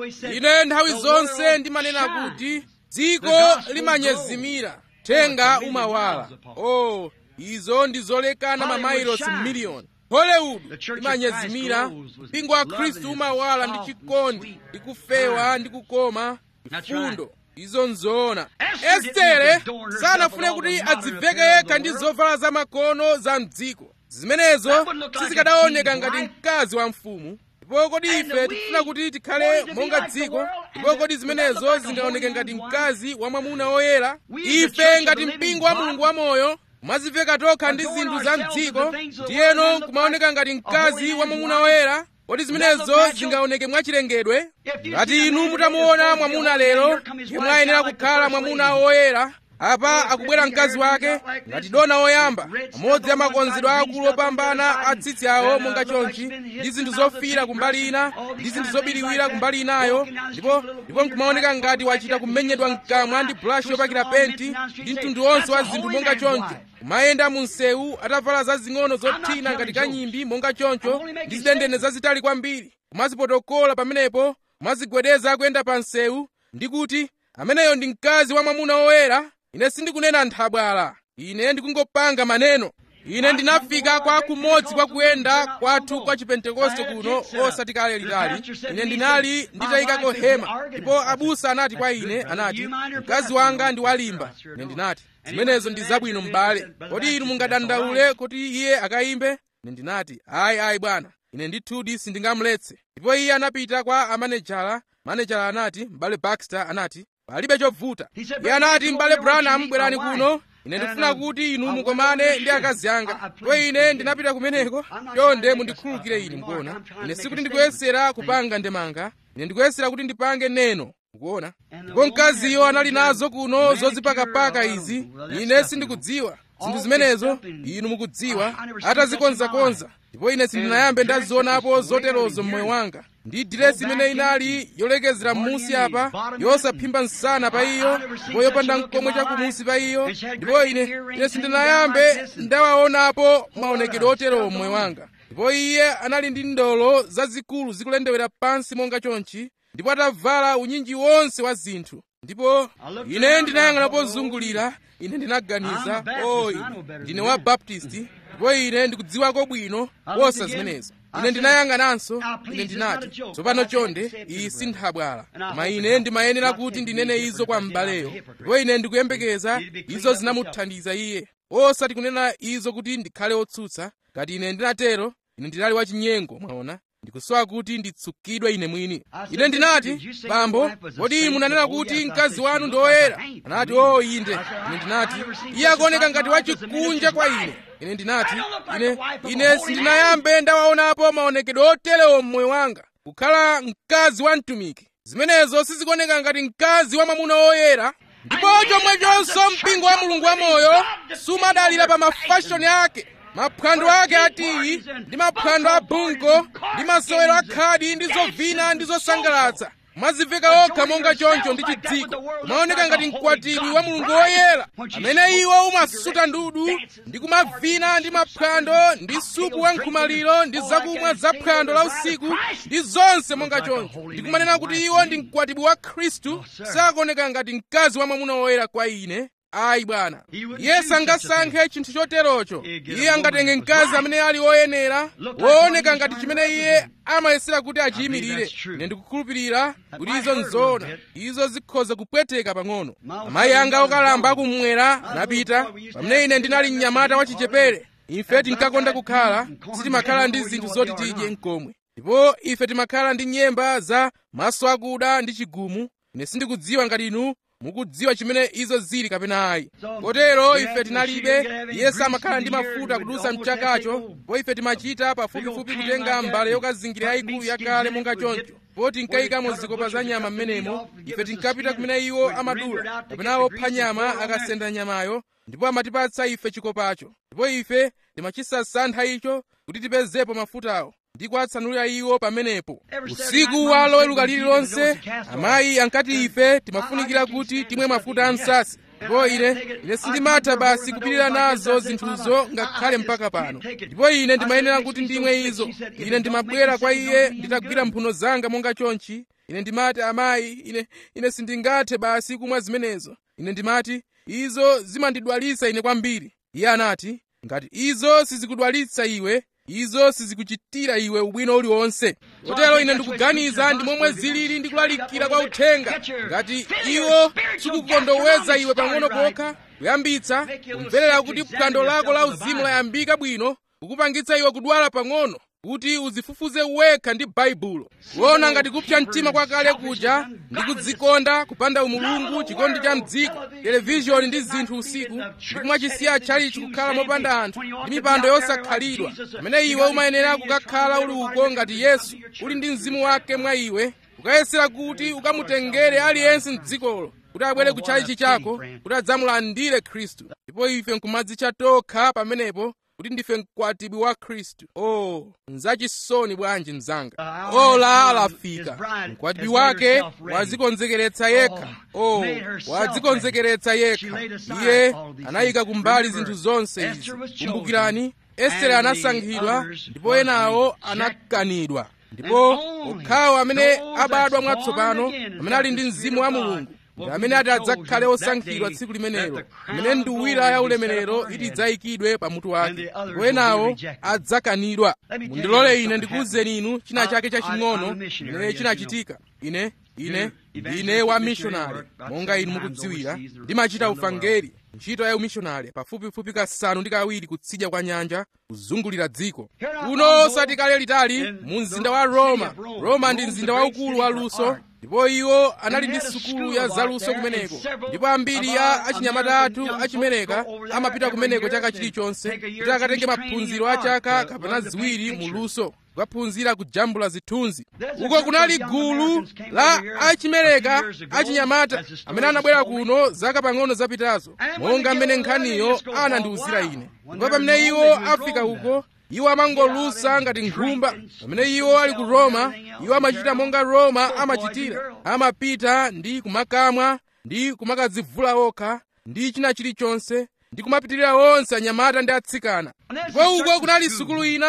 ine nthawi zonse ndimanena kuti dziko limanyezimira thenga umawala oh izo ndi zolekana mamailosi miliyoni hollywood imanyezimira mpingo wa khristu umawala ndi chikondi ndi kufewa ndi kukoma chifundo izo nzoona estere sanafune kuti adziveke yekha ndi zovala zamakono za mdziko zimenezo sizikadaoneka ngati mkazi wa mfumu ndipo kodi ife tikufuna kuti tikhale monga dziko ndipo kodi zimenezo zingaoneke ngati mkazi wa mwamuna woyera ife ngati mpingo wa mulungu wamoyo kumaziveka tokha ndi zinthu za mdziko ndiyeno kumaoneka ngati mkazi wa mwamuna woyera kodi zimenezo zingaoneke mwachilengedwe ngati inu mutamuona mwamuna lero yemwe ayenera kukhala mwamuna woyera apa akubwera mkazi wake ngati dona woyamba amodzi a makonzedwe akulu opambana a tsitsi awo monga chonchi ndi zinthu zofiira kumbali ina ndi zinthu zobiriwira kumbali inayo ndipo ndipo nkumaoneka ngati wachita kumenyedwa mkamwa ndi bulashi yopakira penti ndi mtundu wonse wa zinthu monga choncho kumayenda mu msewu atavala zazing'ono zothina ngati kanyimbi monga choncho ndi zidendene zazitali kwambiri kumazipotokola pamenepo kumazigwedeza kuyenda pa msewu ndi kuti ameneyo ndi mkazi wa mwamuna woyera ine sindikunena nthabwala ine ndikungopanga maneno ine ndinafika kwa kumodzi kwa kuyenda kwathu kwa chipentekoste kuno osati kale litali ine ndinali nditayikako hema ndipo abusa anati kwa ine anati mkazi wanga ndi walimba ine ndinati zimenezo ndi zabwino m'bale kodi inu mungadandaule kuti iye akayimbe ine ndinati ayi ayi bwana ine ndithudi sindingamuletse ndipo iye anapita kwa amanejala manejala anati m'bale baxter anati palibe chovuta iye anati m'bale branham bwerani kuno ine ndikufuna kuti inu mukomane ndi akazi anga ndipo ine ndinapita kumeneko chonde mundikhululukire ine mukuona ine sikuti ndikuyesera kupanga ndemanga ine ndikuyesera kuti ndipange neno mukuona ndipo mkaziyo anali nazo kuno zozipakapaka izi ine sindikudziwa zinthu zimenezo inu mukudziwa atazikonzakonza ndipo ine sindinayambe ndazionapo zoterozo mmoyo wanga ndi diresi imene inali yolekezera m'munsi apa yosaphimba msana pa iyo ndipo yopanda mkomwe chakumunsi pa iyo ndipo ine ine sindinayambe ndawaonapo maonekedwe oterowo mmoyo wanga ndipo iye anali ndi ndolo zazikulu zikulendewera pansi monga chonchi ndipo atavala unyinji wonse wa zinthu ndipo ine ndinayang'ana pozungulira ine ndinaganiza o ine ndine wa baptisti ndipo ndipo ine ndikudziwako bwino kuposa zimenezo ine ndinayang'ananso ine ndinati tsopano chonde iyi si nthabwala koma ine ndimayenera kuti ndinene izo kwa m'baleyo ndipo ine ndikuyembekeza izo zinamuthandiza iye osati kunena izo kuti ndikhale otsutsa ngati ine ndinatero ine ndinali wachinyengo mwaona ndikusowa kuti nditsukidwe ine mwini ine ndinati bambo kodi munanena kuti mkazi wanu ndi woyera anati o inde ine ndinati iye akuoneka ngati wachikunja kwa ine ine ndinati ine ine sindinayambe ndawaonapo maonekedwe oterewo mmoyo wanga kukhala mkazi wa mtumiki zimenezo sizikuoneka ngati mkazi wa mwamuna woyera ndipo chomwechonso mpingo wa mulungu wamoyo sumadalira pa mafashoni ake maphwando ake atiyi ndi maphwando a bunko ndi masewero akhadi ndi zovina ndi zosangalatsa mwaziveka okha monga choncho ndi chidziko kumaoneka ngati mkwatibwi wa mulungu woyera amene iwo umasuta ndudu ndi kumavina ndi maphwando ndi supu wa nkhumaliro ndi zakumwa za phwando la usiku ndi zonse monga choncho ndikumanena kuti iwo ndi mkwatibwi wa khristu sakuoneka ngati mkazi wa mwamuna woyera kwa ine ayi bwana iye sangasankhe chinthu choterocho iye angatenge mkazi amene ali woyenera wooneka ngati chimene iye amayesera kuti achiyimirire ine ndikukhulupirira kuti izo nzoona izo zikhoza kupweteka pang'ono amayi anga okalamba akumwera anapita pamene ine ndinali mnyamata wachichepere ife tinkakonda kukhala sitimakhala ndi zinthu zoti tidye mkomwe ndipo ife timakhala ndi nyemba za maso akuda ndi chigumu ine sindikudziwa ngati inu mukudziwa chimene izo zili kapena ayi kotero ife tinalibe iye samakhala ndi mafuta kudusa mchakacho po ife timachita pafupifupi kutenga mbale yokazingira yayikulu yakale monga choncho po tinkayikamo zikopa za nyama m'menemo ife tinkapita kumene iwo amadula kapena opha nyama akasenda nyamayo ndipo amatipatsa ife chikopacho ndipo ife timachisasantha icho kuti tipezepo mafutawo ndi kuwatsanulira iwo pamenepo usiku wa loweruka lililonse amayi ankati ife timafunikira kuti timwe mafuta a msasi ndipo ine ine sindimatha basi kupirira nazo zinthuzo ngakhale mpaka pano ndipo ine ndimayenera kuti ndimwe izo ine ndimabwera kwa iye nditagwira mphuno zanga monga chonchi ine ndimati amayi ine ine sindingathe basi kumwa zimenezo ine ndimati izo zimandidwalitsa ine kwambiri iye anati ngati izo sizikudwalitsa iwe izo sizikuchitira iwe ubwino uliwonse kotero ine ndikuganiza ndi momwe zilili ndi kulalikira kwa uthenga ngati iwo sikukondoweza iwe pang'ono kokha kuyambitsa kumverera kuti phwando lako la uzimu layambika bwino kukupangitsa iwe kudwala pang'ono kuti uzifufuze wekha ndi baibulo kuona ngati kupsa mtima kwakale kuja ndi kudzikonda kupanda umulungu chikondi cha mdziko televizhoni ndi zinthu usiku ndi kumachisiya tchalichi kukhala mopanda anthu ndi mipando yosakhalidwa pamene iwe umayenera kukakhala uli uko ngati yesu uli ndi mzimu wake mwa iwe ukayesera kuti ukamutengere aliyense mdzikolo kuti abwere kutchalichi chako kuti adzamulandire khristu ndipo ife nkumadzitcha tokha pamenepo kuti ndife mkwatibwi wa khristu oh nzachisoni bwanji mzanga ola alafika mkwatibwi wake wadzikonzekeretsa yekha oh wadzikonzekeretsa yekha iye anayika kumbali zinthu zonse izi kumbukirani estere anasankhidwa ndipo enawo anakanidwa ndipo okhawo amene abadwa mwatsopano amene ali ndi mzimu wa mulungu ndi amene ati adzakhale osankhidwa tsiku limenelo amene nduwira ya ulemerero iti idzayikidwe pamutu wake ndipo enawo adzakanidwa mundilole ine ndikuwuzeni inu china chake chaching'ono chimene chinachitika ine ine ndine wa mishonari monga inu mukudziwira ndimachita ufangeri ntchito ya umishonari pafupifupi kasanu ndi kawiri kutsidya kwa nyanja kuzungulira dziko kuno osati kale litali mu mzinda wa roma roma ndi mzinda waukulu wa luso ndipo iwo anali ndi sukulu ya zaluso kumeneko ndipo ambiri ya achinyamata athu achimereka amapita kumeneko chaka chilichonse kuti akatenge maphunziro a chaka kapena ziwiri mu luso kukaphunzira kujambula zithunzi uko kunali gulu la achimereka achinyamata amene anabwera kuno zaka pang'ono zapitazo monga mmene nkhaniyo anandiwuzira ine ndipo pamene iwo afika uko iwo amangolusa ngati nkhumba pamene iwo ali ku roma iwo amachita monga roma amachitira amapita ndi kumakamwa ndi kumakadzivula okha ndi china chilichonse ndi kumapitirira onse anyamata ndi atsikana ndipo uko kunali sukulu ina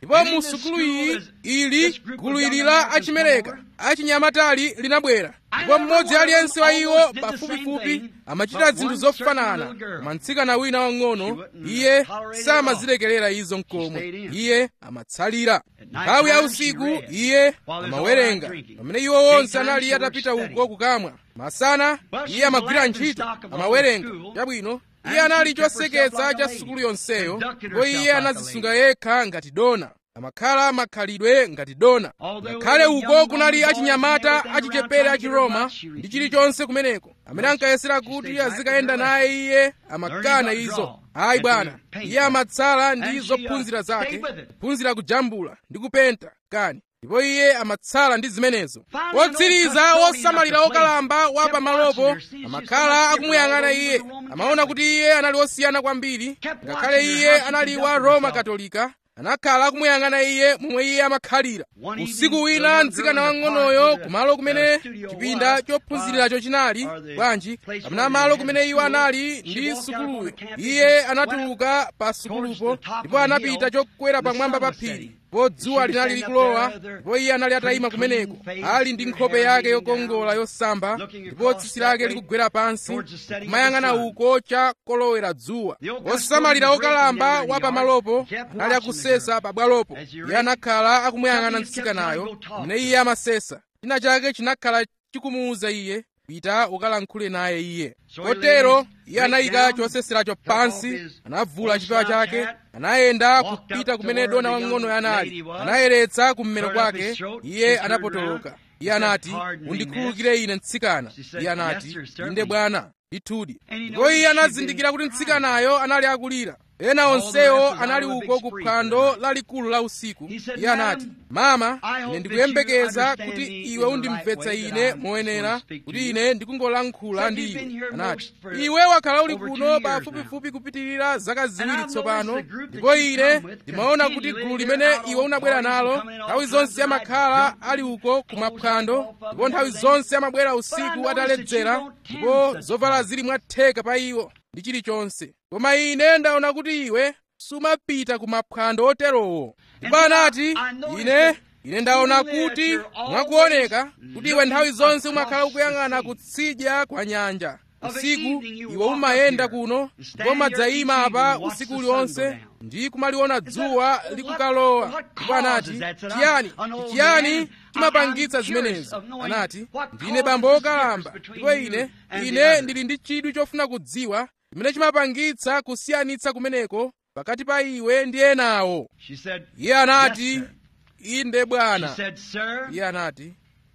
ndipo mu sukulu iyi ili gulu ili la achimereka achinyamatali linabwera ndipo mmodzi aliyense wa iwo pafupifupi amachita zinthu zofanana koma mtsikana wina wang'ono iye samazilekerera izo mkomwe iye amatsalira nthawi ya usiku iye amawerenga pamene iwo onse anali atapita uko kukamwa masana iye amagwira ntchito amawerenga chabwino iye anali choseketsa cha sukulu yonseyo ndipo iye anazisunga yekha ngati dona amakhala makhalidwe ngati dona ngakhale uko kunali achinyamata achichepere achiroma ndi chilichonse kumeneko amene ankayesera kuti azikayenda naye iye amakana izo ayi bwana iye amatsala ndi zophunzira zake kuphunzira kujambula ndi kupenta kani ndipo iye amatsala ndi zimenezo wotsiriza wosamalira wokalamba wa pamalopo amakhala akumuyang'ana iye amaona kuti iye anali wosiyana kwambiri ngakhale iye anali wa roma katolika anakhala akumuyang'ana iye momwe iye amakhalira usiku wina mtsikana wang'onoyo kumalo kumene chipinda chophunziriracho chinali bwanji kapena malo kumene iwo anali ndi sukuluyo iye anatuluka pa sukulupo ndipo anapita chokwera pamwamba pa phiri ndipo dzuwa linali likulowa ndipo iye anali atayima kumeneko ali ndi nkhope yake yokongola yosamba ndipo tsitsi lake likugwera pansi kumayang'ana uko cha kolowera dzuwa wosamalira wokalamba wa pamalopo anali akusesa pabwalopo iye anakhala akumuyang'ana mtsikanayo amene iye amasesa china chake chinakhala chikumuwuza iye pita ukalankhule naye iye kotero iye anayika choseseracho pansi anavula chipewa chake anayenda kupita kumene dona wang'ono anali anayeretsa kummero kwake iye anapotoloka iye anati undikhululukire ine mtsikana iye anati inde bwana ndithudi ndipo iye anazindikira kuti mtsikanayo anali akulira ena onsewo anali uko ku phwando lalikulu la usiku iye anati mama ine ndikuyembekeza kuti iwe undimvetsa ine moyenera kuti ine ndikungolankhula ndi iwe anati iwe wakhala uli kuno pafupifupi kupitirira zaka ziwiri tsopano ndipo ine ndimaona kuti gulu limene iwe unabwera nalo nthawi zonse amakhala ali uko kumaphwando ndipo nthawi zonse amabwera usiku ataledzera ndipo zovala zili mwatheka pa iwo ndi chilichonse koma ine ndaona kuti iwe sumapita ku maphwando oterowo ndipo anati ine ine ndaona kuti mwakuoneka kuti iwe nthawi zonse umakhala ukuyang'ana kutsidya kwa nyanja usiku iwe umayenda kuno ndipo umadzayima apa usiku uliwonse ndi kumaliona dzuwa likukalowa ndipo anati chiyani chiyani chimapangitsa zimenezo anati ndine bambo wokalamba ndipo ine ine ndili ndi chidwi chofuna kudziwa chimene chimapangitsa kusiyanitsa kumeneko pakati pa iwe ndi enawo iye anati inde bwana iye anati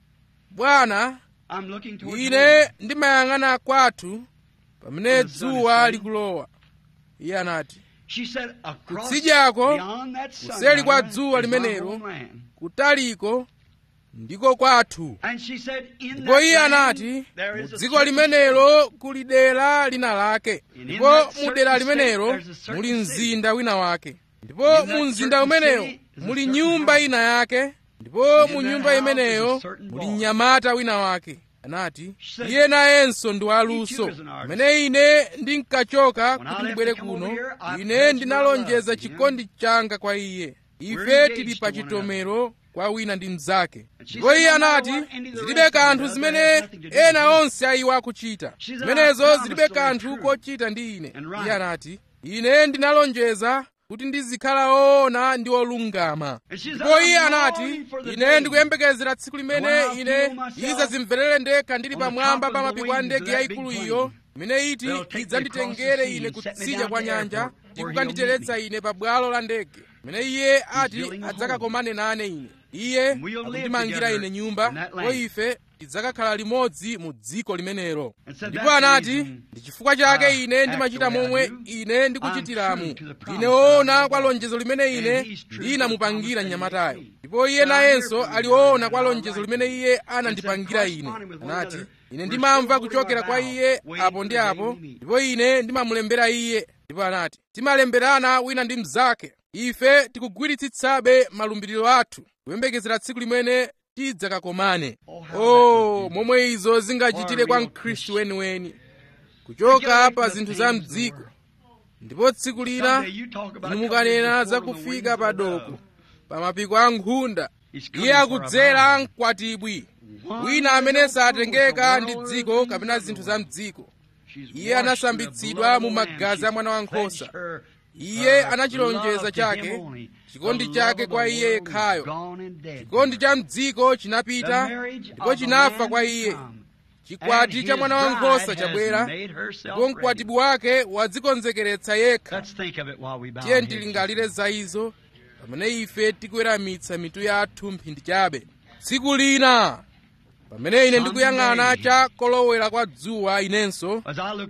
bwana ine ndimayang'ana kwathu pamene dzuwa likulowa iye anati kutsidyako kuseli kwa dzuwa limenelo kutaliko ndiko kwathu ndipo iye anati mu dziko limenelo kuli dera lina lake ndipo mu dera limenelo muli mzinda wina wake ndipo mu mzinda umenewo muli nyumba ina yake ndipo mu nyumba imeneyo muli mnyamata wina wake anati iye nayenso ndi waluso pamene ine ndinkachoka kuti ndibwere kuno ine ndinalonjeza chikondi changa kwa iye ife tili pa chitomero kwa wina ndi mnzake ndipo iye anati zilibe kanthu zimene ena onse ayiwa akuchita zimenezo zilibe kanthu kochita ndi ine iye anati ine ndinalonjeza kuti ndizikhala woona ndi wolungama ndipo iye anati ine ndikuyembekezera tsiku limene ine idzazimverere ndekha ndili pamwamba pa mapiko a ndege yayikulu iyo imene iti idzanditengere ine kutsidya kwa nyanja ndi kukanditeretsa ine pa bwalo la ndege imene iye ati adzakakomane nane ine iye akundimangira ine nyumba ndipo ife tidzakakhala limodzi mu dziko limenelo ndipo anati ndi chifukwa chake ine ndimachita momwe ine ndikuchitiramu ndine woona kwa lonjezo limene ine ndinamupangira mnyamatayo ndipo iye nayenso ali woona kwa lonjezo limene iye anandipangira ine anati ine ndimamva kuchokera kwa iye apo ndi apo ndipo ine ndimamulembera iye ndipo anati timalemberana wina ndi mnzake ife tikugwiritsitsabe malumbiriro athu kuyembekezera tsiku limene tidzakakomane oh momwe izo zingachitire kwa mkhristu weniweni kuchoka pa zinthu za mdziko ndipo tsiku lina inu mukanena za kufika pa doko pa mapiko a nkhunda iye akudzera mkwatibwi wina amene satengeka ndi dziko kapena zinthu za mdziko iye anasambitsidwa mu magazi a mwana wankhosa iye anachilonjeza chake chikondi chake kwa iye yekhayo chikondi cha mdziko chinapita ndipo chinafa kwa iye chikwati cha mwana wankhosa chabwera ndipo mkwatibwi wake wadzikonzekeretsa yekha tiye tilingalire za izo pamene ife tikuweramitsa mitu yathu mphindi chabe tsiku lina pamene ine ndikuyang'ana cha kolowera kwa dzuwa inenso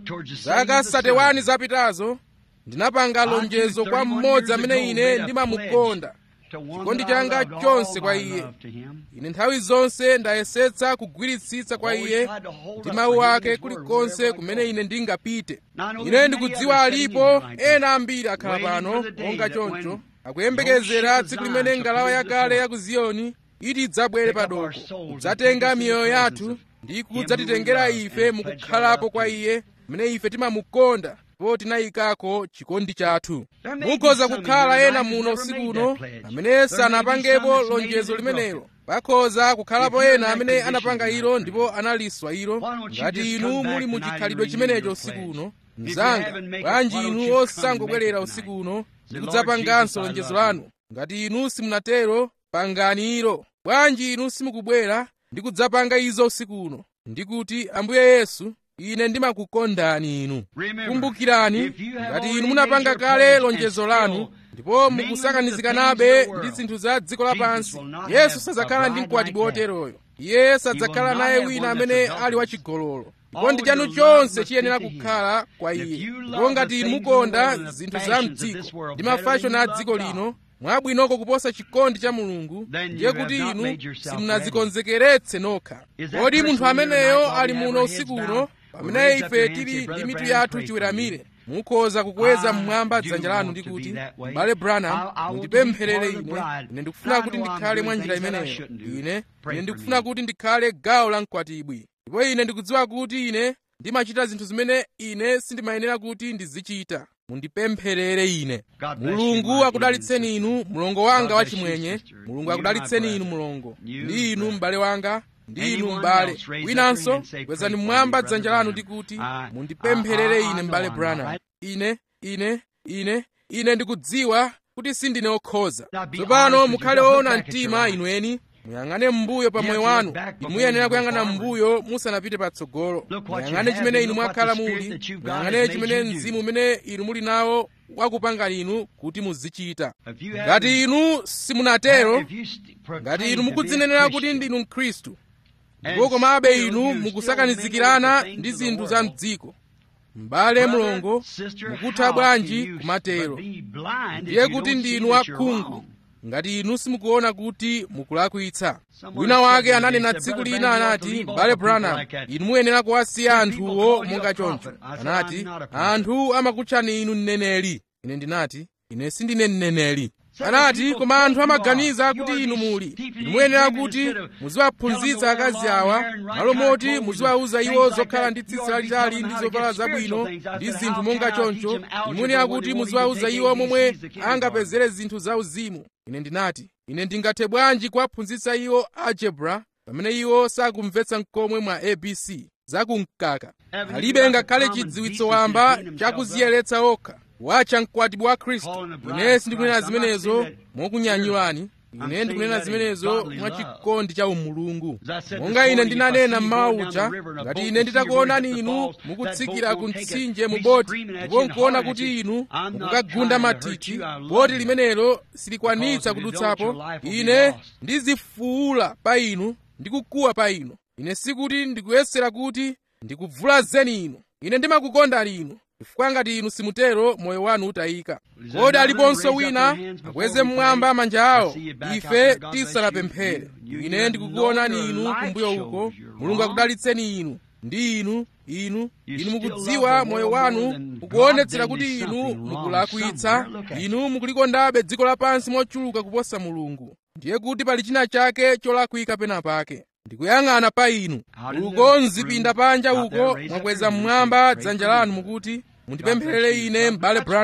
zaka 31 zapitazo ndinapanga lonjezo kwa mmodzi amene ine ndimamukonda chikondi changa chonse kwa iye ine nthawi zonse ndayesetsa kugwiritsitsa kwa iye ndi mawu ake kulikonse kumene ine ndingapite ine ndikudziwa alipo ena ambiri akhala pano monga choncho akuyembekezera tsiku limene ngalawa yakale ya ku ziyoni iti idzabwere padoko kudzatenga miyoyo yathu ndi kudzatitengera ife mukukhalapo kwa iye mmene ife timamukonda ndipo tinayikako chikondi chathu mukhoza kukhala ena muno usiku uno amene sanapangepo lonjezo limenelo pakhoza kukhalapo ena amene anapanga ilo ndipo analiswa ilo ngati inu muli mu chikhalidwe chimenecho usiku uno mzanga bwanji inu osangobwerera usiku uno ndi kudzapanganso lonjezo lanu ngati inu simunatero pangani ilo bwanji inu simukubwera ndi kudzapanga izo usiku uno ndikuti ambuye yesu ine ndimakukondani inu kumbukirani ngati inu munapanga kale lonjezo lanu ndipo mukusakanizikanabe ndi zinthu za dziko lapansi yesu sadzakhala ndi mkwatibwi woteroyo iye sadzakhala naye wina amene ali wachigololo chikondi chanu chonse chiyenera kukhala kwa iye ndipo ngati inu mukonda zinthu za mdziko ndi mafashoni a dziko lino mwabwinoko kuposa chikondi cha mulungu ndiye kuti inu simunadzikonzekeretse nokha kodi munthu ameneyo ali muno usiku uno pamene ife tili ndi mitu yathu chiweramire mukhoza kukweza mmwamba dzanja lanu ndi kuti m'bale branham mundipempherere ine ine ndikufuna kuti ndikhale mwa njira imeneyo ine ine ndikufuna kuti ndikhale gawo la mkwatibwi ndipo ine ndikudziwa kuti ine ndimachita zinthu zimene ine sindimayenera kuti ndizichita mundipempherere ine mulungu akudalitseni inu mlongo wanga wachimwenye mulungu akudalitseni inu mlongo ndi inu m'bale wanga ndi inu m'bale winanso kwezani mmwamba dzanja lanu ndi kuti mundipempherere ine m'bale branham ine ine ine ine ndikudziwa kuti sindine okhoza tsopano mukhale woona mtima inueni muyang'ane m'mbuyo pa moyo wanu inu muyenera kuyang'ana m'mbuyo musanapite patsogolo muyang'ane chimene inu mwakhala muli muyang'ane chimene mzimu umene inu muli nawo wakupangani inu kuti muzichita ngati inu simunatero ngati inu mukudzinenera kuti ndinu mkhristu ndipo komabe inu mukusakanizikirana ndi zinthu za mdziko m'bale mlongo mukutha bwanji kumatero ndiye kuti ndinu akhungu ngati inu simukuona kuti mukulakwitsa wina wake ananena tsiku lina anati m'bale branham inu muyenera kuwasiya anthuwo monga choncho anati anthu amakutchani inu mneneri ine ndinati ine sindine mneneri anati koma anthu amaganiza kuti inu muli inu muyenera kuti muziwaphunzitsa akazi awa malo moti muziwauza iwo zokhala ndi tsitsi lalitali ndi zovala zabwino ndi zinthu monga choncho inu muyenera kuti muziwauza iwo momwe angapezere zinthu zauzimu ine ndinati ine ndingathe bwanji kuwaphunzitsa iwo algebra pamene iwo sakumvetsa mkomwe mwa abc zakumkaka alibe ngakhale chidziwitso wamba chakuziyeretsa okha watcha mkwatibwi wa khristu ine sindikunena zimenezo mokunyanyulani ine ndikunena zimenezo mwa chikondi cha umulungu monga ine ndinanena mmawa uja ngati ine nditakuonani inu mukutsikira ku mtsinje mu boti ndipo nkuona kuti inu mukukagunda mathithi boti limenelo silikwanitsa kudutsapo ine ndizifuula pa inu ndikukuwa pa inu ine sikuti ndikuyesera kuti ndikuvulazeni inu ine ndimakukondani inu chifukwa ngati inu simutero moyo wanu utayika kodi aliponso wina akweze mmwamba manja awo ife tisanapemphere ine ndikukuonani inu kumbuyo uko mulungu akudalitseni inu ndi inu inu inu mukudziwa moyo wanu ukuonetsera kuti inu mukulakwitsa inu mukulikondabe dziko lapansi mochuluka kuposa mulungu ndiye kuti pali china chake cholakwika pena pake ndikuyang'ana pa inu uko mzipinda panja uko mwakweza mmwamba dzanja lanu mukuti mundipempherere ine m'bale branham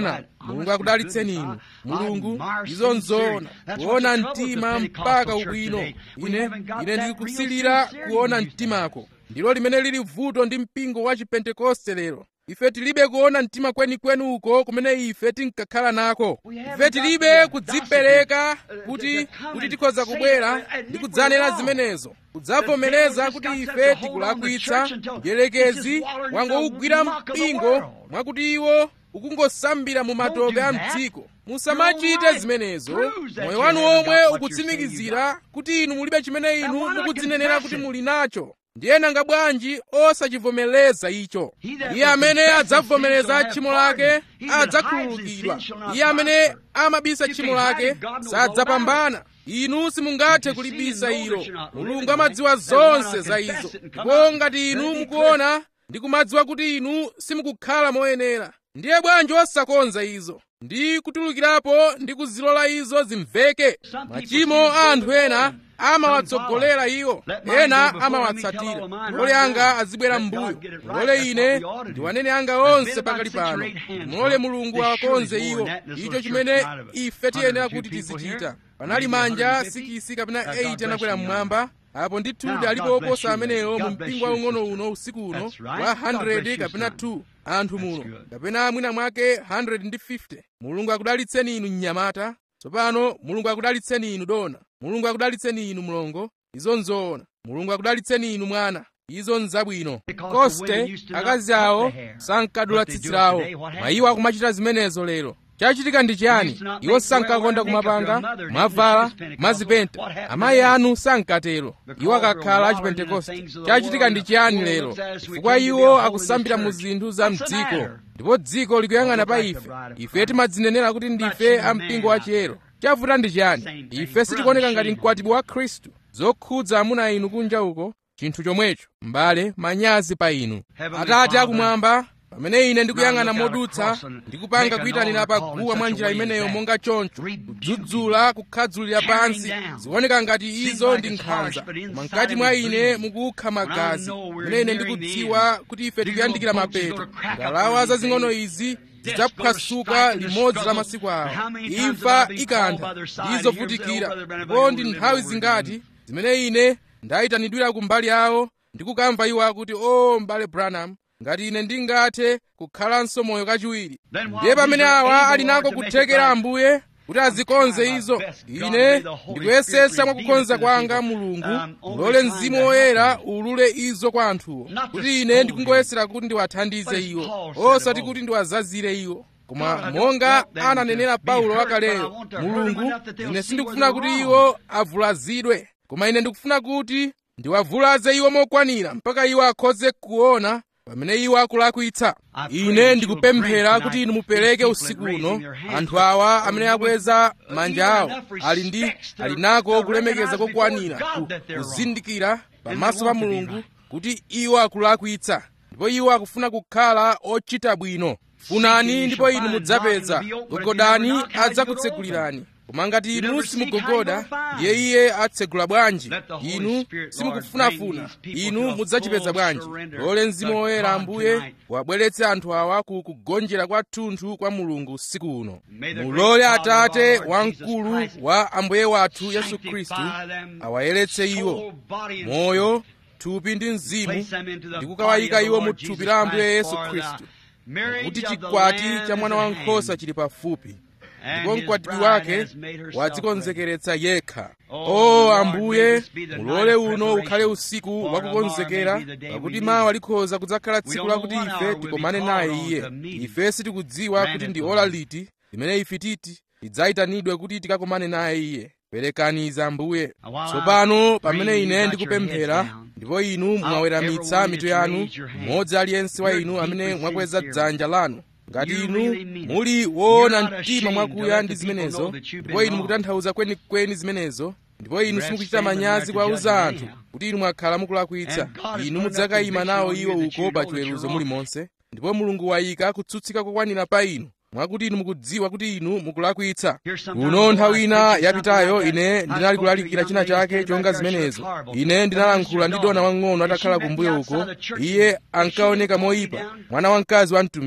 mulungu akudalitseni inu mulungu izo nzoona kuona mtima mpaka ubwino ine ine ndikusilira kuona mtimako ndilo limene lili vuto ndi mpingo wa chipentekoste lero ife tilibe kuona mtima kwenikweni uko kumene ife tinkakhala nako ife tilibe kudzipereka kuti kuti tikhoza kubwera ndi kudzanena zimenezo kudzavomereza kuti ife tikulakwitsa mdierekezi wangowugwira mpingo mwakuti iwo ukungosambira mu matope a mdziko musamachite zimenezo moyo wanu omwe ukutsimikizira kuti inu mulibe chimene inu mukudzinenera kuti muli nacho ndiye nanga bwanji osachivomereza icho iye amene adzavomereza tchimo lake adzakhululukidwa iye amene amabisa tchimo lake sadzapambana inu simungathe kulibisa ilo mulungu amadziwa zonse za izo ndipo ngati inu mukuona ndi kumadziwa kuti inu simukukhala moyenera ndiye bwanji osakonza izo ndi kutulukirapo ndi kuzilola izo zimveke machimo a anthu ena amawatsogolera iwo ena amawatsatira mulole anga azibwera m'mbuyo mulole ine ndiwanene anga onse pakali pano mulole mulungu awakonze iwo icho chimene ife tiyenera kuti tizichita panali manja sikisi kapena 8 anakwera mmwamba apo ndithudi alipo oposa amenewo mu mpingo waung'ono uno usiku uno wa 100 kapena 2 anthu muno kapena mwina mwake 150 mulungu akudalitseni inu mnyamata tsopano mulungu akudalitseni inu dona mulungu akudalitseni inu mlongo izo nzoona mulungu akudalitseni inu mwana izo nzabwino koste akazi awo sankadula tsitsi lawo mayiwo akumachita zimenezo lero chachitika ndi chiyani iwo sankakonda kumapanga mwavala mwazipenta amayi anu sankatero iwo akakhala achipentekoste chachitika ndi chiyani lero chifukwa iwo akusambira mu zinthu za mdziko ndipo dziko likuyang'ana pa ife ife timadzinenera kuti ndife ampingo wachiyero chavuta ndi chiyani ife sitikuoneka ngati mkwatibwi wa khristu zokhudza amuna inu kunja uko chinthu chomwecho mbale manyazi pa inu atate akumwamba pamene ine ndikuyang'ana modutsa ndikupanga kuyitanira pa guwa mwa njira imeneyo monga choncho kudzudzula kukhadzulira pansi zikuoneka ngati izo ndi nkhanza koma mkati mwa ine mukukha magazi pamene ine ndikudziwa kuti ife tikuyandikira mapeto ngalawa zazing'ono izi zidzaphwasuka limodzi la masiku awo imfa ikantha ndizovutikira ndipo ndi nthawi zingati zimene ine ndayitanidwira kumbali awo ndikukamva iwo akuti o mbale branham ngati ine ndingathe kukhalanso moyo kachiwiri ndiye pamene awa ali nako kuthekera ambuye kuti azikonze izo ine ndikuyesetsa mwa kukonza kwanga mulungu mulole mzimu woyera ulule izo kwa anthuwo kuti ine ndikungoyesera kuti ndiwathandize iwo osati kuti ndiwazazire iwo koma monga ananenera paulo wakaleyo mulungu ine sindikufuna kuti iwo avulazidwe koma ine ndikufuna kuti ndiwavulaze iwo mokwanira mpaka iwo akhoze kuona pamene iwo akulakwitsa ine ndikupemphera kuti inu mupereke usiku uno anthu awa amene akweza manja awo ali ndi ali nako kulemekeza kokwanira kuzindikira pamaso pa mulungu kuti iwo akulakwitsa ndipo iwo akufuna kukhala ochita bwino funani ndipo inu mudzapeza gogodani adzakutsekulirani koma ngati inu simugogoda ndiye iye atsegula bwanji inu simukufunafuna inu mudzachipeza bwanji lole mzimu woyera ambuye wabweretse anthu awa ku kugonjera kwathunthu kwa mulungu usiku uno mulole atate wamkulu wa ambuye wathu yesu khristu awayeretse iwo moyo thupi ndi mzimu ndi kukawayika iwo mu thupi la ambuye yesu khristu kuti chikwati cha mwana wankhosa chili pafupi ndipo mkwatibwi wake wadzikonzekeretsa yekha o ambuye mulole uno ukhale usiku wakukonzekera pakuti mawa likhoza kudzakhala tsiku lakuti ife tikomane naye iye ife sitikudziwa kuti ndi ola liti limene ife titi tidzayitanidwe kuti tikakomane naye iye perekani izi ambuye tsopano pamene ine ndikupemphera ndipo inu mwaweramitsa mitu yanu mmodzi aliyense wa inu amene mwakweza dzanja lanu ngati inu muli woona mtima mwakuya ndi zimenezo ndipo inu mukutanthauza kwenikweni zimenezo ndipo inu simukuchita manyazi kuwauza anthu kuti inu mwakhala mukulakwitsa inu mudzakayima nawo iwo uko pa chiweruzo muli monse ndipo mulungu wayika kutsutsika kokwanira pa inu mwakuti inu mukudziwa kuti inu mukulakwitsa kuno nthawi ina yapitayo ine ndinali kulalikira china chake chonga zimenezo ine ndinalankhula ndi dona wang'ono atakhala kumbuyo uko iye ankaoneka moyipa mwana wamkazi wa mtumiki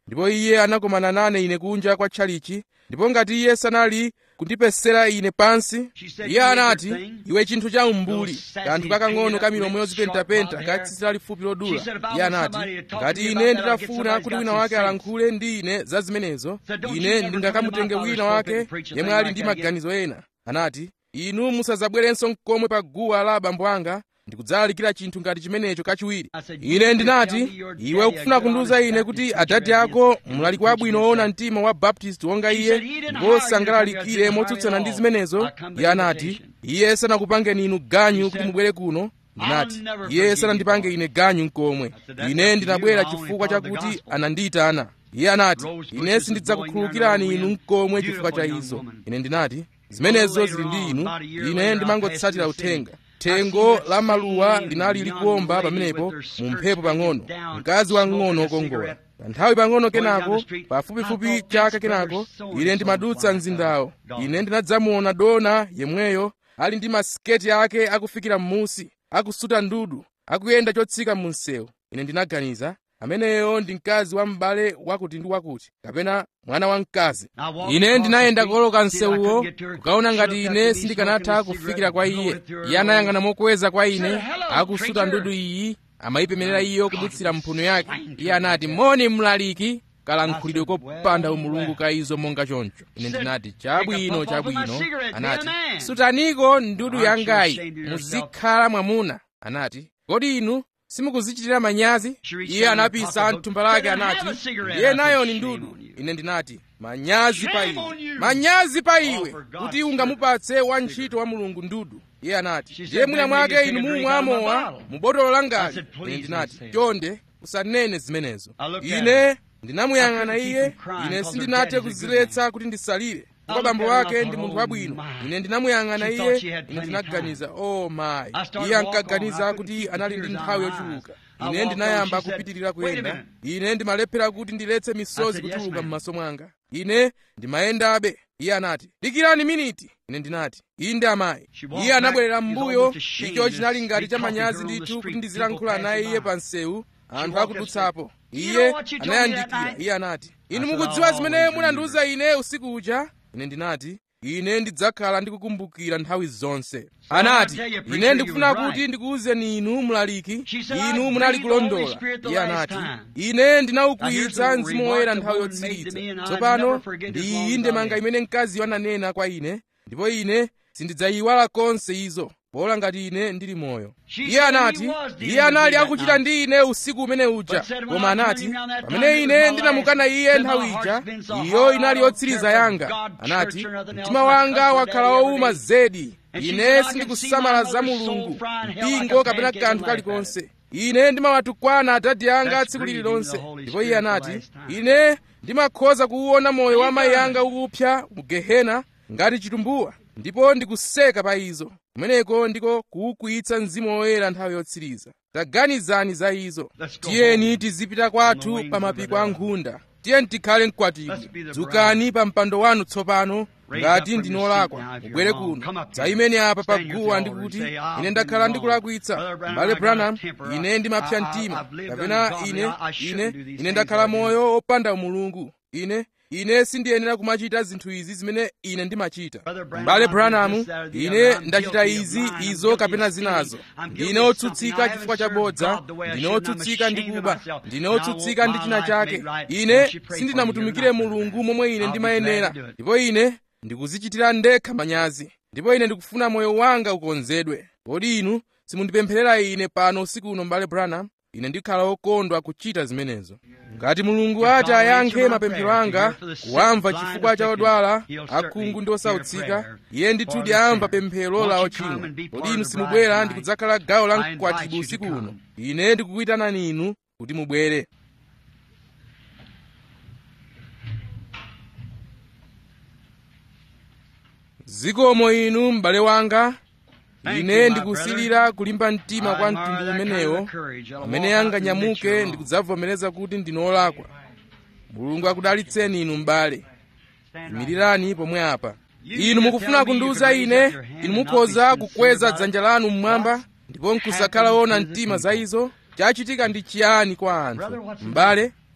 ndipo iye anakomana nane ine kunja kwa tchalichi ndipo ngati iye sanali kundipesera ine pansi iye anati iwe chinthu cha umbuli kanthu kakang'ono ka milomo yozipentapenta ka tsitsi lalifupi lodula iye anati ngati ine nditafuna kuti wina wake alankhule ndi ine za zimenezo ine ndingakamutenge wina wake yemwe ali ndi maganizo ena anati inu musadzabwerenso mkomwe pa guwa la abambo anga ndikudzalalikira chinthu ngati chimenecho kachiwiri ine ndinati iwe ukufuna kundiwuza ine kuti adadi ako mlaliki wabwino woona mtima wa baptist wonga iye ndipo sangalalikire motsutsana ndi zimenezo iye anati iye sanakupangeni inu ganyu kuti mubwere kuno ndinati iye sanandipange ine ganyu nkomwe ine ndinabwera chifukwa chakuti anandiyitana iye anati ine sindidzakukhululukirani inu nkomwe chifukwa cha izo ine ndinati zimenezo zili ndi inu ine ndimangotsatira uthenga thengo la maluwa linali likuwomba pamenepo mu mphepo pang'ono mkazi wang'ono wokongola kanthawi pang'ono kenako pafupifupi chaka kenako ine ndimadutsa mzindawo ine ndinadzamuona dona yemweyo ali ndi masiketi ake akufikira m'musi akusuta ndudu akuyenda chotsika mu msewu ine ndinaganiza ameneyo ndi mkazi wa m'bale wakuti ndi wakuti kapena mwana wa mkazi ine ndinayenda kuoloka msewuwo kukaona ngati ine sindikanatha kufikira kwa iye iye anayang'ana mokweza kwa ine akusuta ndudu iyi amayipemerera iyo kudutsira mphuno yake iye anati moni mlaliki kalankhulidwe kopanda umulungu ka izo monga choncho ine ndinati chabwino chabwino anati sutaniko ndudu yangayi muzikhala mwamuna anati kodi inu simukuzichitira manyazi iye anapisa mthumba lake anati iye nayo ni ndudu ine ndinati manyazi pa iwe manyazi pa iwe kuti ungamupatse wantchito wa mulungu ndudu iye anati ndiye mwina mwake inu mumwamowa mu botolo langali ine ndinati chonde usanene zimenezo ine ndinamuyang'ana iye ine sindinathe kuziletsa kuti ndisalire ndipo bambo wake ndi munthu wabwino ine ndinamuyang'ana iye ine ndinaganiza oh mayi iye ankaganiza kuti anali ndi nthawi yochuluka ine ndinayamba kupitirira kuyenda ine ndimalephera kuti ndiletse misozi kutuluka m'maso mwanga ine ndimayendabe iye anati dikirani miniti ine ndinati inde amayi iye anabwerera m'mbuyo icho chinali ngati cha manyazi ndithu kuti ndizilankhula naye iye pa msewu anthu akudutsapo iye anayandikira iye anati inu mukudziwa zimene munandiwuza ine usiku uja ine ndinati ine ndidzakhala ndikukumbukira nthawi zonse anati ine ndikufuna kuti ndikuwuzeni inu mlaliki inu munali kulondola iye anati ine ndinawukwiyitsa mzimu woyera nthawi yotsiriza tsopano ndi iyi ndemanga imene mkaziyo ananena kwa ine ndipo ine sindidzayiwala konse izo pola ngati ine ndili moyo iye anati iye anali akuchita ndi ine usiku umene uja koma anati pamene ine ndinamukana iye nthawi ija iyo inali yotsiriza yanga anati mtima wanga wakhala wowuma zedi ine sindikusamala za mulungu mpingo kapena kanthu kalikonse ine ndimawatukwana adadi anga tsiku lililonse ndipo iye anati ine ndimakhoza kuwuona moyo wa mayi anga ukupsa mu gehena ngati chitumbuwa ndipo ndikuseka pa izo kumeneko ndiko kuwukwiyitsa mzimu woyera nthawi yotsiriza taganizani za izo tiyeni tizipita kwathu pa mapiko a nkhunda tiyeni tikhale mkwatibwi dzukani pa mpando wanu tsopano ngati ndinolakwa mubwere kuno dzayimeni apa pa guwa ndikuti ine ndakhala ndikulakwitsa mbale branham ine ndimapsa mtima kapena ine ine ine ndakhala moyo opanda umulungu ine ine sindiyenera kumachita zinthu izi zimene ine ndimachita mbale branham ine ndachita izi izo kapena zinazo ndine otsutsika chifukwa chabodza ndine otsutsika ndi kuba ndine otsutsika ndi china chake ine sindinamutumikire mulungu momwe ine ndimayenera ndipo ine ndikuzichitira ndekha manyazi ndipo ine ndikufuna moyo wanga ukonzedwe kodi inu simundipempherera ine pano usiku uno mbale branham ine ndikhala wokondwa kuchita zimenezo ngati mulungu ati ayankhe mapemphero anga kuwamva chifukwa cha odwala akhungu ndi osautsika iye ndithudi amva pemphero la ochimwa kodi inu simubwera ndi kudzakhala gawo la mkwatibwi usiku uno ine ndikukuyitanani inu kuti mubwere zikomo inu m'bale wanga ine ndikusilira kulimba mtima kwa mtundu umenewo amene anganyamuke ndikudzavomereza kuti ndinolakwa mulungu akudalitseni inu m'bale imirirani pomwe apa inu mukufuna kundiwuza ine inu mukhoza kukweza dzanja lanu mmwamba ndipo nkusakhala wona mtima za izo chachitika ndi chiyani kwa anthu m'bale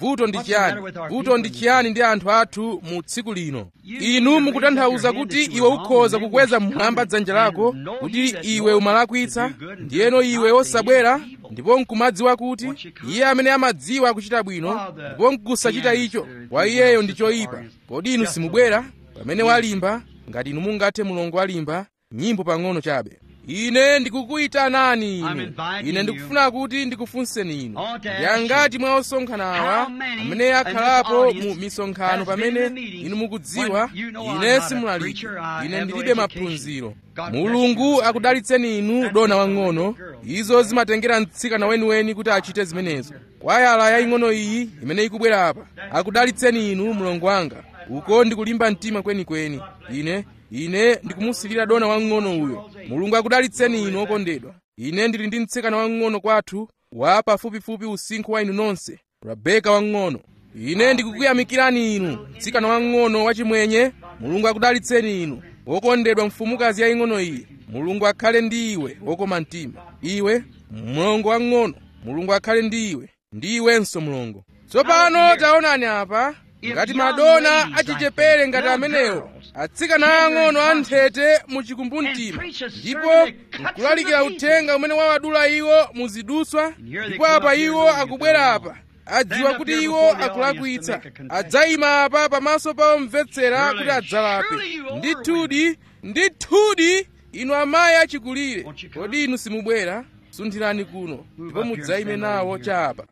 vuto ndi chiyani vuto ndi chiyani ndi anthu athu mu tsiku lino inu mukutanthauza kuti iwe ukhoza kukweza mmwamba dzanja lako kuti iwe umalakwitsa ndiyeno iwe osabwera ndipo nkumadziwa kuti iye amene amadziwa kuchita bwino ndipo nkusachita icho kwa iyeyo ndi choyipa kodi inu simubwera pamene walimba ngati inu mungathe mulongo walimba nyimbo pang'ono chabe ine ndikukuyitanani inu ine ndikufuna kuti ndikufunseni inu yangati mwa osonkhanawa amene akhalapo mu misonkhano pamene inu mukudziwa ine simulaliki ine ndilibe maphunziro mulungu akudalitseni inu dona wang'ono izo zimatengera mtsikana weniweni kuti achite zimenezo kwayala yaying'ono iyi imene ikubwera apa akudalitseni inu mlongo wanga uko ndikulimba mtima kwenikweni ine ine ndikumusilira dona wang'ono uyo mulungu akudalitseni inu okondedwa ine ndili ndi mtsikana wang'ono kwathu wa pafupifupi usinkhu wa inu nonse rabeka wang'ono ine ndikukuyamikirani inu mtsikana wang'ono wachimwenye mulungu akudalitseni inu wokondedwa mfumukazi yaying'ono iyi mulungu akhale ndi iwe wokoma mtima iwe mlongo wang'ono mulungu akhale ndi iwe ndi iwenso mlongo tsopano taonani apa ngati madona achichepere ngati amenewo atsikana ang'ono anthete muchikumbumtima ndipo nkulalikira uthenga umene wawadula iwo muziduswa ndipo apa iwo akubwera apa adziwa kuti iwo akulakwitsa adzayima apa pamaso pa omvetsera kuti adzalape ndithudi ndithudi inu amayi achikulire kodi inu simubwera sunthirani kuno ndipo mudzayime nawo chapa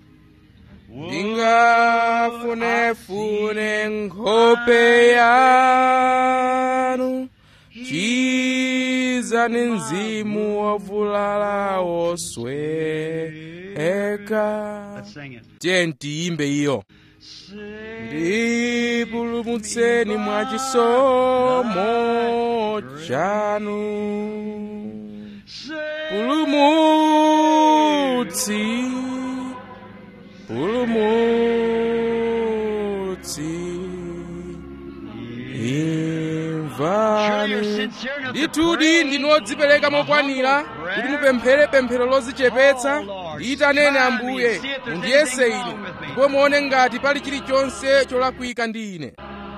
ndingafunefune nkhope yanu chizani mzimu wovulala wosweka tiye tiyimbe iyo ndipulumutseni mwa chisomo chanu pulumutsi pulumutsi imvani ndithudi ndinu odzipereka mokwanira kuti mupemphere pemphero lozichepetsa ndiyitaneni ambuye mundiyese ine ndipo muone ngati pali chilichonse cholakwika ndi ine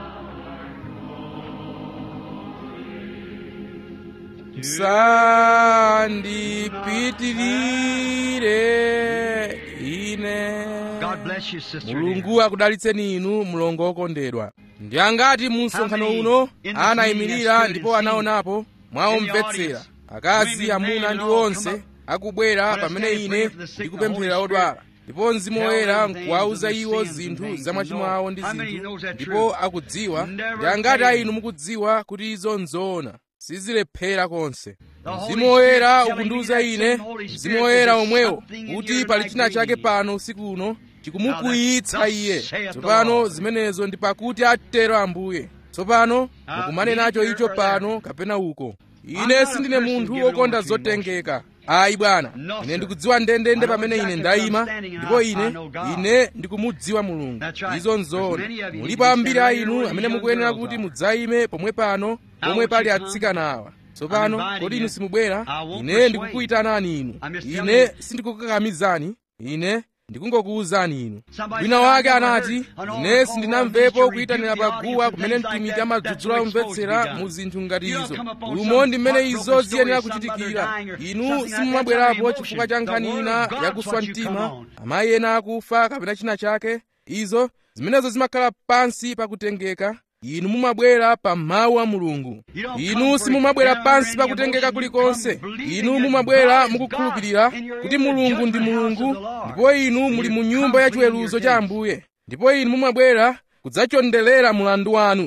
musandipitirire ine mulungu akudalitseni inu mlongo wokondedwa ndi angati mu msonkhano uno anayimirira ndipo anaonapo mwaomvetsera akazi amuna ndi onse akubwera pamene ine ndikupemphera odwala ndipo mzimu woyera nkuwauza iwo zinthu za machimo awo ndi zinthu ndipo akudziwa ndi angati a inu mukudziwa kuti izo nzoona sizilephera konse mzimu woyera ukundiwuza ine mzimu woyera omwewo kuti pali china chake pano usiku uno chikumukwiyitsa iye tsopano zimenezo ndi pakuti atero ambuye tsopano mukumane nacho icho pano kapena uko ine sindine munthu wokonda zotengeka ayi bwana ine ndikudziwa ndendende pamene ine ndayima ndipo ine ine ndikumudziwa mulungu izo nzoona mulipo ambiri a inu amene mukuyenera kuti mudzayime pomwe pano pomwe pali atsikana awa tsopano kodi inu simubwera ine ndikukuyitanani inu ine sindikukakamizani ine ndikungokuwuzani inu wina wake anati ine sindinamvepo kuyitanira paguwa kumene mtumiki amadzudzula omvetsera mu zinthu ngati izo umo ndi mmene izo ziyenera kuchitikira inu simumabwerapo chifukwa cha nkhani ina yakuswa mtima amayi ena akufa kapena china chake izo zimenezo zimakhala pansi pakutengeka inu mumabwera pa mawu a mulungu inu simumabwera pansi pakutengeka kulikonse inu mumabwera mukukhulupirira kuti mulungu ndi mulungu ndipo inu muli mu nyumba ya chiweruzo cha ambuye ndipo inu mumabwera kudzachondelera mulandu wanu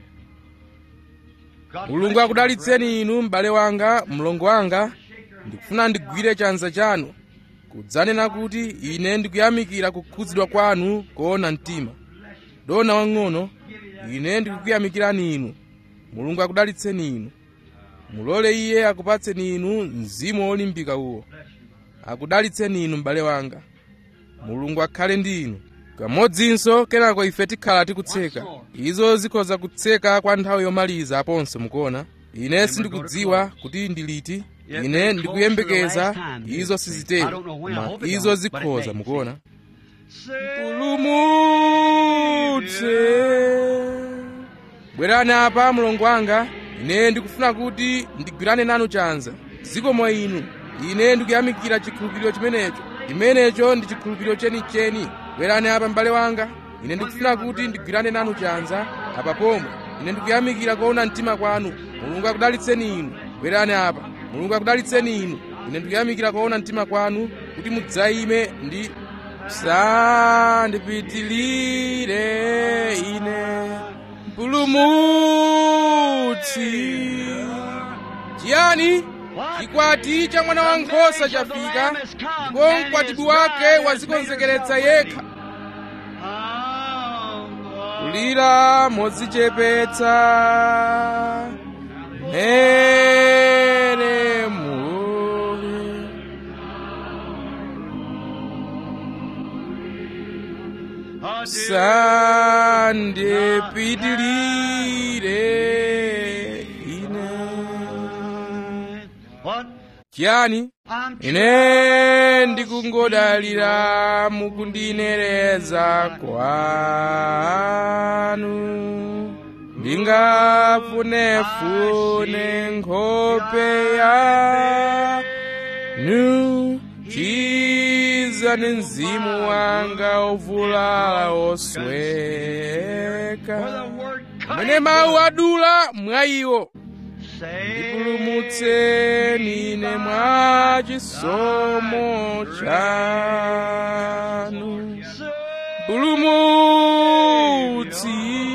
mulungu akudalitseni inu m'bale wanga mlongo wanga ndikufuna ndigwire chanza chanu kudzanena kuti ine ndikuyamikira kukhudzidwa kwanu koona mtima dona wang'ono ine ndikukuyamikirani inu mulungu akudalitseni inu mulole iye akupatseni inu mzimu wolimbika uwo akudalitseni inu m'bale wanga mulungu akhale ndi inu kamodzinso kenako ife tikhala tikutseka izo zikhoza kutseka kwa nthawi yomaliza aponso mukuona ine sindikudziwa kuti ndi liti ine ndikuyembekeza izo sizitero koma izo zikhoza mukuona mpulumutse bwerani apa mulongo wanga ine ndikufuna kuti ndigwirane nanu chanza zikomo inu ine ndikuyamikira chikhulupiriro chimenecho chimenecho ndi chikhulupiriro chenicheni bwerani apa m'bale wanga ine ndikufuna kuti ndigwirane nanu chanza apa pomwe ine ndikuyamikira kuona mtima kwanu mulungu akudalitseni inu bwerani apa mulungu akudalitseni inu ine ndikuyamikira kuona mtima kwanu kuti mudzayime ndi sandipitilire ine mpulumutsi chiyani chikwati cha mwana wankhosa chafika ndipo mkwatibwi wake wazikonzekeretsa yekha kulira modzichepetsa mere mule sandipitilire ine chiyani ine ndikungodalira mukundinereza kwanu ndingafunefune nkhope yanu chizani mzimu wanga ovulala osweka mene mawu adula mwa iwo ndipulumutseni ine mwa chisomo chanu pulumutsi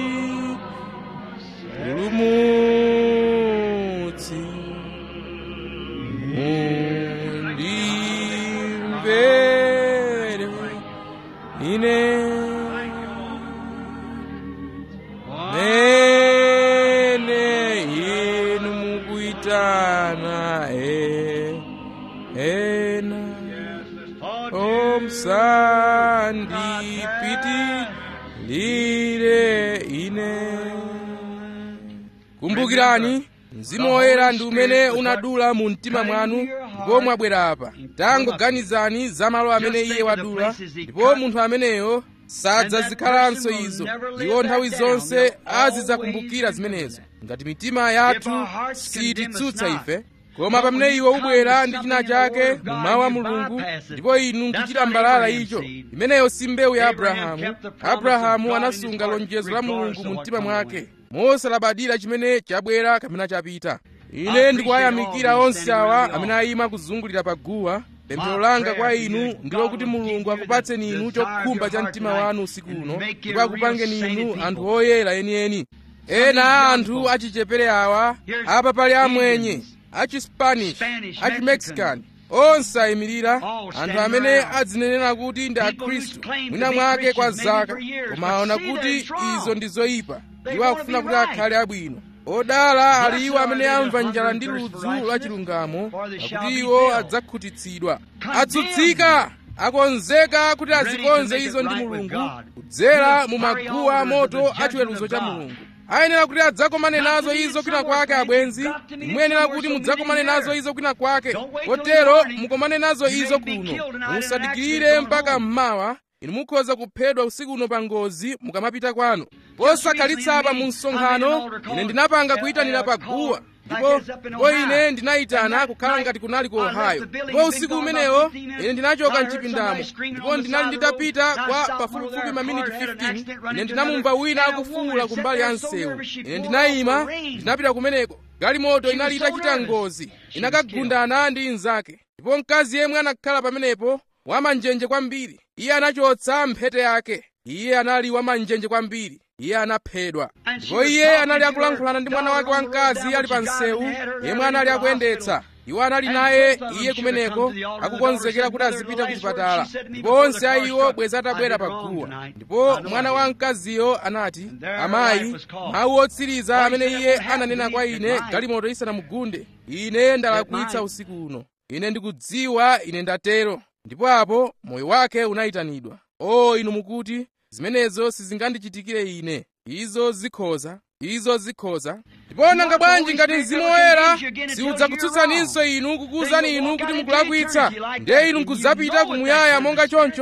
pulumutsi mundimvere ine mene inu mukuitana e ena omsandipitilire ine kumbukirani mzimu woyera ndi umene unadula mu mtima mwanu ndipo mwabwera apa tangoganizani za malo amene iye wadula ndipo munthu ameneyo sadzazikhalanso izo iwo nthawi zonse azidzakumbukira zimenezo ngati mitima yathu sititsutsa ife koma pamene iwe ubwera ndi china chake mu mawu a mulungu ndipo inu nkuchita mbalala icho imeneyo si mbewu ya abrahamu abrahamu anasunga lonjezo la mulungu mu mtima mwake mosalabadira chimene chabwera kapena chapita ine ndikuwayamikira onse awa amene ayima kuzungulira pa guwa pemphero langa kwa inu ndilo kuti mulungu akupatseni inu chokhumba cha mtima wanu usiku uno ndipo akupangeni inu anthu oyera enieni ena a anthu achichepere awa apa pali amwenye achispanish achimexican onse ayimirira anthu amene adzinenera kuti ndi akhristu mwina mwake kwa zaka koma aona kuti izo ndi zoyipa iwo akufuna kuti akhale abwino odala ali iwo amene amva njala ndi ludzu la chilungamo pakuti iwo adzakhutitsidwa atsutsika akonzeka kuti azikonze izo ndi mulungu kudzera mu maguwa moto achiweruzo cha mulungu ayenera kuti adzakomane nazo izo kwina kwake abwenzi muyenera kuti mudzakomane nazo izo kwina kwake kotero mukomane nazo izo kuno musadikirire mpaka mmawa inu mukhoza kuphedwa usiku uno pa ngozi mukamapita kwanu posakhalitsa mu msonkhano ine ndinapanga kuyitanira pa guwa ndipo ndipo ine ndinayitana kukhala ngati kunali ku ohio ndipo usiku umenewo ine ndinachoka mchipindamo ndipo ndinali nditapita kwa pafupifupi maminiti 15 ine ndinamumva wina akufuwula kumbali ya msewu ine ndinayima ndinapita kumeneko galimoto inali itachita ngozi inakagundana ndi inzake ndipo mkazi yemwe anakhala pamenepo wamanjenje kwambiri iye anachotsa mphete yake iye anali wamanjenje kwambiri iye anaphedwa ndipo iye anali akulankhulana ndi mwana wake wamkazi ali pa msewu yemwe anali akuyendetsa iwo anali naye iye kumeneko akukonzekera kuti azipita ku chipatala ndipo onse a iwo bweza atabwera pa guwa ndipo mwana wa mkaziyo anati amayi mawu otsiriza amene iye ananena kwa ine galimoto isanamugunde ine ndalakwitsa usiku uno ine ndikudziwa ine ndatero ndipo apo moyo wake unayitanidwa o inu mukuti zimenezo sizingandichitikire ine izo zikhoza izo zikhoza ndipo nanga bwanji ngati mzimu woyera siudzakutsutsaninso inu kukuwuzani inu kuti mukulakwitsa ndiye inu nkudzapita kumuyaya monga choncho ndipo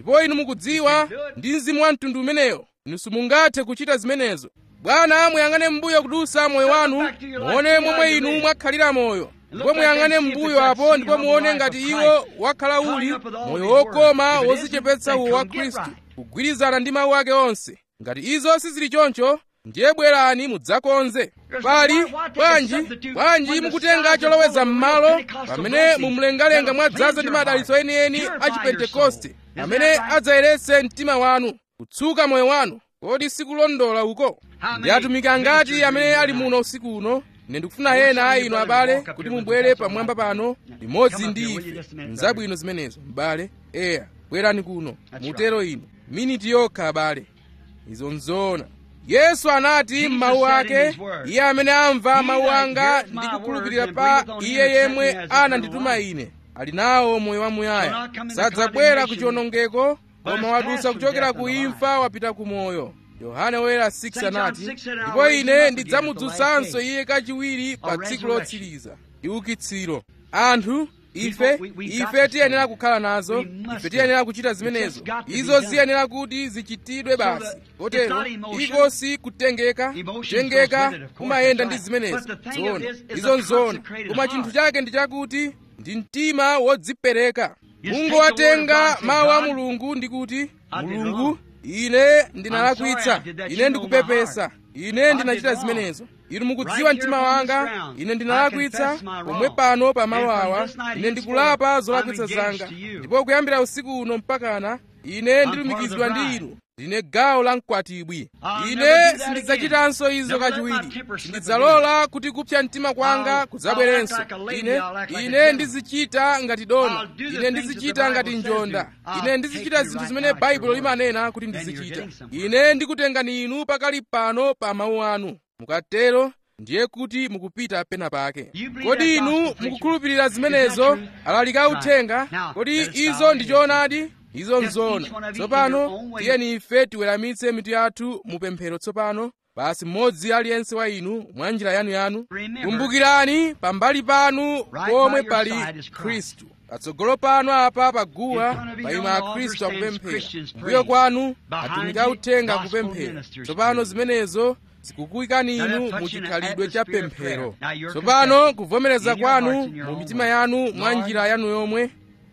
ndipo inu mukudziwa ndi mzimu wa mtundu umeneyo inu simungathe kuchita zimenezo bwana muyang'ane m'mbuyo kudusa moyo wanu muone momwe inu mwakhalira moyo ndipo muyang'ane m'mbuyo apo ndipo muone ngati iwo wakhala uli moyo wokoma wozichepetsa uwo wa khristu kugwirizana ndi mawu ake onse ngati izo sizili choncho ndiye bwerani mudzakonze pali bwanji bwanji mukutenga choloweza m'malo pamene mumlengalenga mwadzaza ndi madalitso enieni a chipentekoste amene adzayeretse mtima wanu kutsuka moyo wanu kodi sikulondola uko ndi atumiki angati amene ali muno usiku uno ine ndikufuna ena a inu abale kuti mubwere pamwamba pano limodzi ndi ife mzabwino zimenezo m'bale eya bwerani kuno mutero inu miniti yokha abale izo nzoona yesu anati m'mawu ake iye amene amva mawu anga ndi kukhulupirira pa iye yemwe anandituma ine ali nawo moyo wamuyaya sadzabwera ku chiwonongeko koma wadutsa kuchokera ku imfa wapita ku moyo yohane woyera 6 anati ndipo ine ndidzamudzutsanso iye kachiwiri pa tsiku lotsiriza iukitsiro anthu ife ife tiyenera kukhala nazo ife tiyenera kuchita zimenezo izo ziyenera kuti zichitidwe basi kotero iko si kutengeka kutengeka kumayenda ndi zimenezo zoona izo nzoona koma chinthu chake ndi chakuti ndi mtima wodzipereka mungowatenga mawu a mulungu ndi kuti mulungu ine ndinalakwitsa ine ndikupepesa ine ndinachita zimenezo inu mukudziwa mtima wanga ine ndinalakwitsa pomwe pano pa mawu awa ine ndikulapa zolakwitsa zanga ndipo kuyambira usiku uno mpakana ine ndilumikizidwa ndi inu ndine gawo la mkwatibwi ine sindidzachitanso izo kachiwiri sindidzalola kuti kupsa mtima kwanga kudzabwerenso ine ine ndizichita ngati dona ine ndizichita ngati njonda ine ndizichita zinthu zimene baibulo limanena kuti ndizichita ine ndikutengani inu pakali pano pa mawu anu mukatero ndiye kuti mukupita pena pake kodi inu mukukhulupirira zimenezo alalika uthenga kodi izo ndi choonadi izo nzoona tsopano tiyeni ife tiweramitse mitu yathu mu pemphero tsopano basi mmodzi aliyense wa inu mwa njira yanuyanu kumbukirani pambali panu pomwe pali khristu patsogolo panu apa paguwa paima akhristu akupemphera mbuyo kwanu atumiki authenga akupemphera tsopano zimenezo zikukuyikani inu mu chikhalidwe cha pemphero tsopano kuvomereza kwanu mu mitima yanu mwa njira yanu yomwe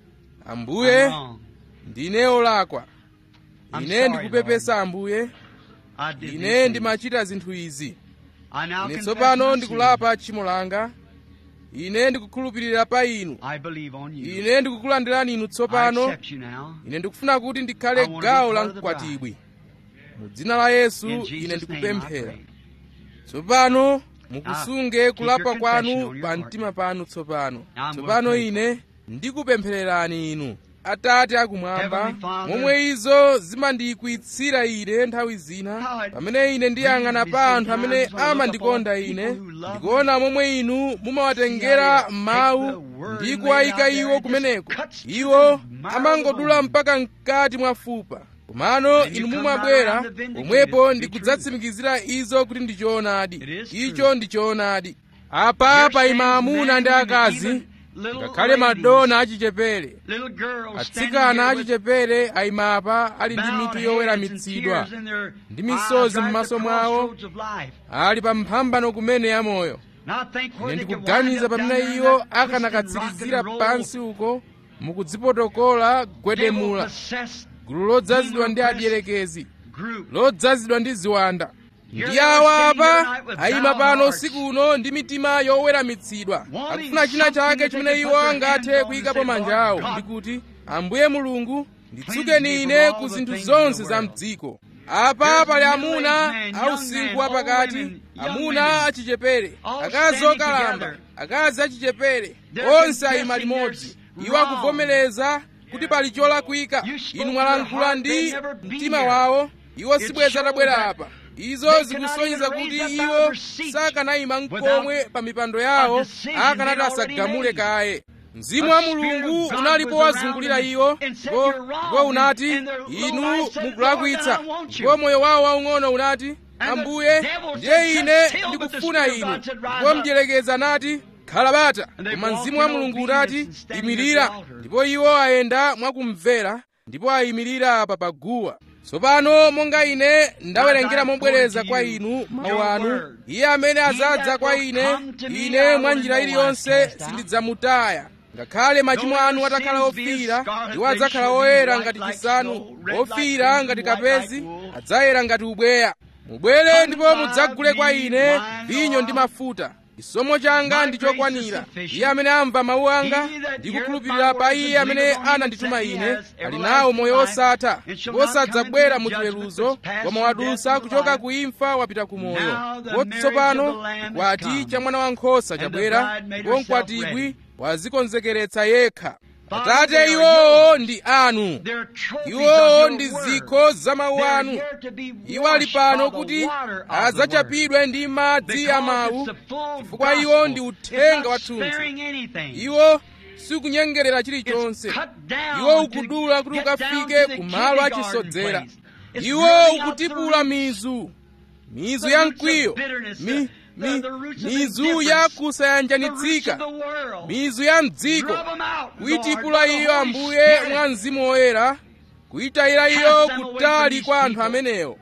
ambuye ndine olakwa ine ndikupepesa ambuye ine ndimachita zinthu izi ine tsopano ndikulapa tchimo langa ine ndikukhulupirira pa inu ine ndikukulandirani inu tsopano ine ndikufuna kuti ndikhale gawo la mkwatibwi mu dzina la yesu ine ndikupemphera tsopano mukusunge kulapa kwanu pa mtima panu tsopano tsopano ine ndikupemphererani inu atate akumwamba momwe izo zimandiyikwitsira ine nthawi zina pamene ine ndiyang'ana pa anthu amene amandikonda ine ndikuona momwe inu mumawatengera mawu ndi kuwayika iwo kumeneko iwo amangodula mpaka mkati mwa fupa komano inu mumabwera pomwepo ndikudzatsimikizira izo kuti ndi choonadi icho ndi choonadi apa paima amuna ndi akazi ngakhale madona achichepere atsikana achichepere ayima apa ali ndi mitu yoweramitsidwa ndi misozi m'maso mwawo ali pa mphambano kumene ya moyo ine ndikuganiza pamene iwo akanakatsirizira pansi uko mukudzipotokola gwedemula gulu lodzazidwa ndi adierekezi lodzazidwa ndi ziwanda ndi awa apa ayima pano usiku uno ndi mitima yoweramitsidwa akufuna china chake chimene iwo angathe kuyikapo manja awo ndi kuti ambuye mulungu nditsukeni ine ku zinthu zonse za mdziko apa pali amuna ausinkhu wapakati amuna achichepere akazi okalamba akazi achichepere onse ayima limodzi iwo akuvomereza kuti pali cholakwika inu mwalankhula ndi mtima wawo iwo sibweza atabwera apa izo zikusonyeza kuti iwo sakanayima nkomwe pa mipando yawo akanati asagamule kaye mzimu wa mulungu unalipo wazungulira iwo ndipo unati inu mukulakwitsa ndipo moyo wawo waung'ono unati ambuye ndiye ine ndikufuna inu ndipo mdierekezi anati khala bata koma mzimu wa mulungu unati imirira ndipo iwo ayenda mwakumvera ndipo ayimirira apa paguwa tsopano monga ine ndawerengera mobwereza kwa inu mawu anu iye amene azadza kwa ine ine mwa njira iliyonse sindidzamutaya ngakhale machimo anu atakhala ofiira iwo adzakhala oyera ngati chisanu ofiira ngati kapezi adzayera ngati ubweya mubwere ndipo mudzagule kwa ine vinyo ndi mafuta chisomo changa ndi chokwanira iye amene amva mawu anga ndi kukhulupirira pa iye amene anandituma ine ali nawo moyo osatha ndipo sadzabwera mu chiweruzo koma wadusa kuchoka ku imfa wapita ku moyo ndipo tsopano chikwati cha mwana wankhosa chabwera ndipo mkwatibwi wazikonzekeretsa yekha atate iwowo ndi anu iwowo ndi zikho za mawu anu iwo ali pano kuti adzachapidwe ndi madzi a mawu chifukwa iwo ndi uthenga wathunthu iwo sikunyengerera chilichonse iwo ukudula kuti ukafike ku malo achisodzera iwo ukutipula mizu mizu ya mkwiyo mi, mi, mizu ya kusayanjanitsika mizu ya mdziko kuyitipula iyo ambuye mwa mzimu woyera kuyitayira iyo kutali kwa anthu amenewo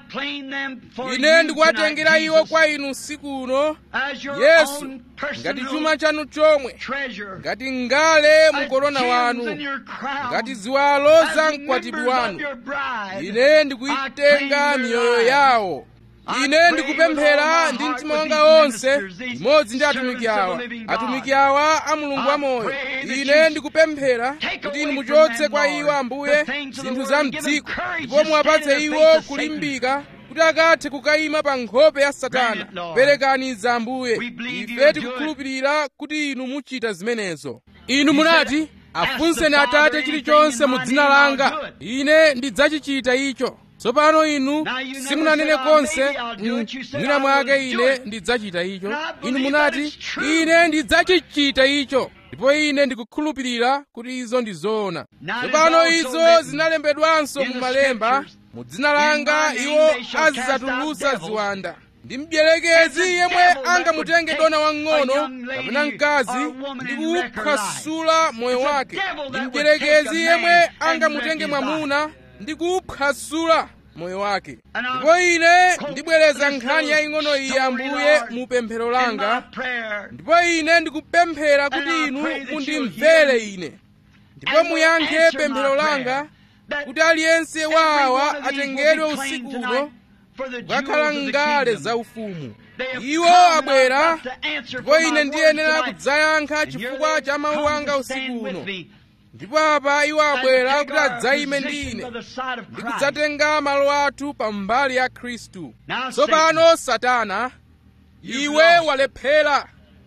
ine ndikuwatengera iwo kwa inu usiku uno yesu ngati chuma chanu chomwe ngati ngale mukorona wanu ngati ziwalo za mkwatibwi wanu ine ndikuyitenga miyoyo yawo ine ndikupemphera ndi mtima wanga wonse imodzi ndi atumiki awa atumiki awa a mulungu wamoyo ine ndikupemphera kuti inu muchotse kwa iwo ambuye zinthu za mdziko ndipo muwapatse iwo kulimbika kuti akathe kukayima pa nkhope ya satana perekani za ambuye ife tikukhulupirira kuti inu muchita zimenezo inu munati afunseni atate chilichonse mu dzina langa ine ndidzachichita icho tsopano inu simunanene konse mwina mwake ine ndidzachita icho inu munati ine ndidzachichita icho ndipo ine ndikukhulupirira kuti izo ndi zoona tsopano izo zinalembedwanso mu malemba mu dzina langa iwo azidzatulutsa ziwanda ndi mdierekezi yemwe angamutenge dona wang'ono kapena mkazi ndi kuwuphwasula moyo wake ndi mdierekezi yemwe angamutenge mwamuna ndi kuwuphwasula moyo wake ndipo ine ndibwereza nkhani yaying'ono iyi ambuye mu pemphero langa ndipo ine ndikupemphera kuti inu mundimvere ine ndipo muyankhe pemphero langa kuti aliyense wa awa atengedwe usiku uno kukakhala ngale zaufumu iwo abwera ndipo ine ndiyenera kudzayankha chifukwa cha mawu anga usiku uno ndipo apa iwo abwera kuti adzayime ndi ine ndi kudzatenga malo athu pambali ya khristu tsopano satana iwe walephera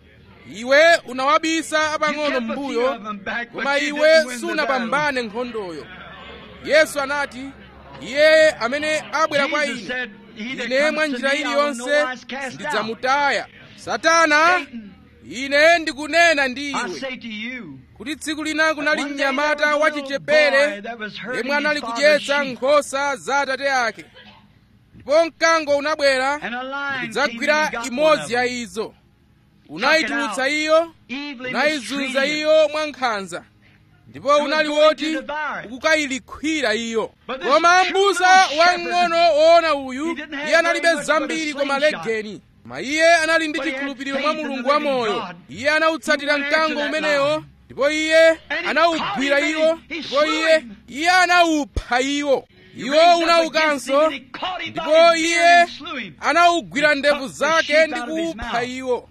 iwe unawabisa apang'ono m'mbuyo koma iwe sunapambane nkhondoyo yesu anati iye amene abwera kwa ine ine mwa njira iliyonse ndidzamutaya satana ine ndikunena ndi iwe kuti tsiku lina kunali mnyamata wachichepere yemwe anali kudyetsa nkhosa za atate ake ndipo mkango unabwera ndikudzagwira imodzi ya izo unayitulutsa iyo unayizunza iyo mwa nkhanza ndipo unali woti ukukayilikhwira iyo koma m'busa wamng'ono woona uyu iye analibe zambiri koma legeni koma iye anali ndi chikhulupiriro mwa mulungu wamoyo iye anawutsatira mkango umenewo ndipo iye anawugwira iwo ndipo iye iye anawupha iwo iwo unawukanso ndipo iye anawugwira ndevu zake ndi kuwupha iwo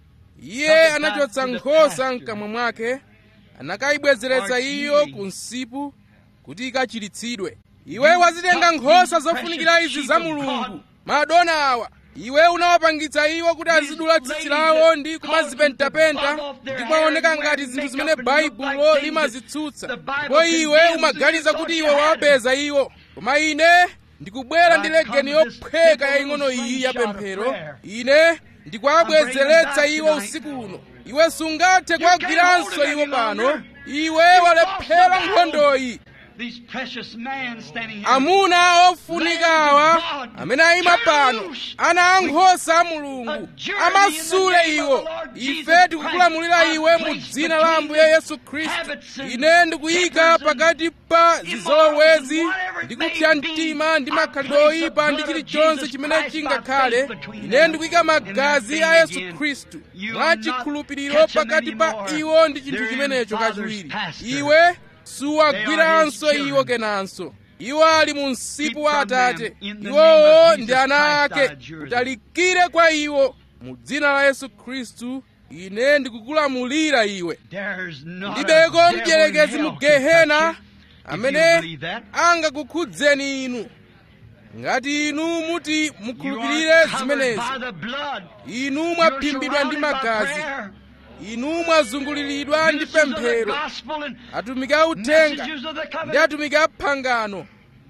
iye anachotsa nkhosa mkamwa mwake anakayibwezeretsa iyo ku msipu kuti ikachiritsidwe iwe wazitenga nkhosa zofunikira izi za mulungu madona awa iwe unawapangitsa iwo kuti azidula tsitsi lawo ndi kumazipentapenta ndi kumaoneka ngati zinthu zimene baibulo limazitsutsa ndipo iwe umaganiza kuti iwe wawapeza iwo koma ine ndikubwera ndi legeni yophweka yaying'ono iyi ya pemphero ine ndikuwabwezeretsa iwo usiku uno iwe sungathe kuwagwiranso iwo pano iwe walephera nkhondoyi these precious men standing here. amuna ofunikawa amene ayima pano ana ankhosa a mulungu amasule iwo ife tikukulamulira iwe mu dzina la ambuye yesu khristu ine ndikuyika pakati pa zizolowezi ndi kupsa mtima ndi makhalidwe oyipa ndi chilichonse chimene chingakhale ine ndikuyika magazi a yesu khristu mwa chikhulupiriro pakati pa iwo ndi chinthu chimenecho kachiwiri iwe suwagwiranso iwo kenanso iwo ali mu msipu wa atate iwowo ndi ana ake utalikire kwa iwo mu dzina la yesu khristu ine ndikukulamulira iwe There's not a ndibeko devil in mdierekezi hell mu can touch gehena you. amene believe that. angakukhudzeni inu ngati inu muti You mukhulupirire are covered zimenezi by the blood. inu You're mwaphimbidwa ndi surrounded by magazi prayer. inu mwazunguliridwa ndi Ministers of the pemphero gospel and atumiki a uthenga messengers of the ndi covenant. atumiki a phangano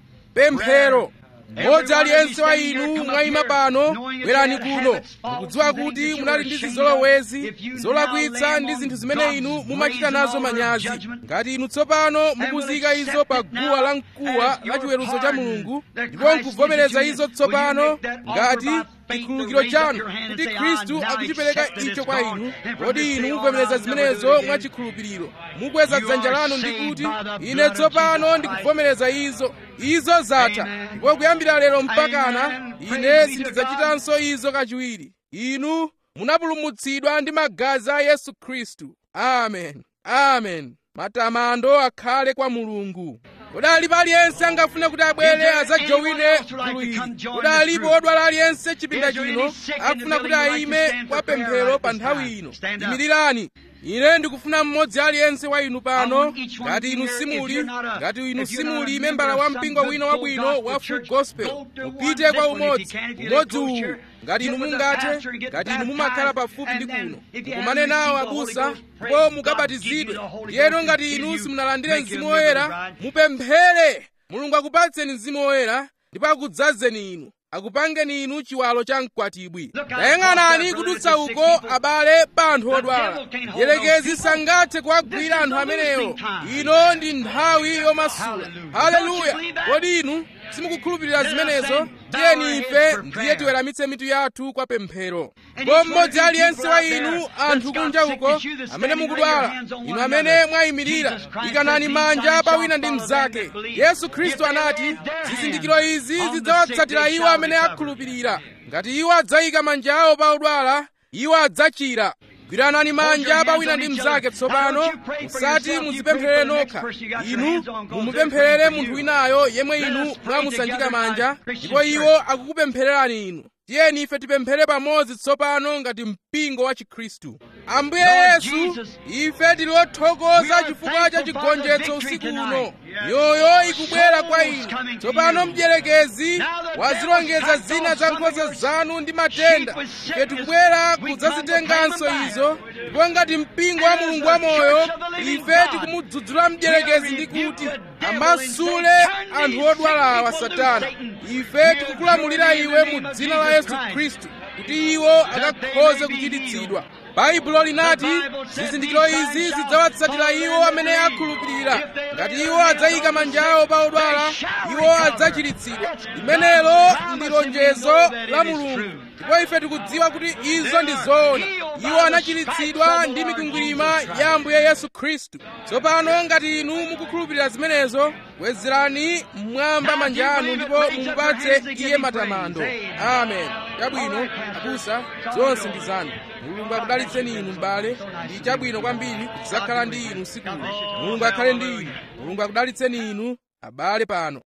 pemphero mmodzi aliyense wa inu mwayima pano bwerani kuno mukudziwa kuti munali ndi zizolowezi zolakwitsa ndi zinthu zimene inu mumachita nazo manyazi ngati inu tsopano mukuzika izo pa guwa la mkuwa la chiweruzo cha mulungu ndipo nkuvomereza izo tsopano ngati chikhululukiro chanu kuti khristu akuchipereka icho kwa inu kodi inu muvomereza zimenezo mwa chikhulupiriro mukweza dzanja lanu ndi kuti ine tsopano ndikuvomereza izo izo zatha ndipo kuyambira lero mpakana ine sindidzachitanso izo kachiwiri inu munapulumutsidwa ndi magazi a yesu khristu amen amen matamando akhale kwa mulungu kodi alipo aliyense angafune kuti abwere adzajowine gulu ili kodi alipo odwala aliyense chipinda chino akufuna kuti ayime kwa pemphero pa nthawi ino imirirani ine ndikufuna mmodzi aliyense wa inu pano ngati inu simuli ngati inu simuli membala wa mpingo wina wabwino wa full gospel mupite kwa umodzi umodzi uwu ngati inu mungathe ngati inu mumakhala pafupi ndi kuno mukumane nawo abusa ndipo mukabatizidwe ndiyeno ngati inu simunalandire mzimu woyera mupemphere mulungu akupatseni mzimu woyera ndipo akudzazeni inu akupangeni inu chiwalo cha mkwatibwi tayang'anani kudutsa uko abale pa anthu odwala mdierekezi sangathe kuwagwira anthu amenewo ino ndi nthawi yomasula haleluya kodi inu simukukhulupirira zimenezo tiyeni ife ndiye tiweramitse mitu yathu kwa pemphero ndipo mmodzi aliyense wa inu anthu kunja uko amene mukudwala inu amene mwayimirira ikanani manja pa wina ndi mnzake yesu khristu anati zizindikiro izi zidzawatsatira iwo amene akhulupirira ngati iwo adzayika manja awo pa odwala iwo adzachira gwiranani manja pa wina ndi mnzake tsopano musati muzipempherere nokha inu mumupempherere munthu winayo yemwe inu mwamusanjika manja ndipo iwo akukupemphererani inu tiyeni ife tipemphere pamodzi tsopano ngati mpingo wa chikhristu ambuye yesu ife tili othokoza chifukwa cha chigonjetso usiku uno miyoyo ikubwera kwa inu tsopano mdierekezi wazilongeza zina za nkhosa zanu ndi matenda ife tikubwera kudzazitenganso izo ndipo ngati mpingo wa mulungu wamoyo ife tikumudzudzula mdierekezi ndi kuti amasule anthu odwalawa satana ife tikukulamulira iwe mu dzina la yesu khristu kuti iwo akakhoze kuchiritsidwa baibulo linati zizindikiro izi zidzawatsatira iwo amene akhulupirira ngati iwo adzayika manja awo pa odwala iwo adzachiritsidwa limenelo ndi lonjezo la mulungu ndipo ife tikudziwa kuti izo ndi zoona iwo anachiritsidwa ndi mikwingwirima ya ambuye yesu khristu tsopano ngati inu mukukhulupirira zimenezo wezerani mmwamba manja anu ndipo mumupatse iye matamando amen chabwino abusa zonse ndi zanu mulungu akudalitseni inu m'bale ndi chabwino kwambiri kudzakhala ndi inu usiku uno mulungu akhale ndi inu mulungu akudalitseni inu abale pano